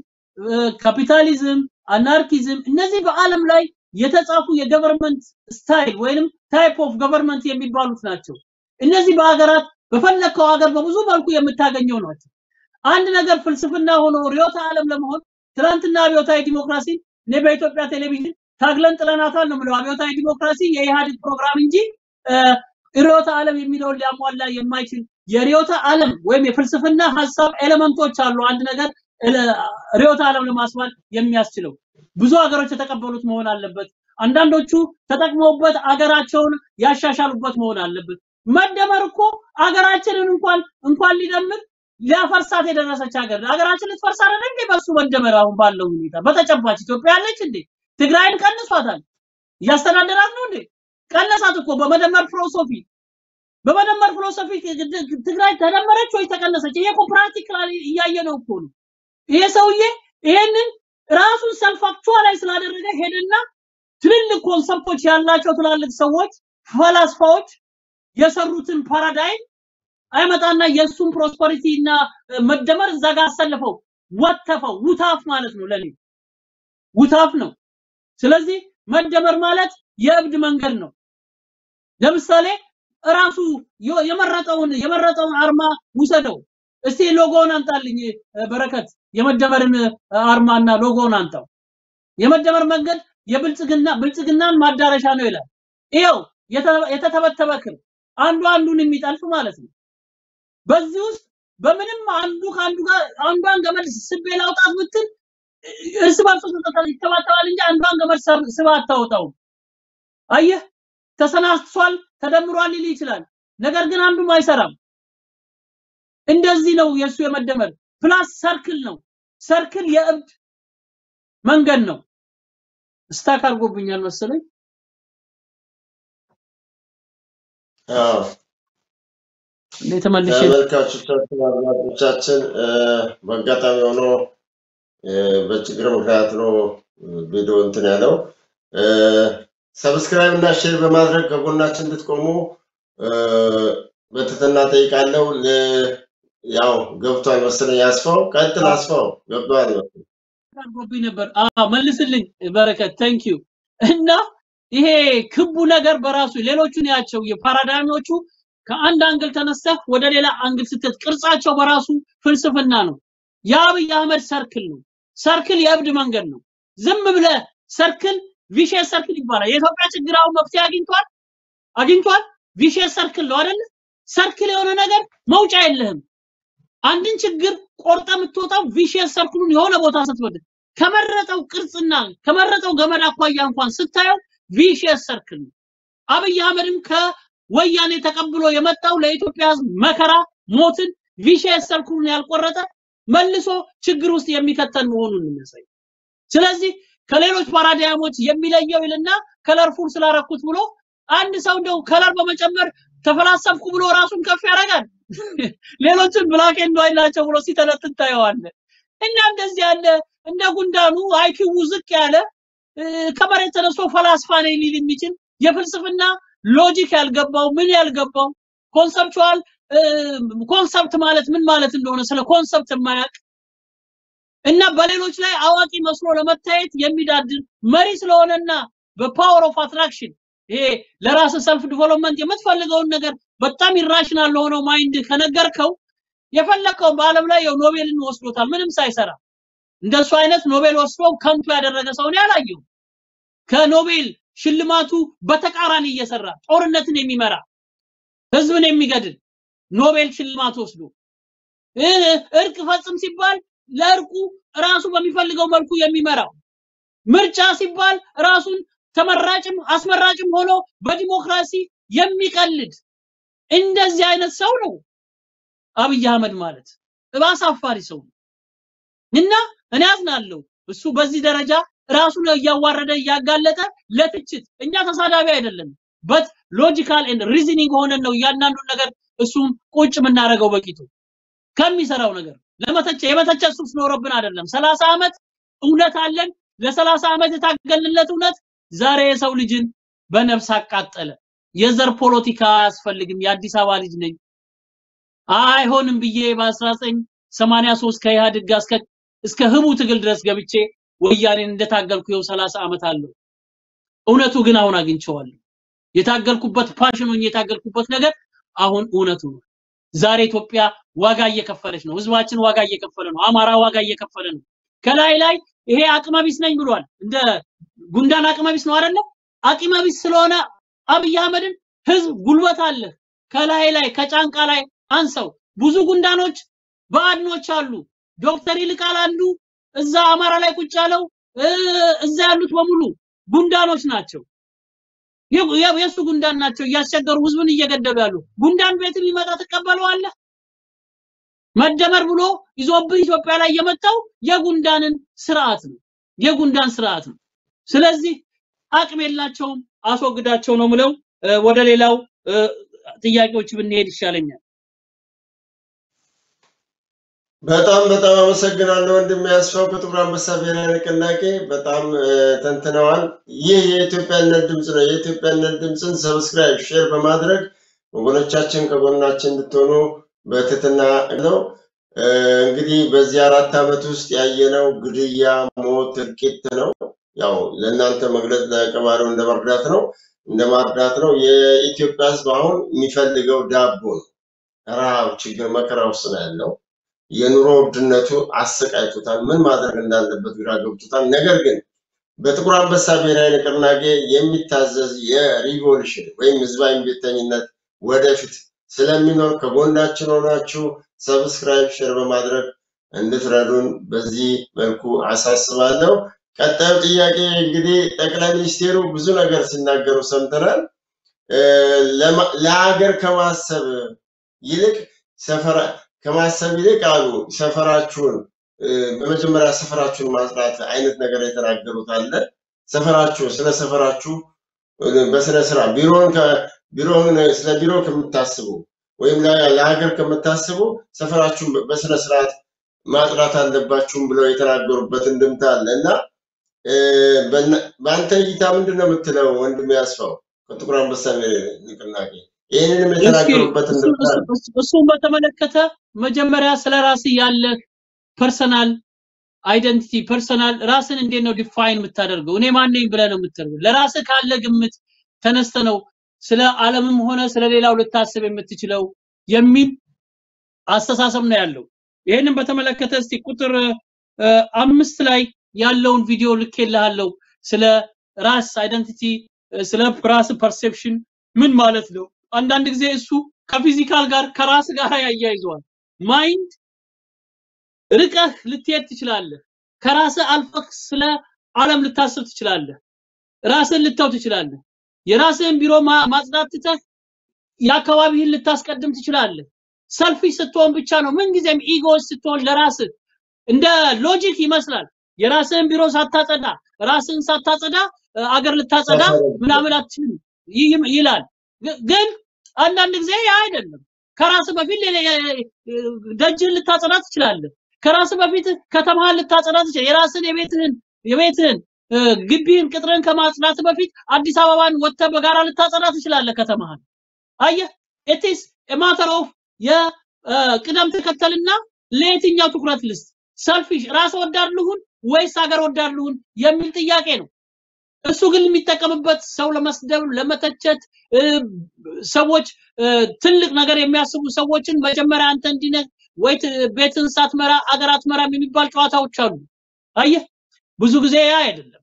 ካፒታሊዝም፣ አናርኪዝም እነዚህ በዓለም ላይ የተጻፉ የገቨርንመንት ስታይል ወይንም ታይፕ ኦፍ ገቨርንመንት የሚባሉት ናቸው። እነዚህ በሀገራት በፈለከው ሀገር በብዙ መልኩ የምታገኘው ናቸው። አንድ ነገር ፍልስፍና ሆኖ ርዕዮተ ዓለም ለመሆን ትናንትና አብዮታዊ ዲሞክራሲ እኔ በኢትዮጵያ ቴሌቪዥን ታግለን ጥለናታል ነው የምለው። አብዮታዊ ዲሞክራሲ የኢህአዴግ ፕሮግራም እንጂ ርዕዮተ ዓለም የሚለውን ሊያሟላ የማይችል የርዕዮተ ዓለም ወይም የፍልስፍና ሀሳብ ኤሌመንቶች አሉ። አንድ ነገር ርዕዮተ ዓለም ለማስባል የሚያስችለው ብዙ ሀገሮች የተቀበሉት መሆን አለበት። አንዳንዶቹ ተጠቅመውበት አገራቸውን ያሻሻሉበት መሆን አለበት። መደመር እኮ አገራችንን እንኳን እንኳን ሊደምር ሊያፈርሳት የደረሰች ሀገር ሀገራችን ልትፈርስ አይደል እንዴ? በሱ መደመር አሁን ባለው ሁኔታ በተጨባጭ ኢትዮጵያ ያለች እንዴ? ትግራይን ቀንሷታል። እያስተዳደራት ነው እንዴ? ቀነሳት እኮ በመደመር ፊሎሶፊ በመደመር ፊሎሶፊ ትግራይ ተደመረች ወይ ተቀነሰች? ይሄ እኮ ፕራክቲካሊ እያየ ነው እኮ ነው። ይሄ ሰውዬ ይሄንን ራሱን ሰልፍ አክቹዋላይዝ ስላደረገ ሄደና ትልልቅ ኮንሰፕቶች ያላቸው ትላልቅ ሰዎች ፈላስፋዎች የሰሩትን ፓራዳይም አይመጣና የእሱን ፕሮስፐሪቲ እና መደመር እዛ ጋር አሰልፈው ወተፈው ውታፍ ማለት ነው። ለኔ ውታፍ ነው። ስለዚህ መደመር ማለት የእብድ መንገድ ነው። ለምሳሌ እራሱ የመረጠውን የመረጠውን አርማ ውሰደው እስቲ ሎጎውን አንጣልኝ በረከት የመደመርን አርማና ሎጎውን አንጣው የመደመር መንገድ የብልጽግና ብልጽግናን ማዳረሻ ነው ይላል ይኸው የተተበተበ ክር አንዱ አንዱን የሚጠልፍ ማለት ነው በዚህ ውስጥ በምንም አንዱ ከአንዱ ጋር አንዷን ገመድ ስቤ ላውጣት ብትል እርስ በርሱ ይተባተባል እንጂ አንዷን ገመድ ስባ አታወጣውም አየህ ተሰናስቷል ተደምሯል ሊል ይችላል ነገር ግን አንዱም አይሰራም እንደዚህ ነው የእሱ የመደመር ፕላስ ሰርክል ነው ሰርክል የእብድ መንገድ ነው ስታክ አድርጎብኛል መሰለኝ አዎ እንዴ ተመልሼ ተመልካቾቻችን አድማጮቻችን በአጋጣሚ ሆኖ በችግር ምክንያት ነው ቪዲዮ እንትን ያለው ሰብስክራይብ እና ሼር በማድረግ ከጎናችን እንድትቆሙ በትህትና ጠይቃለሁ። ያው ገብቷል መሰለኝ። አስፋው ቀጥል። አስፋው ገብቷል መሰለኝ። አድርጎብኝ ነበር። አዎ መልስልኝ በረከት ታንክ ዩ። እና ይሄ ክቡ ነገር በራሱ ሌሎቹን ያቸው የፓራዳይሞቹ ከአንድ አንግል ተነስተህ ወደ ሌላ አንግል ስትት ቅርጻቸው በራሱ ፍልስፍና ነው። የአብይ አህመድ ሰርክል ነው። ሰርክል የእብድ መንገድ ነው። ዝም ብለህ ሰርክል ቪሼስ ሰርክል ይባላል። የኢትዮጵያ ችግር አሁን መፍትሄ አግኝቷል አግኝቷል። ቪሼስ ሰርክል ነው አይደል? ሰርክል የሆነ ነገር መውጫ የለህም። አንድን ችግር ቆርጠ የምትወጣው ቪሼስ ሰርክሉን የሆነ ቦታ ስትወድ ከመረጠው ቅርጽና ከመረጠው ገመድ አኳያ እንኳን ስታየው ቪሼስ ሰርክል ነው። አብይ አህመድም ከወያኔ ተቀብሎ የመጣው ለኢትዮጵያ ሕዝብ መከራ ሞትን ቪሼስ ሰርክሉን ያልቆረጠ መልሶ ችግር ውስጥ የሚከተን መሆኑን የሚያሳይ ስለዚህ ከሌሎች ፓራዳይሞች የሚለየው ይልና ከለርፉል ስላረኩት ብሎ አንድ ሰው እንደው ከለር በመጨመር ተፈላሰፍኩ ብሎ ራሱን ከፍ ያደርጋል። ሌሎችን ብላክ ኤንድ ዋይት ናቸው ብሎ ሲተነትን ታየዋለህ። እና እንደዚህ ያለ እንደ ጉንዳኑ አይኪው ዝቅ ያለ ከመሬት ተነስቶ ፈላስፋ ነኝ ሊል የሚችል የፍልስፍና ሎጂክ ያልገባው ምን ያልገባው ኮንሰፕቹዋል ኮንሰፕት ማለት ምን ማለት እንደሆነ ስለ ኮንሰፕት የማያውቅ እና በሌሎች ላይ አዋቂ መስሎ ለመታየት የሚዳድር መሪ ስለሆነና በፓወር ኦፍ አትራክሽን ይሄ ለራስ ሰልፍ ዲቨሎፕመንት የምትፈልገውን ነገር በጣም ኢራሽናል ለሆነው ማይንድ ከነገርከው የፈለከው በአለም ላይ ያው ኖቤልን ወስዶታል ምንም ሳይሰራ እንደሱ አይነት ኖቤል ወስዶ ከንቱ ያደረገ ሰው ነው ያላየው ከኖቤል ሽልማቱ በተቃራኒ እየሰራ ጦርነትን የሚመራ ህዝብን የሚገድል ኖቤል ሽልማት ወስዶ እርቅ ፈጽም ሲባል ለእርቁ ራሱ በሚፈልገው መልኩ የሚመራው ምርጫ ሲባል ራሱን ተመራጭም አስመራጭም ሆኖ በዲሞክራሲ የሚቀልድ እንደዚህ አይነት ሰው ነው አብይ አህመድ ማለት አሳፋሪ ሰው ነው እና እኔ አዝናለሁ እሱ በዚህ ደረጃ ራሱን እያዋረደ እያጋለጠ ለትችት እኛ ተሳዳቢ አይደለም በት ሎጂካል ኤንድ ሪዝኒንግ ሆነን ነው እያንዳንዱን ነገር እሱም ቁጭ የምናደርገው በቂቱ ከሚሰራው ነገር ለመተቸ የመተቸት ሱስ ኖሮብን አይደለም። ሰላሳ ዓመት እውነት አለን። ለሰላሳ ዓመት የታገልንለት እውነት ዛሬ የሰው ልጅን በነፍስ አቃጠለ። የዘር ፖለቲካ አያስፈልግም። የአዲስ አበባ ልጅ ነኝ አይሆንም ብዬ በ1983 ከኢህአዴግ ጋር እስከ እስከ ህቡ ትግል ድረስ ገብቼ ወያኔን እንደታገልኩ ይኸው 30 ዓመት አለው። እውነቱ ግን አሁን አግኝቼዋለሁ። የታገልኩበት ፓሽን ሆኜ የታገልኩበት ነገር አሁን እውነቱ ነው። ዛሬ ኢትዮጵያ ዋጋ እየከፈለች ነው። ህዝባችን ዋጋ እየከፈለ ነው። አማራ ዋጋ እየከፈለ ነው። ከላይ ላይ ይሄ አቅመቢስ ነኝ ብሏል። እንደ ጉንዳን አቅመቢስ ነው አይደለ? አቅመቢስ ስለሆነ አብይ አህመድን ህዝብ ጉልበት አለ ከላይ ላይ ከጫንቃ ላይ አንሰው። ብዙ ጉንዳኖች ባዕድኖች አሉ። ዶክተር ይልቃል አንዱ እዛ አማራ ላይ ቁጭ ያለው እዛ ያሉት በሙሉ ጉንዳኖች ናቸው። የሱ ጉንዳን ናቸው እያስቸገሩ ህዝብን እየገደሉ ያሉ። ጉንዳን ቤት ቢመጣ ትቀበለዋለህ? መደመር ብሎ ይዞብህ ኢትዮጵያ ላይ የመጣው የጉንዳንን ስርዓት ነው። የጉንዳን ስርዓት ነው። ስለዚህ አቅም የላቸውም፣ አስወግዳቸው ነው ምለው። ወደ ሌላው ጥያቄዎች ብንሄድ ይሻለኛል። በጣም በጣም አመሰግናለሁ ወንድም ያስፋው ከጥቁር አንበሳ ብሔራዊ ንቅናቄ በጣም ተንትነዋል። ይህ የኢትዮጵያነት ድምፅ ነው። የኢትዮጵያነት ድምፅን ሰብስክራይብ፣ ሼር በማድረግ ወገኖቻችን ከጎናችን እንድትሆኑ በትህትና ነው። እንግዲህ በዚህ አራት ዓመት ውስጥ ያየነው ግድያ፣ ሞት፣ እልቂት ነው። ያው ለእናንተ መግለጽ ለቀባሪው እንደ መርዳት ነው እንደ ማርዳት ነው። የኢትዮጵያ ሕዝብ አሁን የሚፈልገው ዳቦ ነው። ረሃብ፣ ችግር፣ መከራ ውስጥ ነው ያለው። የኑሮ ውድነቱ አሰቃይቶታል። ምን ማድረግ እንዳለበት ግራ ገብቶታል። ነገር ግን በጥቁር አንበሳ ብሔራዊ ንቅናቄ የሚታዘዝ የሪቮሉሽን ወይም ህዝባዊ ቤተኝነት ወደፊት ስለሚኖር ከጎናችን ሆናችሁ ሰብስክራይብ፣ ሼር በማድረግ እንድትረዱን በዚህ መልኩ አሳስባለሁ። ቀጣዩ ጥያቄ እንግዲህ ጠቅላይ ሚኒስቴሩ ብዙ ነገር ሲናገሩ ሰምተናል። ለሀገር ከማሰብ ይልቅ ሰፈራ ከማሰብ ይልቅ አሉ ሰፈራችሁን በመጀመሪያ ሰፈራችሁን ማጽዳት አይነት ነገር የተናገሩት አለ። ሰፈራችሁ ስለ ሰፈራችሁ በስነ ስራ ቢሮን ቢሮን ስለ ቢሮ ከምታስቡ ወይም ለሀገር ከምታስቡ ሰፈራችሁን በስነ ስርዓት ማጽዳት አለባችሁም ብለው የተናገሩበት እንድምታ አለ እና በአንተ እይታ ምንድን ነው የምትለው ወንድም ያስፋው ከጥቁር አንበሳ ንቅናቄ ይህንንም የተናገሩበት እንድምታ አለ። እሱን በተመለከተ መጀመሪያ ስለ ራስ ያለ ፐርሰናል አይደንቲቲ ፐርሰናል ራስን እንዴት ነው ዲፋይን የምታደርገው? እኔ ማን ነኝ ብለህ ነው የምትለው። ለራስህ ካለ ግምት ተነስተ ነው ስለ ዓለምም ሆነ ስለ ሌላው ልታስብ የምትችለው የሚል አስተሳሰብ ነው ያለው። ይህንን በተመለከተ እስቲ ቁጥር አምስት ላይ ያለውን ቪዲዮ ልኬልሃለሁ። ስለ ራስ አይደንቲቲ፣ ስለ ራስ ፐርሴፕሽን ምን ማለት ነው? አንዳንድ ጊዜ እሱ ከፊዚካል ጋር ከራስ ጋር ያያይዘዋል። ማይንድ ርቀህ ልትሄድ ትችላለህ። ከራስህ አልፈህ ስለ ዓለም ልታስብ ትችላለህ። ራስህን ልተው ትችላለህ። የራስህን ቢሮ ማጽዳት ትተህ የአካባቢህን ልታስቀድም ትችላለህ። ሰልፊሽ ስትሆን ብቻ ነው ምንጊዜም ኢጎስ ስትሆን ለራስህ እንደ ሎጂክ ይመስላል። የራስህን ቢሮ ሳታጸዳ ራስህን ሳታጸዳ አገር ልታጸዳ ምናምን አትችልም ይላል። ግን አንዳንድ ጊዜ ያ አይደለም። ከራስህ በፊት ደጅህን ልታጸዳ ትችላለህ። ከራስህ በፊት ከተማህን ልታጸዳ ትችላለህ። የራስህን የቤትህን የቤትህን ግቢህን ቅጥርን ከማጽዳት በፊት አዲስ አበባን ወጥተህ በጋራ ልታጸዳ ትችላለህ ከተማህን። አየህ ኢትስ ማተር ኦፍ የቅደም ተከተልና ለየትኛው ትኩረት ልስጥ? ሰልፊሽ ራስ ወዳድ ልሁን ወይስ ሀገር ወዳድ ልሁን የሚል ጥያቄ ነው። እሱ ግን የሚጠቀምበት ሰው ለመስደብ፣ ለመተቸት ሰዎች ትልቅ ነገር የሚያስቡ ሰዎችን መጀመሪያ አንተ እንዲነህ ወይ ቤትን ሳትመራ አገር አትመራም የሚባል ጨዋታዎች አሉ። አየህ ብዙ ጊዜ ያ አይደለም።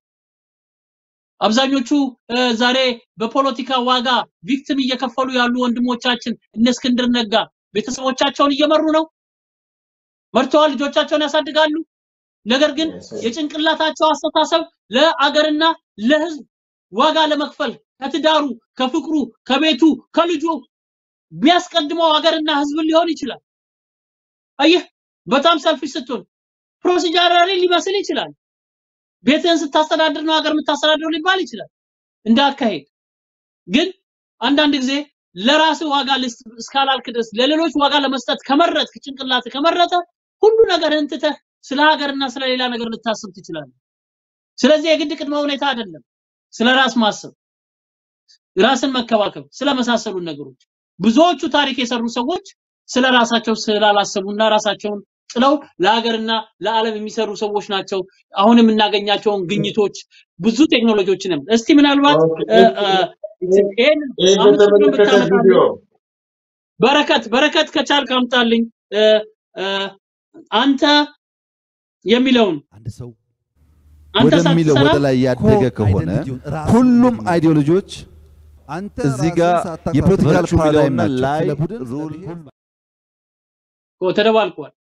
አብዛኞቹ ዛሬ በፖለቲካ ዋጋ ቪክቲም እየከፈሉ ያሉ ወንድሞቻችን እነ እስክንድር ነጋ ቤተሰቦቻቸውን እየመሩ ነው፣ መርተዋል፣ ልጆቻቸውን ያሳድጋሉ። ነገር ግን የጭንቅላታቸው አስተሳሰብ ለአገርና ለሕዝብ ዋጋ ለመክፈል ከትዳሩ፣ ከፍቅሩ፣ ከቤቱ፣ ከልጁ የሚያስቀድመው ሀገርና ሕዝብን ሊሆን ይችላል። አየህ በጣም ሰልፊሽ ስትሆን ፕሮሲጀራሊ ሊመስል ይችላል። ቤትህን ስታስተዳድር ነው ሀገር የምታስተዳድረው ሊባል ይችላል እንደ አካሄድ። ግን አንዳንድ ጊዜ ለራስህ ዋጋ ልስጥ እስካላልክ ድረስ ለሌሎች ዋጋ ለመስጠት ከመረጥክ ጭንቅላት ከመረጠ ሁሉ ነገርህን ትተህ ስለ ሀገርና ስለ ሌላ ነገር ልታስብ ትችላለህ። ስለዚህ የግድ ቅድመ ሁኔታ አይደለም ስለ ራስ ማሰብ፣ ራስን መከባከብ ስለመሳሰሉ ነገሮች ብዙዎቹ ታሪክ የሰሩ ሰዎች ስለ ራሳቸው ስላላሰቡና ራሳቸውን ጥለው ለሀገርና ለዓለም የሚሰሩ ሰዎች ናቸው። አሁን የምናገኛቸውን ግኝቶች ብዙ ቴክኖሎጂዎችንም እስቲ ምናልባት እ፣ እ፣ ይሄን ይህ አምስት ቁጥርን በተመለከተ ብታመጣልኝ ቪዲዮ በረከት በረከት ከቻልክ አምጣልኝ እ፣ እ፣ አንተ የሚለውን አንድ ሰው አንተ ወደሚለው ሳትሰራ ወደ ላይ ያደገ ኮር ከሆነ አይደንቲቲውን ራሱን ሁሉም እንዲመለከት አይዲዮሎጂዎች አንተ እዚህ ራስህን ጋር ሳታውቅ የፖለቲካል ቨርቹ ፓራዳይም የሚለውና ናቸው። ላይ ስለ ቡድን፣ ስለ ሩል ብሔር ኦ፣ ተደባልቋል።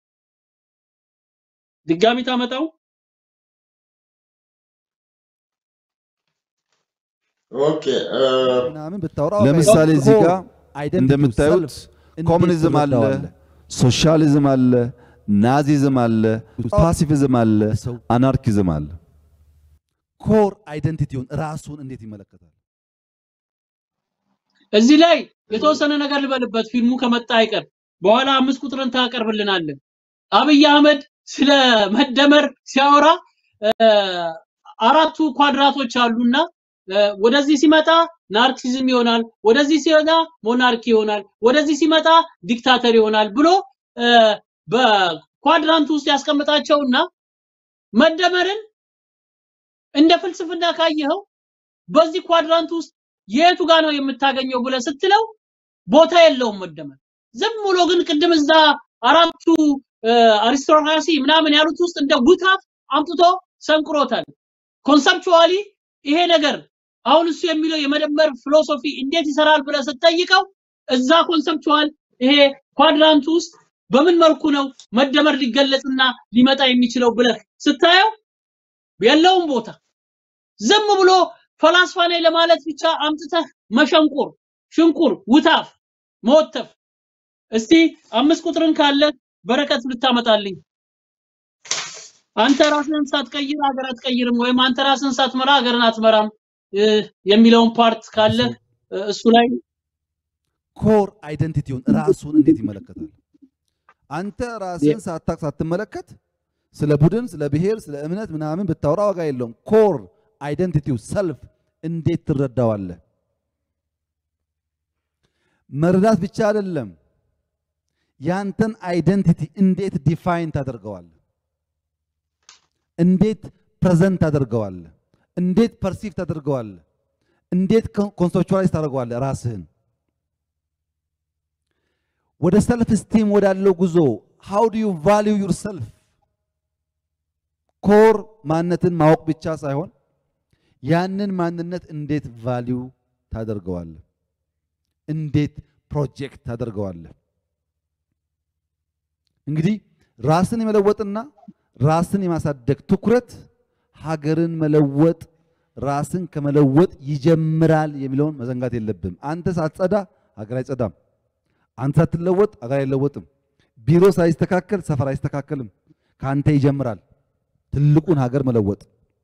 ድጋሚ ታመጣው ኦኬ እ፣ ምናምን ብታወራ ለምሳሌ እዚህ ጋር አይደንቲቲው እንደምታዩት ሰልፍ እንዴት ኮሙኒዝም አለ፣ ትረዳዋለህ? ሶሻሊዝም አለ፣ ናዚዝም አለ፣ ፓሲፊዝም አለ፣ ሰው አናርኪዝም አለ። ኮር አይደንቲቲውን ራሱን እንዴት ይመለከታል? እዚህ ላይ የተወሰነ ነገር ልበልበት። ፊልሙ ከመጣ አይቀር በኋላ አምስት ቁጥርን ታቀርብልናለን። አብይ አህመድ ስለ መደመር ሲያወራ እ፣ አራቱ ኳድራቶች አሉና እ፣ ወደዚህ ሲመጣ ናርኪዝም ይሆናል፣ ወደዚህ ሲመጣ ሞናርኪ ይሆናል፣ ወደዚህ ሲመጣ ዲክታተር ይሆናል ብሎ እ፣ በኳድራንት ውስጥ ያስቀምጣቸውና መደመርን እንደ ፍልስፍና ካየኸው በዚህ ኳድራንት ውስጥ የቱ ጋር ነው የምታገኘው ብለህ ስትለው ቦታ የለውም መደመር። ዝም ብሎ ግን ቅድም እዛ አራቱ እ፣ አሪስቶክራሲ ምናምን ያሉት ውስጥ እንደ ጉታፍ አምጥቶ ሰንቅሮታል። ኮንሰፕቹዋሊ ይሄ ነገር አሁን እሱ የሚለው የመደመር ፊሎሶፊ እንዴት ይሰራል ብለህ ስትጠይቀው እዛ ኮንሰፕቹዋል ይሄ ኳድራንት ውስጥ በምን መልኩ ነው መደመር ሊገለጽና ሊመጣ የሚችለው ብለህ ስታየው የለውም ቦታ። ዝም ብሎ ፈላስፋ ነኝ ለማለት ብቻ አምጥተህ መሸንቁር፣ ሽንቁር፣ ውታፍ፣ መወተፍ። እስቲ አምስት ቁጥርን ካለ በረከት ልታመጣልኝ። አንተ ራስህን ሳትቀይር ሀገር አትቀይርም፣ ወይም አንተ ራስህን ሳትመራ ሀገርን አትመራም እ፣ የሚለውን ፓርት ካለ እ፣ እሱ ላይ ኮር አይደንቲቲውን ራሱን እንዴት ይመለከታል? አንተ ራስህን ሳታውቅ ሳትመለከት ስለ ቡድን፣ ስለ ብሔር፣ ስለ እምነት ምናምን ብታወራ ዋጋ የለውም። ኮር አይደንቲቲው ሰልፍ እንዴት ትረዳዋለህ? መረዳት ብቻ አይደለም፣ ያንተን አይደንቲቲ እንዴት ዲፋይን ታደርገዋለህ? እንዴት ፕሬዘንት ታደርገዋለህ? እንዴት ፐርሲቭ ታደርገዋለህ? እንዴት ኮንሰፕቹዋላይዝ ታደርገዋለህ ራስህን? ወደ ሰልፍ ስቲም ወዳለው ጉዞ ሃው ዱ ዩ ቫልዩ ዩር ሰልፍ ኮር ማንነትን ማወቅ ብቻ ሳይሆን ያንን ማንነት እንዴት ቫልዩ ታደርገዋለህ? እንዴት ፕሮጀክት ታደርገዋለህ? እንግዲህ ራስን የመለወጥና ራስን የማሳደግ ትኩረት ሀገርን መለወጥ ራስን ከመለወጥ ይጀምራል የሚለውን መዘንጋት የለብም። አንተ ሳትጸዳ ሀገር አይጸዳም። አንተ ሳትለወጥ ሀገር አይለወጥም። ቢሮ ሳይስተካከል ሰፈር አይስተካከልም። ከአንተ ይጀምራል ትልቁን ሀገር መለወጥ።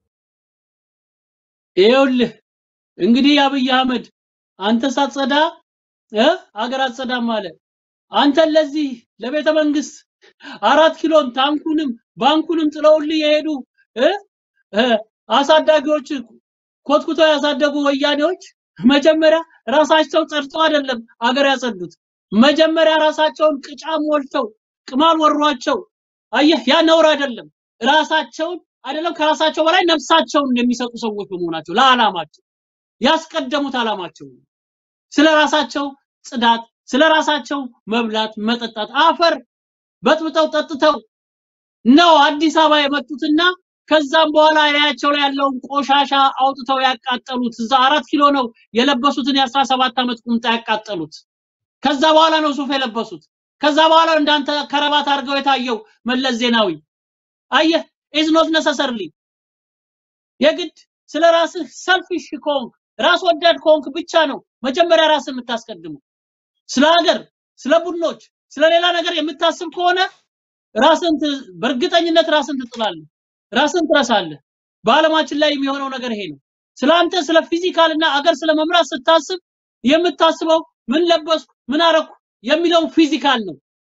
ይኸውልህ እንግዲህ አብይ አህመድ አንተ ሳትጸዳ እ ሀገር አትጸዳም አለ። አንተን ለዚህ ለቤተ መንግስት አራት ኪሎን ታንኩንም ባንኩንም ጥለውልህ የሄዱ እ እ አሳዳጊዎች ኮትኩተው ያሳደጉ ወያኔዎች መጀመሪያ ራሳቸው ጸድተው አይደለም አገር ያጸዱት። መጀመሪያ ራሳቸውን ቅጫም ሞልተው ቅማል ወሯቸው። አየህ፣ ያ ነውር አይደለም። ራሳቸውን አይደለም ከራሳቸው በላይ ነፍሳቸውን የሚሰጡ ሰዎች በመሆናቸው ለዓላማቸው ያስቀደሙት ዓላማቸው ነው። ስለ ራሳቸው ጽዳት፣ ስለ ራሳቸው መብላት፣ መጠጣት አፈር በጥብጠው ጠጥተው ነው አዲስ አበባ የመጡትና ከዛም በኋላ ላያቸው ላይ ያለውን ቆሻሻ አውጥተው ያቃጠሉት። እዛ አራት ኪሎ ነው የለበሱትን የአስራ ሰባት ዓመት ቁምጣ ያቃጠሉት። ከዛ በኋላ ነው ሱፍ የለበሱት። ከዛ በኋላ እንዳንተ ከረባት አድርገው የታየው መለስ ዜናዊ። አየህ ኢዝ ኖት ነሰሰርሊ የግድ ስለ ራስህ ሰልፊሽ ከሆንክ ራስ ወዳድ ከሆንክ ብቻ ነው መጀመሪያ ራስህ የምታስቀድመው። ስለ ሀገር፣ ስለ ቡድኖች፣ ስለ ሌላ ነገር የምታስብ ከሆነ ራስን በእርግጠኝነት ራስን ትጥላለህ፣ ራስን ትረሳለህ። በዓለማችን ላይ የሚሆነው ነገር ይሄ ነው። ስለ አንተ ስለ ፊዚካል እና አገር ስለ መምራት ስታስብ የምታስበው ምን ለበስኩ ምን አረኩ የሚለውን ፊዚካል ነው።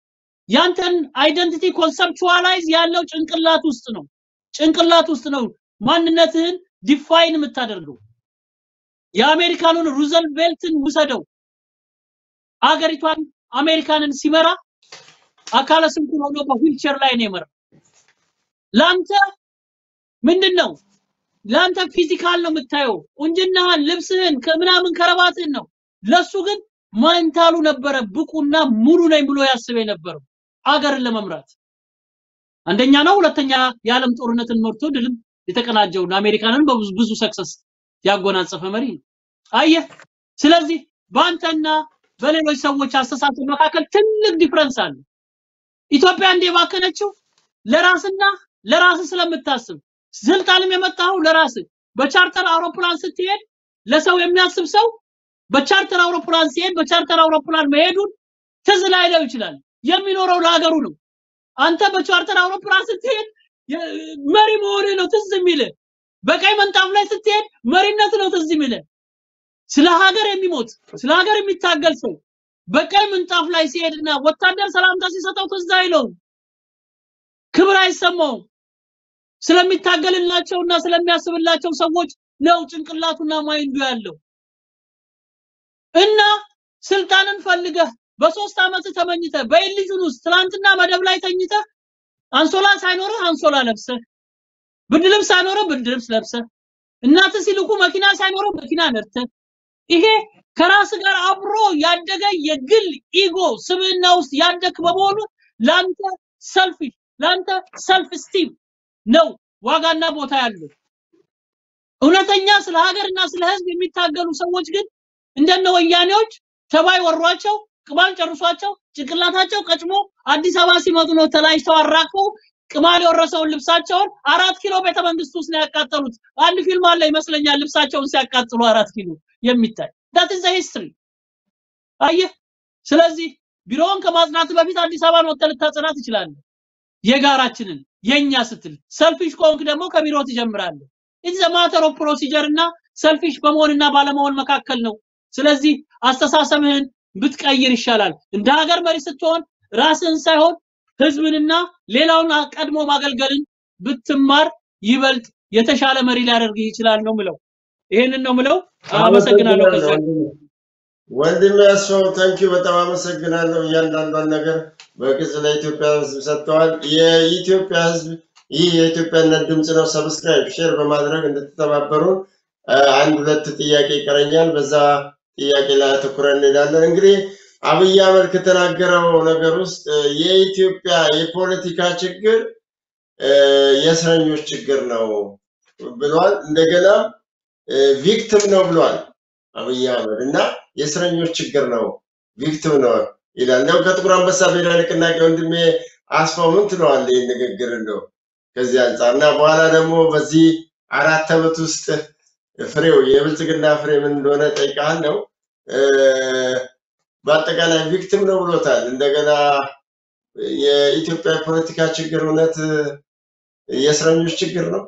ያንተን አይደንቲቲ ኮንሰፕቹዋላይዝ ያለው ጭንቅላት ውስጥ ነው። ጭንቅላት ውስጥ ነው ማንነትህን ዲፋይን የምታደርገው። የአሜሪካኑን ሩዘልቬልትን ውሰደው። አገሪቷን አሜሪካንን ሲመራ አካለ ስንኩል ሆኖ በዊልቸር ላይ ነው የመራው። ለአንተ ምንድን ነው? ለአንተ ፊዚካል ነው የምታየው፣ ቁንጅናህን፣ ልብስህን፣ ከምናምን ከረባትህን ነው። ለሱ ግን ማንታሉ ነበረ ብቁና ሙሉ ነኝ ብሎ ያስብ የነበረው አገርን ለመምራት አንደኛ ነው። ሁለተኛ የዓለም ጦርነትን መርቶ ድልም የተቀናጀውን አሜሪካንን በብዙ ብዙ ሰክሰስ ያጎናጸፈ መሪ ነው። አየህ፣ ስለዚህ በአንተና በሌሎች ሰዎች አስተሳሰብ መካከል ትልቅ ዲፍረንስ አለ። ኢትዮጵያ እንደ ባከነችው ለራስና ለራስ ስለምታስብ ስልጣንም የመጣው ለራስ በቻርተር አውሮፕላን ስትሄድ ለሰው የሚያስብ ሰው በቻርተር አውሮፕላን ሲሄድ በቻርተር አውሮፕላን መሄዱን ትዝ ላይለው ይችላል። የሚኖረው ለሀገሩ ነው። አንተ በቻርተር አውሮፕላን ስትሄድ የ- መሪ መሆንህ ነው ትዝ የሚልህ። በቀይ ምንጣፍ ላይ ስትሄድ መሪነት ነው ትዝ የሚልህ። ስለ ሀገር የሚሞት ስለ ሀገር የሚታገል ሰው በቀይ ምንጣፍ ላይ ሲሄድና ወታደር ሰላምታ ሲሰጠው ትዝ አይለውም፣ ክብር አይሰማውም። ስለሚታገልላቸውና ስለሚያስብላቸው ሰዎች ነው ጭንቅላቱና ማይንዱ ያለው። እና ስልጣንን ፈልገህ በሶስት ዓመት ተመኝተህ በኢሊዥን ውስጥ ትናንትና መደብ ላይ ተኝተህ አንሶላ ሳይኖርህ አንሶላ ለብሰህ ብርድ ልብስ ሳይኖርህ ብርድ ልብስ ለብሰህ እናትህ ሲልኩ መኪና ሳይኖርህ መኪና ነድተህ ይሄ ከራስ ጋር አብሮ ያደገ የግል ኢጎ ስብዕና ውስጥ ያደግ በመሆኑ ለአንተ ሰልፊሽ ለአንተ ሰልፍ ስቲም ነው ዋጋና ቦታ ያለው። እውነተኛ ስለ ሀገርና ስለ ሕዝብ የሚታገሉ ሰዎች ግን እንደነ ወያኔዎች ተባይ ወሯቸው ቅማል ጨርሷቸው ጭንቅላታቸው ቀጭሞ አዲስ አበባ ሲመጡ ነው ተላጭተው አራግፈው ቅማል የወረሰውን ልብሳቸውን አራት ኪሎ ቤተ መንግስት ውስጥ ነው ያቃጠሉት። አንድ ፊልም አለ ይመስለኛል ልብሳቸውን ሲያቃጥሉ አራት ኪሎ የሚታይ ዳት ኢዝ ሂስትሪ። አየህ፣ ስለዚህ ቢሮውን ከማጽናት በፊት አዲስ አበባን ወጥተህ ልታጸና ትችላለህ። የጋራችንን የኛ ስትል ሰልፊሽ ከሆንክ ደግሞ ከቢሮ ትጀምራለህ። ኢትስ ማተር ኦፍ ፕሮሲጀር እና ሰልፊሽ በመሆንና ባለመሆን መካከል ነው። ስለዚህ አስተሳሰብህን ብትቀይር ይሻላል። እንደ ሀገር መሪ ስትሆን ራስህን ሳይሆን ህዝብንና ሌላውን ቀድሞ ማገልገልን ብትማር ይበልጥ የተሻለ መሪ ሊያደርግህ ይችላል ነው ምለው። ይሄንን ነው ምለው። አመሰግናለሁ። ከዛ ወንድሜ ያስፋው ታንኪዩ በጣም አመሰግናለሁ። እያንዳንዷን ነገር በግልጽ ለኢትዮጵያ ህዝብ ሰጥተዋል። የኢትዮጵያ ህዝብ ይህ የኢትዮጵያነት ድምፅ ነው። ሰብስክራይብ፣ ሼር በማድረግ እንድትተባበሩን አ፣ አንድ ሁለት ጥያቄ ይቀረኛል። በዛ ጥያቄ ላይ አተኩረን እንሄዳለን። እንግዲህ አብይ አህመድ ከተናገረው ነገር ውስጥ እ፣ የኢትዮጵያ የፖለቲካ ችግር እ፣ የእስረኞች ችግር ነው ብሏል። እንደገና ቪክቲም ነው ብሏል አብይ አህመድ እና የእስረኞች ችግር ነው ቪክቲም ነው ይላል። እንደው ከጥቁር አንበሳ ብሔራዊ ንቅናቄ ወንድሜ አስፋው ምን ትለዋለህ? ይህን ንግግር እንደው ከዚህ አንጻር እና በኋላ ደግሞ በዚህ አራት ዓመት ውስጥ ፍሬው የብልጽግና ፍሬ ምን እንደሆነ ጠይቃለሁ። በአጠቃላይ ቪክቲም ነው ብሎታል። እንደገና የኢትዮጵያ የፖለቲካ ችግር እውነት የእስረኞች ችግር ነው።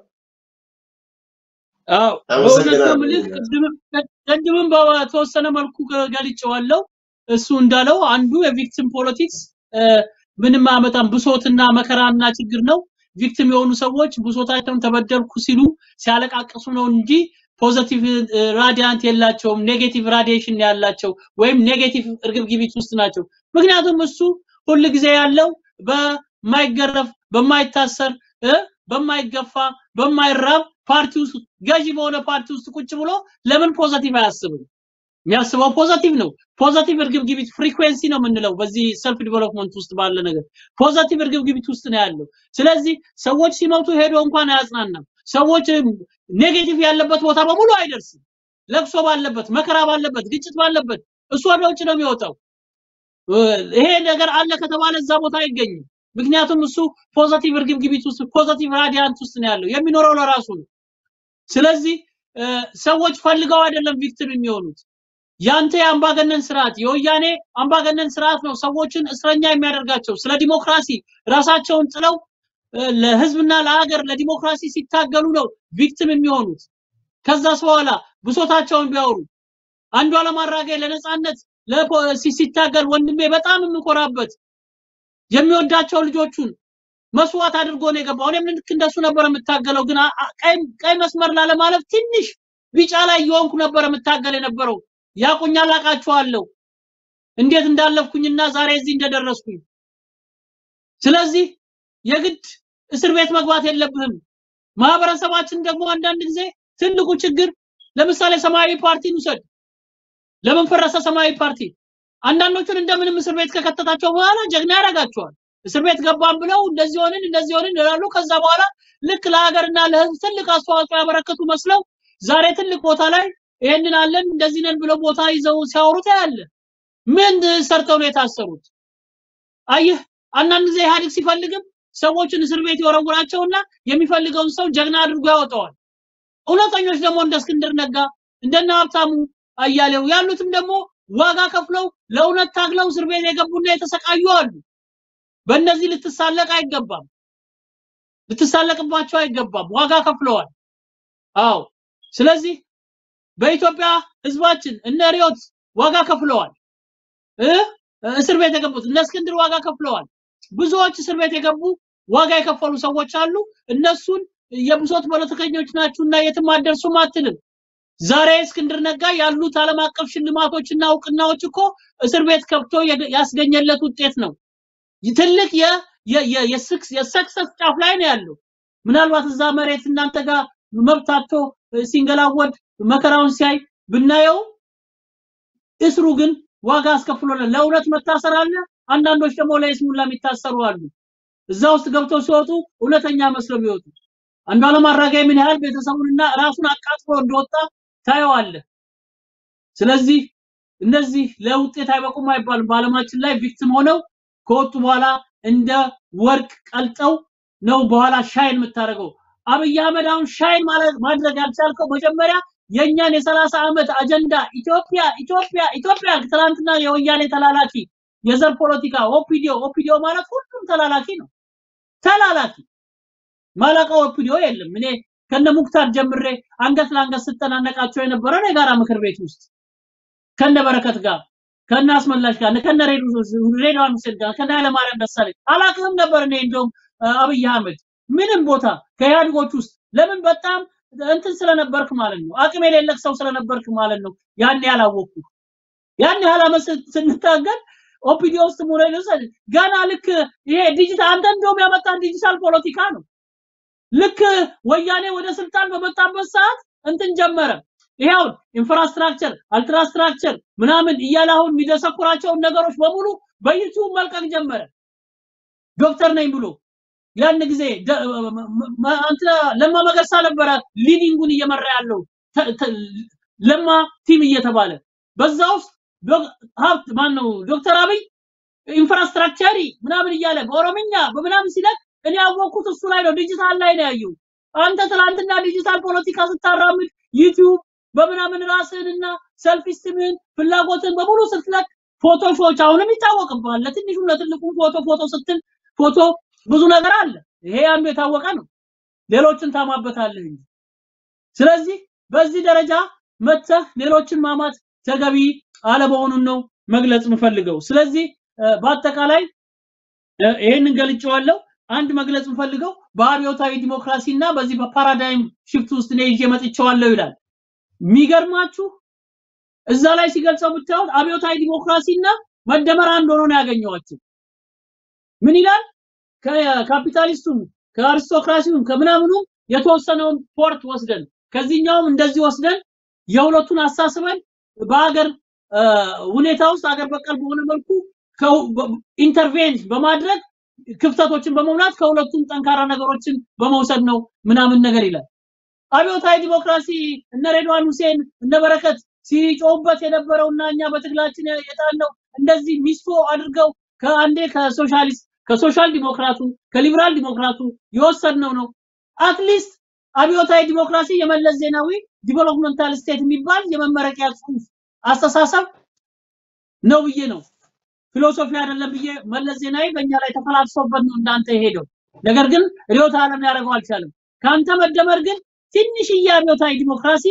አዎ በእውነት ነው አመሰግናለሁ። የምልህ። ቅድምም ቅድምም በተወሰነ መልኩ ገልጬዋለሁ። እሱ እንዳለው አንዱ የቪክቲም ፖለቲክስ ምንም አያመጣም፣ ብሶትና መከራና ችግር ነው። ቪክቲም የሆኑ ሰዎች ብሶታቸውን ተበደልኩ ሲሉ ሲያለቃቅሱ ነው እንጂ ፖዘቲቭ ራዲያንት የላቸውም። ኔጌቲቭ ራዲዬሽን ያላቸው ወይም ኔጌቲቭ እርግብግቢት ውስጥ ናቸው። ምክንያቱም እሱ ሁል ጊዜ ያለው በማይገረፍ በማይታሰር እ በማይገፋ በማይራብ ፓርቲ ውስጥ ገዢ በሆነ ፓርቲ ውስጥ ቁጭ ብሎ ለምን ፖዘቲቭ አያስብም? የሚያስበው ፖዘቲቭ ነው። ፖዘቲቭ እርግብግቢት ፍሪኩዌንሲ ነው የምንለው በዚህ ሰልፍ ዲቨሎፕመንት ውስጥ ባለ ነገር ፖዘቲቭ እርግብግቢት ውስጥ ነው ያለው። ስለዚህ ሰዎች ሲሞቱ ሄዶ እንኳን አያጽናናም። ሰዎች ኔጌቲቭ ያለበት ቦታ በሙሉ አይደርስም። ለቅሶ ባለበት፣ መከራ ባለበት፣ ግጭት ባለበት እሱ ወደ ውጭ ነው የሚወጣው። ይሄ ነገር አለ ከተባለ እዛ ቦታ አይገኝም። ምክንያቱም እሱ ፖዘቲቭ እርግብግቢት ውስጥ ፖዘቲቭ ራዲያንት ውስጥ ነው ያለው። የሚኖረው ለራሱ ነው። ስለዚህ ሰዎች ፈልገው አይደለም ቪክቲም የሚሆኑት። ያንተ የአምባገነን ስርዓት የወያኔ አምባገነን ስርዓት ነው ሰዎችን እስረኛ የሚያደርጋቸው። ስለ ዲሞክራሲ ራሳቸውን ጥለው ለህዝብና ለሀገር ለዲሞክራሲ ሲታገሉ ነው ቪክቲም የሚሆኑት። ከዛስ በኋላ ብሶታቸውን ቢያወሩ አንዱዓለም አራጌ ለነጻነት ሲታገል ወንድሜ በጣም የምኮራበት የሚወዳቸው ልጆቹን መስዋዕት አድርጎ ነው የገባው። እኔም ልክ እንደሱ ነበር የምታገለው፣ ግን አ- አ- ቀይ ቀይ መስመር ላለማለፍ ትንሽ ቢጫ ላይ እየሆንኩ ነበር የምታገል የነበረው። ያቁኛል፣ አውቃቸዋለሁ እንዴት እንዳለፍኩኝና ዛሬ እዚህ እንደደረስኩኝ። ስለዚህ የግድ እስር ቤት መግባት የለብህም። ማህበረሰባችን ደግሞ አንዳንድ ጊዜ ትልቁ ችግር ለምሳሌ ሰማያዊ ፓርቲን ውሰድ። ለምን ፈረሰ ሰማያዊ ፓርቲ? አንዳንዶቹን እንደምንም እስር ቤት ከከተታቸው በኋላ ጀግና ያደርጋቸዋል። እስር ቤት ገባን ብለው እንደዚህ ሆንን እንደዚህ ሆንን ይላሉ። ከዛ በኋላ ልክ ለሀገርና ለሕዝብ ትልቅ አስተዋጽኦ ያበረከቱ መስለው ዛሬ ትልቅ ቦታ ላይ ይሄንን አለን እንደዚህ ነን ብለው ቦታ ይዘው ሲያወሩት ያለ ምን ሰርተው ነው የታሰሩት? አየህ፣ አንዳንድ ጊዜ ኢህአዴግ ሲፈልግም ሰዎችን እስር ቤት ይወረውራቸውና የሚፈልገውን ሰው ጀግና አድርጎ ያወጣዋል። እውነተኞች ደግሞ እንደ እስክንድር ነጋ እንደነ ሀብታሙ አያሌው ያሉትም ደግሞ ዋጋ ከፍለው ለእውነት ታግለው እስር ቤት የገቡና የተሰቃዩ አሉ። በእነዚህ ልትሳለቅ አይገባም፣ ልትሳለቅባቸው አይገባም። ዋጋ ከፍለዋል። አዎ። ስለዚህ በኢትዮጵያ ህዝባችን እነ ሪዮት ዋጋ ከፍለዋል እ እስር ቤት የገቡት እነ እስክንድር ዋጋ ከፍለዋል። ብዙዎች እስር ቤት የገቡ ዋጋ የከፈሉ ሰዎች አሉ። እነሱን የብሶት ፖለቲከኞች ናችሁና የትም አትደርሱም አትልም። ዛሬ እስክንድር ነጋ ያሉት ዓለም አቀፍ ሽልማቶችና እውቅናዎች እኮ እስር ቤት ከብቶ የገ- ያስገኘለት ውጤት ነው። ይህ ትልቅ የ- የ- የ- የስክስ የሰክሰስ ጫፍ ላይ ነው ያለው። ምናልባት እዛ መሬት እናንተ ጋር መብታቶ ሲንገላወድ መከራውን ሲያይ ብናየው እስሩ ግን ዋጋ አስከፍሎናል። ለእውነት መታሰር አለ። አንዳንዶች ደግሞ ለይስሙላ የሚታሰሩ አሉ። እዛ ውስጥ ገብተው ሲወጡ እውነተኛ መስለው የሚወጡ አንዱዓለም አራጌ ምን ያህል ቤተሰቡንና ራሱን አቃጥሎ እንደወጣ ታየዋለህ። ስለዚህ እነዚህ ለውጤት አይበቁም አይባልም። በዓለማችን ላይ ቪክቲም ሆነው ከወጡ በኋላ እንደ ወርቅ ቀልጠው ነው በኋላ ሻይን የምታደርገው። አብይ አህመድ አሁን ሻይን ማለት ማድረግ ያልቻልከው መጀመሪያ የእኛን የሰላሳ ዓመት አጀንዳ ኢትዮጵያ ኢትዮጵያ ኢትዮጵያ ትናንትና የወያኔ ተላላኪ የዘር ፖለቲካ ኦፒዲዮ ኦፒዲዮ ማለት ሁሉም ተላላኪ ነው። ተላላኪ ማላውቀው ኦፒዲዮ የለም። እኔ ከነ ሙክታር ጀምሬ አንገት ለአንገት ስጠናነቃቸው የነበረ ነው የጋራ ምክር ቤት ውስጥ ከነ በረከት ጋር ከነ አስመላሽ ጋር ከነ ሬድዋን ሁሴን ጋር ከነ ኃይለማርያም ደሳለኝ አላውቅም ነበር። እኔ እንደውም አብይ አህመድ ምንም ቦታ ከኢህአዴጎች ውስጥ ለምን በጣም እንትን ስለነበርክ ማለት ነው፣ አቅም የሌለህ ሰው ስለነበርክ ማለት ነው። ያን ያላወቅኩ ያን ያህል ዓመት ስን- ስንታገል ኦፒዲ ውስጥ ሙሬ ገና ልክ ይሄ ዲጂታል አንተ እንደውም ያመጣን ዲጂታል ፖለቲካ ነው። ልክ ወያኔ ወደ ስልጣን በመጣበት ሰዓት እንትን ጀመረ። ይሄው ኢንፍራስትራክቸር አልትራስትራክቸር ምናምን እያለ አሁን የሚደሰኩራቸውን ነገሮች በሙሉ በዩቲዩብ መልቀቅ ጀመረ። ዶክተር ነኝ ብሎ ያን ጊዜ ደ- መ- መ- አንተ ለማ መገርሳ ነበረ ሊዲንጉን እየመራ ያለው ተ- ተ- ለማ ቲም እየተባለ በዛ ውስጥ ዶክ- ሀብት ማን ነው ዶክተር አብይ ኢንፍራስትራክቸሪ ምናምን እያለ በኦሮምኛ በምናምን ሲለቅ እኔ ያወቅኩት እሱ ላይ ነው፣ ዲጂታል ላይ ነው ያየው። አንተ ትናንትና ዲጂታል ፖለቲካ ስታራምድ ዩቲዩብ በምናምን ራስህንና ሰልፍ ስቲምህን ፍላጎትን በሙሉ ስትለቅ ፎቶሾች አሁንም ይታወቅብሃል። ለትንሹም ለትልቁም ፎቶ ፎቶ ስትል ፎቶ ብዙ ነገር አለ። ይሄ አንዱ የታወቀ ነው። ሌሎችን ታማበታለህ እንጂ። ስለዚህ በዚህ ደረጃ መተህ ሌሎችን ማማት ተገቢ አለመሆኑን ነው መግለጽ የምፈልገው። ስለዚህ እ፣ በአጠቃላይ እ፣ ይሄንን ገልጬዋለሁ። አንድ መግለጽ የምፈልገው በአብዮታዊ ዲሞክራሲ እና በዚህ በፓራዳይም ሽፍት ውስጥ እኔ ይዤ መጥቼዋለሁ ይላል። የሚገርማችሁ እዛ ላይ ሲገልጸው ብታዩት አብዮታዊ ዲሞክራሲ እና መደመር አንድ ሆኖ ነው ያገኘዋቸው። ምን ይላል? ከካፒታሊስቱም ከአሪስቶክራሲውም ከምናምኑም የተወሰነውን ፖርት ወስደን ከዚህኛውም እንደዚህ ወስደን የሁለቱን አሳስበን በሀገር እ፣ ሁኔታ ውስጥ ሀገር በቀል በሆነ መልኩ ኢንተርቬን በማድረግ ክፍተቶችን በመሙላት ከሁለቱም ጠንካራ ነገሮችን በመውሰድ ነው ምናምን ነገር ይላል። አብዮታዊ ዲሞክራሲ እነ ሬድዋን ሁሴን እነ በረከት ሲጮሁበት የነበረውና እኛ በትግላችን የጣልነው እንደዚህ ሚስቶ አድርገው ከአንዴ ከሶሻሊስት ከሶሻል ዲሞክራቱ ከሊበራል ዲሞክራቱ የወሰድነው ነው። አትሊስት አብዮታዊ ዲሞክራሲ የመለስ ዜናዊ ዲቨሎፕመንታል ስቴት የሚባል የመመረቂያ ጽሑፍ አስተሳሰብ ነው ብዬ ነው ፊሎሶፊ አይደለም ብዬ መለስ ዜናዊ በእኛ ላይ ተፈላልሶበት ነው እንዳንተ የሄደው። ነገር ግን ርዕዮተ ዓለም ሊያደርገው አልቻለም። ከአንተ መደመር ግን ትንሽዬ አብዮታዊ ዲሞክራሲ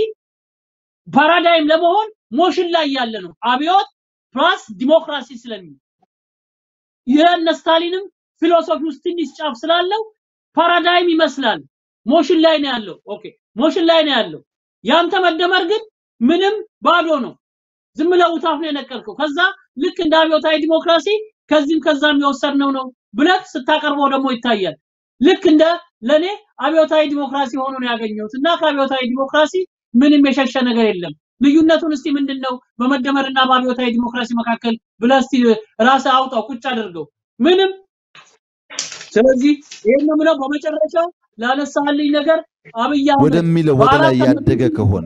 ፓራዳይም ለመሆን ሞሽን ላይ ያለ ነው። አብዮት ፕላስ ዲሞክራሲ ስለሚል የእነ ስታሊንም ፊሎሶፊ ውስጥ ትንሽ ጫፍ ስላለው ፓራዳይም ይመስላል። ሞሽን ላይ ነው ያለው። ኦኬ ሞሽን ላይ ነው ያለው። ያንተ መደመር ግን ምንም ባዶ ነው። ዝም ብለህ ውታፍ ነው የነቀልከው። ከዛ ልክ እንደ አብዮታዊ ዲሞክራሲ ከዚህም ከዛም የወሰድነው ነው ብለህ ስታቀርበው ደግሞ ይታያል። ልክ እንደ ለኔ አብዮታዊ ዲሞክራሲ ሆኖ ነው ያገኘሁት እና ከአብዮታዊ ዲሞክራሲ ምንም የሸሸ ነገር የለም። ልዩነቱን እስቲ ምንድነው በመደመርና በአብዮታዊ ዲሞክራሲ መካከል ብለህ እስቲ ራስህ አውጣው፣ ቁጭ አድርገው። ምንም። ስለዚህ ይሄን ነው የምለው። በመጨረሻ ላነሳልኝ ነገር አብይ አህመድ ወደሚለው ወደ ላይ በአራት ዓመት ያደገ ከሆነ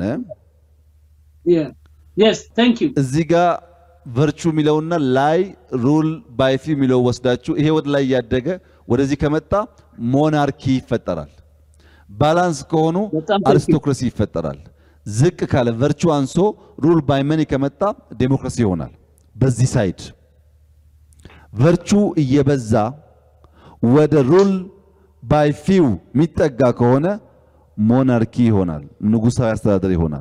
የስ ታንክ ዩ እዚህ ጋር ቨርቹ የሚለውና ላይ ሩል ባይ ፊው የሚለው ወስዳችሁ ይሄ ወደ ላይ ያደገ ወደዚህ ከመጣ ሞናርኪ ይፈጠራል። ባላንስ ከሆኑ በጣም ትክክል። አሪስቶክራሲ ይፈጠራል። ዝቅ ካለ ቨርቹ አንሶ ሩል ባይ መኒ ከመጣ ዴሞክራሲ ይሆናል። በዚህ ሳይድ ቨርቹ እየበዛ ወደ ሩል ባይ ፊው የሚጠጋ ከሆነ ሞናርኪ ይሆናል፣ ንጉሳዊ አስተዳደር ይሆናል።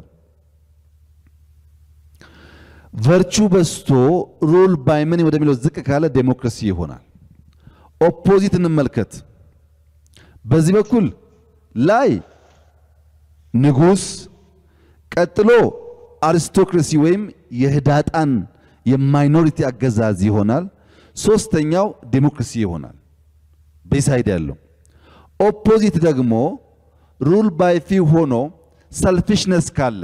ቨርቹ በስቶ ሩል ባይ መኒ ወደሚለው ዝቅ ካለ ዴሞክራሲ ይሆናል። ኦፖዚት እንመልከት። በዚህ በኩል ላይ ንጉስ፣ ቀጥሎ አሪስቶክራሲ ወይም የህዳጣን የማይኖሪቲ አገዛዝ ይሆናል። ሶስተኛው ዴሞክራሲ ይሆናል። በሳይድ ያለው ኦፖዚት ደግሞ ሩል ባይ ፊው ሆኖ ሰልፊሽነስ ካለ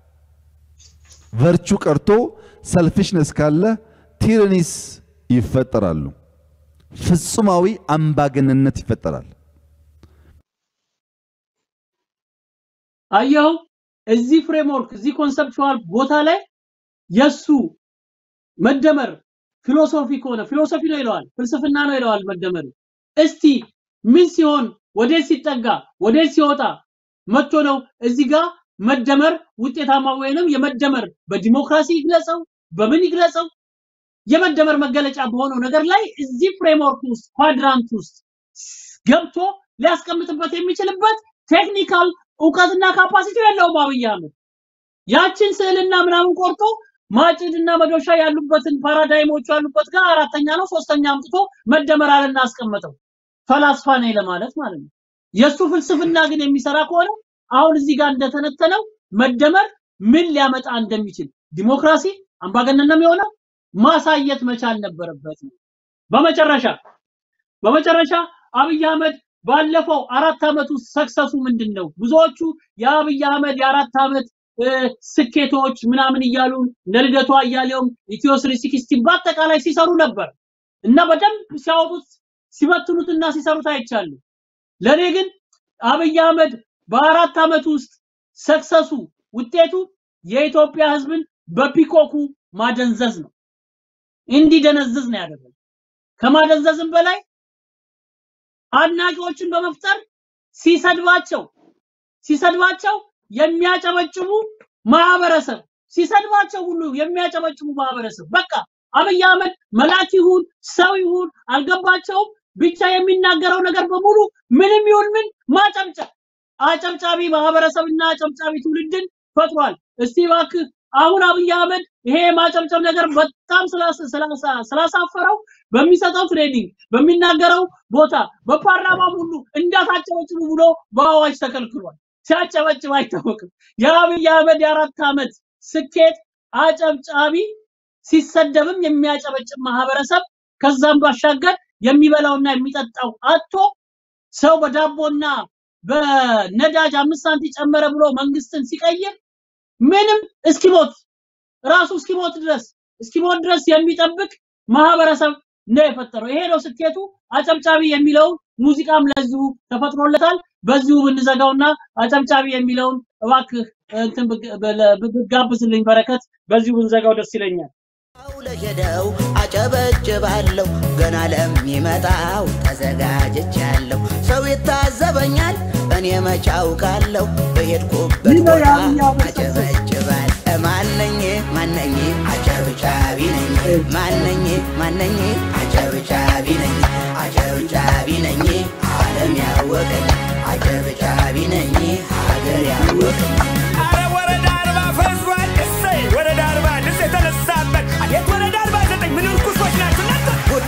ቨርቹ ቀርቶ ሰልፊሽነስ ካለ ቲራኒስ ይፈጠራሉ። ፍጹማዊ አምባገነንነት ይፈጠራል። አየኸው እዚህ ፍሬምወርክ እዚህ ኮንሰፕቹዋል ቦታ ላይ የሱ መደመር ፊሎሶፊ ከሆነ ፊሎሶፊ ነው ይለዋል፣ ፍልስፍና ነው ይለዋል መደመር። እስቲ ምን ሲሆን ወዴት ሲጠጋ ወዴት ሲወጣ መጥቶ ነው እዚህ ጋር መደመር ውጤታማ ወይንም የመደመር በዲሞክራሲ ይግለጸው በምን ይግለጸው የመደመር መገለጫ በሆነው ነገር ላይ እዚህ ፍሬምወርክ ውስጥ ኳድራንት ውስጥ ገብቶ ሊያስቀምጥበት የሚችልበት ቴክኒካል እውቀትና ካፓሲቲ የለውም አብይ አህመድ። ያችን ስዕልና ምናምን ቆርጦ ማጭድና መዶሻ ያሉበትን ፓራዳይሞቹ ያሉበት ጋር አራተኛ ነው ሶስተኛ አምጥቶ መደመር አለና አስቀመጠው። ፈላስፋ ነኝ ለማለት ማለት ነው። የሱ ፍልስፍና ግን የሚሰራ ከሆነ አሁን እዚህ ጋር እንደተነተነው መደመር ምን ሊያመጣ እንደሚችል ዲሞክራሲ አምባገነንም የሆነ ማሳየት መቻል ነበረበት ነው። በመጨረሻ በመጨረሻ አብይ አህመድ ባለፈው አራት ዓመት ውስጥ ሰክሰሱ ምንድን ነው? ብዙዎቹ የአብይ አህመድ የአራት ዓመት እ፣ ስኬቶች ምናምን እያሉ እነ ልደቱ አያሌውም ኢትዮ ስሪ ሲክስቲን በአጠቃላይ ሲሰሩ ነበር እና በደንብ ሲያወጡት ሲበትኑትና ሲሰሩት አይቻሉ። ለእኔ ግን አብይ አህመድ በአራት ዓመት ውስጥ ሰክሰሱ ውጤቱ የኢትዮጵያ ሕዝብን በፒኮኩ ማደንዘዝ ነው። እንዲደነዝዝ ነው ያደረገው። ከማደንዘዝም በላይ አድናቂዎችን በመፍጠር ሲሰድባቸው ሲሰድባቸው የሚያጨበጭቡ ማህበረሰብ ሲሰድባቸው ሁሉ የሚያጨበጭቡ ማህበረሰብ በቃ አብይ አህመድ መልአክ ይሁን ሰው ይሁን አልገባቸውም። ብቻ የሚናገረው ነገር በሙሉ ምንም ይሁን ምን ማጨብጨብ አጨብጫቢ ማህበረሰብና አጨብጫቢ ትውልድን ፈጥሯል። እስቲ እባክህ አሁን አብይ አህመድ ይሄ የማጨብጨብ ነገር በጣም ስላስ- ስላሳ- ስላሳፈረው በሚሰጠው ትሬኒንግ በሚናገረው ቦታ በፓርላማም ሁሉ እንዳታጨበጭቡ ብሎ በአዋጅ ተከልክሏል። ሲያጨበጭብ አይታወቅም። የአብይ አህመድ የአራት ዓመት ስኬት አጨብጫቢ ሲሰደብም የሚያጨበጭብ ማህበረሰብ ከዛም ባሻገር የሚበላውና የሚጠጣው አጥቶ ሰው በዳቦና በነዳጅ አምስት ሳንቲም ጨመረ ብሎ መንግስትን ሲቀይር ምንም እስኪሞት ራሱ እስኪሞት ድረስ እስኪሞት ድረስ የሚጠብቅ ማህበረሰብ ነው የፈጠረው። ይሄ ነው ስኬቱ። አጨብጫቢ የሚለውን ሙዚቃም ለዚሁ ተፈጥሮለታል። በዚሁ ብንዘጋውና አጨብጫቢ የሚለውን እባክህ እንትን ብግ- በለ- ብጋብዝልኝ በረከት፣ በዚሁ ብንዘጋው ደስ ይለኛል። ለሄደው አጨበጭባለሁ ገና ለሚመጣው ተዘጋጅቻለሁ። ሰው ይታዘበኛል እኔ መች አውቃለሁ በሄድኩበት ይህ ነው ቦታ የአብይ አህመድ አጨበጭባል ማነኝ ማነኝ አጨብጫቢ ነኝ ማነኝ ማነኝ አጨብጫቢ ነኝ አጨብጫቢ ነኝ ዓለም ያወቀኝ አጨብጫቢ ነኝ ሀገር ያወቀኝ አረ ወረዳ አርባ ፈዟል። እሰይ ወረዳ አርባ ድምፅ የተነሳበት አቤት ወረዳ አርባ ዘጠኝ ምን እርኩሶች ናቸው እናንተ! ጉዳዩ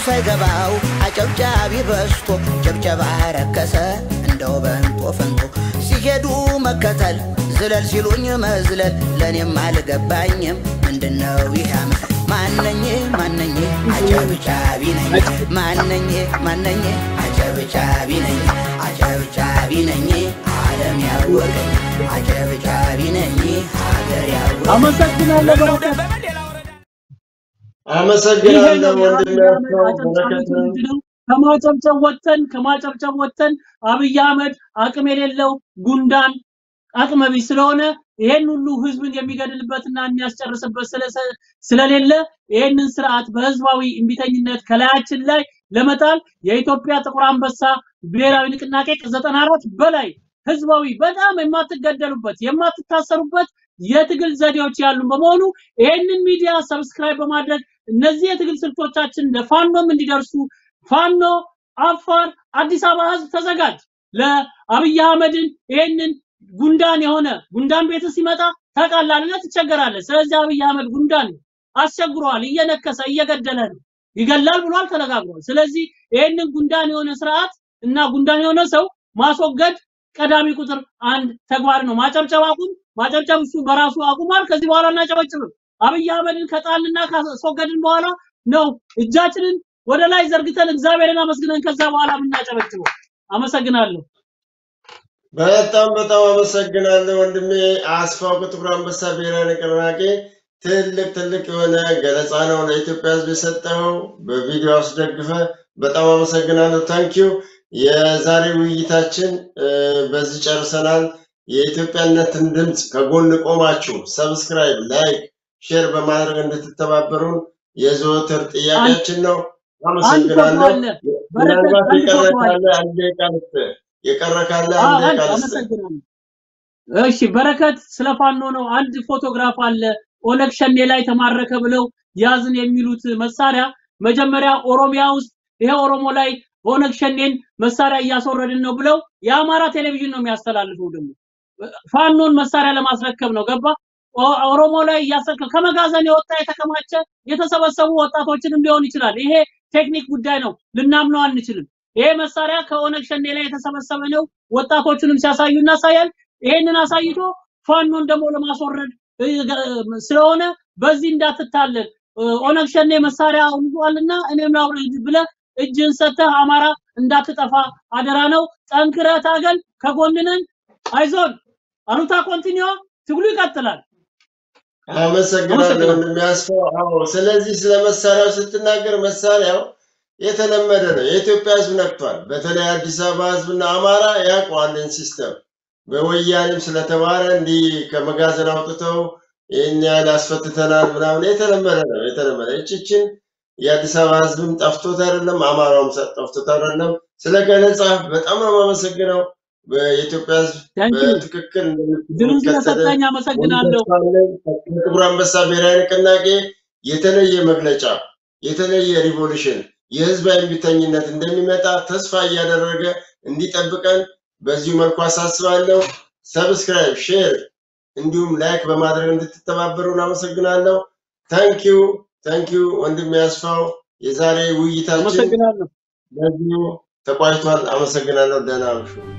ሳይገባው አጨብጫቢ በዝቶ ጭብጨባ ረከሰ እንደው በንጦ ፈንቶ ሲሄዱ መከተል ዝለል ሲሉኝ መዝለል ለእኔም አልገባኝም ምንድነው ይህ ዓመት ማነኝ ማነኝ አጨብጫቢ ነኝ ማነኝ ማነኝ አጨብጫቢ ነኝ አጨብጫቢ ነኝ ዓለም ያወቀኝ አጨብጫቢ ነኝ ሀገር ያወቀኝ አመሰግናለሁ በረከት። በመንዴላ ወረዳ ይሄ አመሰግናለሁ ነው ወንድሜ የአብይ አህመድ ያስፋው አጨብጫቢ በረከትን ትውልድ ነው። ከማጨብጨብ ወጥተን ከማጨብጨብ ወጥተን አብይ አህመድ አቅም የሌለው ጉንዳን አቅመ ቢስ ስለሆነ ይሄን ሁሉ ህዝብን የሚገድልበትና የሚያስጨርስበት ስለ- ስለሌለ ይሄንን ስርዓት በህዝባዊ እምቢተኝነት ከላያችን ላይ ለመጣል የኢትዮጵያ ጥቁር አንበሳ ብሔራዊ ንቅናቄ ከዘጠና አራት በላይ ህዝባዊ በጣም የማትገደሉበት የማትታሰሩበት የትግል ዘዴዎች ያሉ በመሆኑ ይሄንን ሚዲያ ሰብስክራይብ በማድረግ እነዚህ የትግል ስልቶቻችን ለፋኖም እንዲደርሱ ፋኖ አፋር አዲስ አበባ ህዝብ ተዘጋጅ ለአብይ አህመድን ይሄንን ጉንዳን የሆነ ጉንዳን ቤት ሲመጣ ታውቃላለህ ትቸገራለህ ስለዚህ አብይ አህመድ ጉንዳን ነው አስቸግሯል እየነከሰ እየገደለ ነው ይገላል ብሏል ተነጋግሯል ስለዚህ ይሄንን ጉንዳን የሆነ ስርዓት እና ጉንዳን የሆነ ሰው ማስወገድ ቀዳሚ ቁጥር አንድ ተግባር ነው ማጨብጨብ አቁም ማጨብጨብ እሱ በራሱ አቁሟል ከዚህ በኋላ እናጨበጭብም አብይ አህመድን ከጣልና ካስወገድን በኋላ ነው እጃችንን ወደ ላይ ዘርግተን እግዚአብሔርን አመስግነን ከዛ በኋላ የምናጨበጭበው አመሰግናለሁ በጣም በጣም አመሰግናለሁ ወንድሜ አስፋው ከጥቁር አንበሳ ብሔራዊ ንቅናቄ ትልቅ ትልቅ የሆነ ገለጻ ነው ለኢትዮጵያ ሕዝብ የሰጠው በቪዲዮ አስደግፈ በጣም አመሰግናለሁ። ታንኪዩ። የዛሬ ውይይታችን እ፣ በዚህ ጨርሰናል። የኢትዮጵያነትን ድምፅ ከጎን ቆማችሁ ሰብስክራይብ፣ ላይክ፣ ሼር በማድረግ እንድትተባበሩን የዘወትር ጥያቄያችን ነው። አንድ ፎቶ አመሰግናለሁ። አለ በረከት ምናልባት አንድ የቀረ ፎቶ አለ ካለ አንድ ደቂቃ ልስጥህ። የቀረ ካለ አዎ አንድ አንድ ደቂቃ ልስጥህ። አመሰግናለሁ እሺ በረከት ስለ ፋኖ ነው አንድ ፎቶግራፍ አለ ኦነግ ሸኔ ላይ ተማረከ ብለው ያዝን የሚሉት መሳሪያ መጀመሪያ ኦሮሚያ ውስጥ ይሄ ኦሮሞ ላይ ኦነግ ሸኔን መሳሪያ እያስወረድን ነው ብለው የአማራ ቴሌቪዥን ነው የሚያስተላልፈው ደግሞ ፋኖን መሳሪያ ለማስረከብ ነው ገባ ኦ- ኦሮሞ ላይ እያሰከ ከመጋዘን የወጣ የተከማቸ የተሰበሰቡ ወጣቶችንም ሊሆን ይችላል ይሄ ቴክኒክ ጉዳይ ነው ልናምነው አንችልም ይሄ መሳሪያ ከኦነግ ሸኔ ላይ የተሰበሰበ ነው ወጣቶችንም ሲያሳዩ እናሳያል ይሄንን አሳይቶ ፋኖን ደግሞ ለማስወረድ እ፣ ገ- ስለሆነ በዚህ እንዳትታለል እ፣ ኦነግ ሸኔ መሳሪያ ይዟልና እኔም ላውርድ ብለህ እጅን ሰጥተህ አማራ እንዳትጠፋ አደራ ነው ጠንክረህ ታገል ከጎንነን አይዞን አሉታ ኮንቲኒዮ ትግሉ ይቀጥላል አመሰግናለሁ አመሰግናለሁ ወንድሜ አስፋው። አዎ፣ ስለዚህ ስለ መሳሪያው ስትናገር መሳሪያው የተለመደ ነው። የኢትዮጵያ ሕዝብ ነክቷል። በተለይ አዲስ አበባ ሕዝብና አማራ ያውቀዋልን ሲስተም በወያኔም ስለተባለ እንዲህ ከመጋዘን አውጥተው ይህን ያህል አስፈትተናል ምናምን የተለመደ ነው። የተለመደ እችችን የአዲስ አበባ ሕዝብም ጠፍቶት አይደለም፣ አማራውም ሰ- ጠፍቶት አይደለም። ስለ ገለጻ በጣም ነው የማመሰግነው። የኢትዮጵያ ሕዝብ ታንኪ በትክክል ድሉን እንደሚከተል ስለሰጠኝ አመሰግናለሁ ጥቁር አንበሳ ብሔራዊ ንቅናቄ የተለየ መግለጫ የተለየ ሪቮሉሽን የህዝባዊ እምቢተኝነት እንደሚመጣ ተስፋ እያደረገ እንዲጠብቀን በዚሁ መልኩ አሳስባለሁ። ሰብስክራይብ፣ ሼር እንዲሁም ላይክ በማድረግ እንድትተባበሩን አመሰግናለሁ። ታንኪዩ ታንኪዩ ወንድም ያስፋው። የዛሬ ውይይታችን አመሰግናለሁ በዚሁ ተቋጭቷል። አመሰግናለሁ። ደህና አምሹ።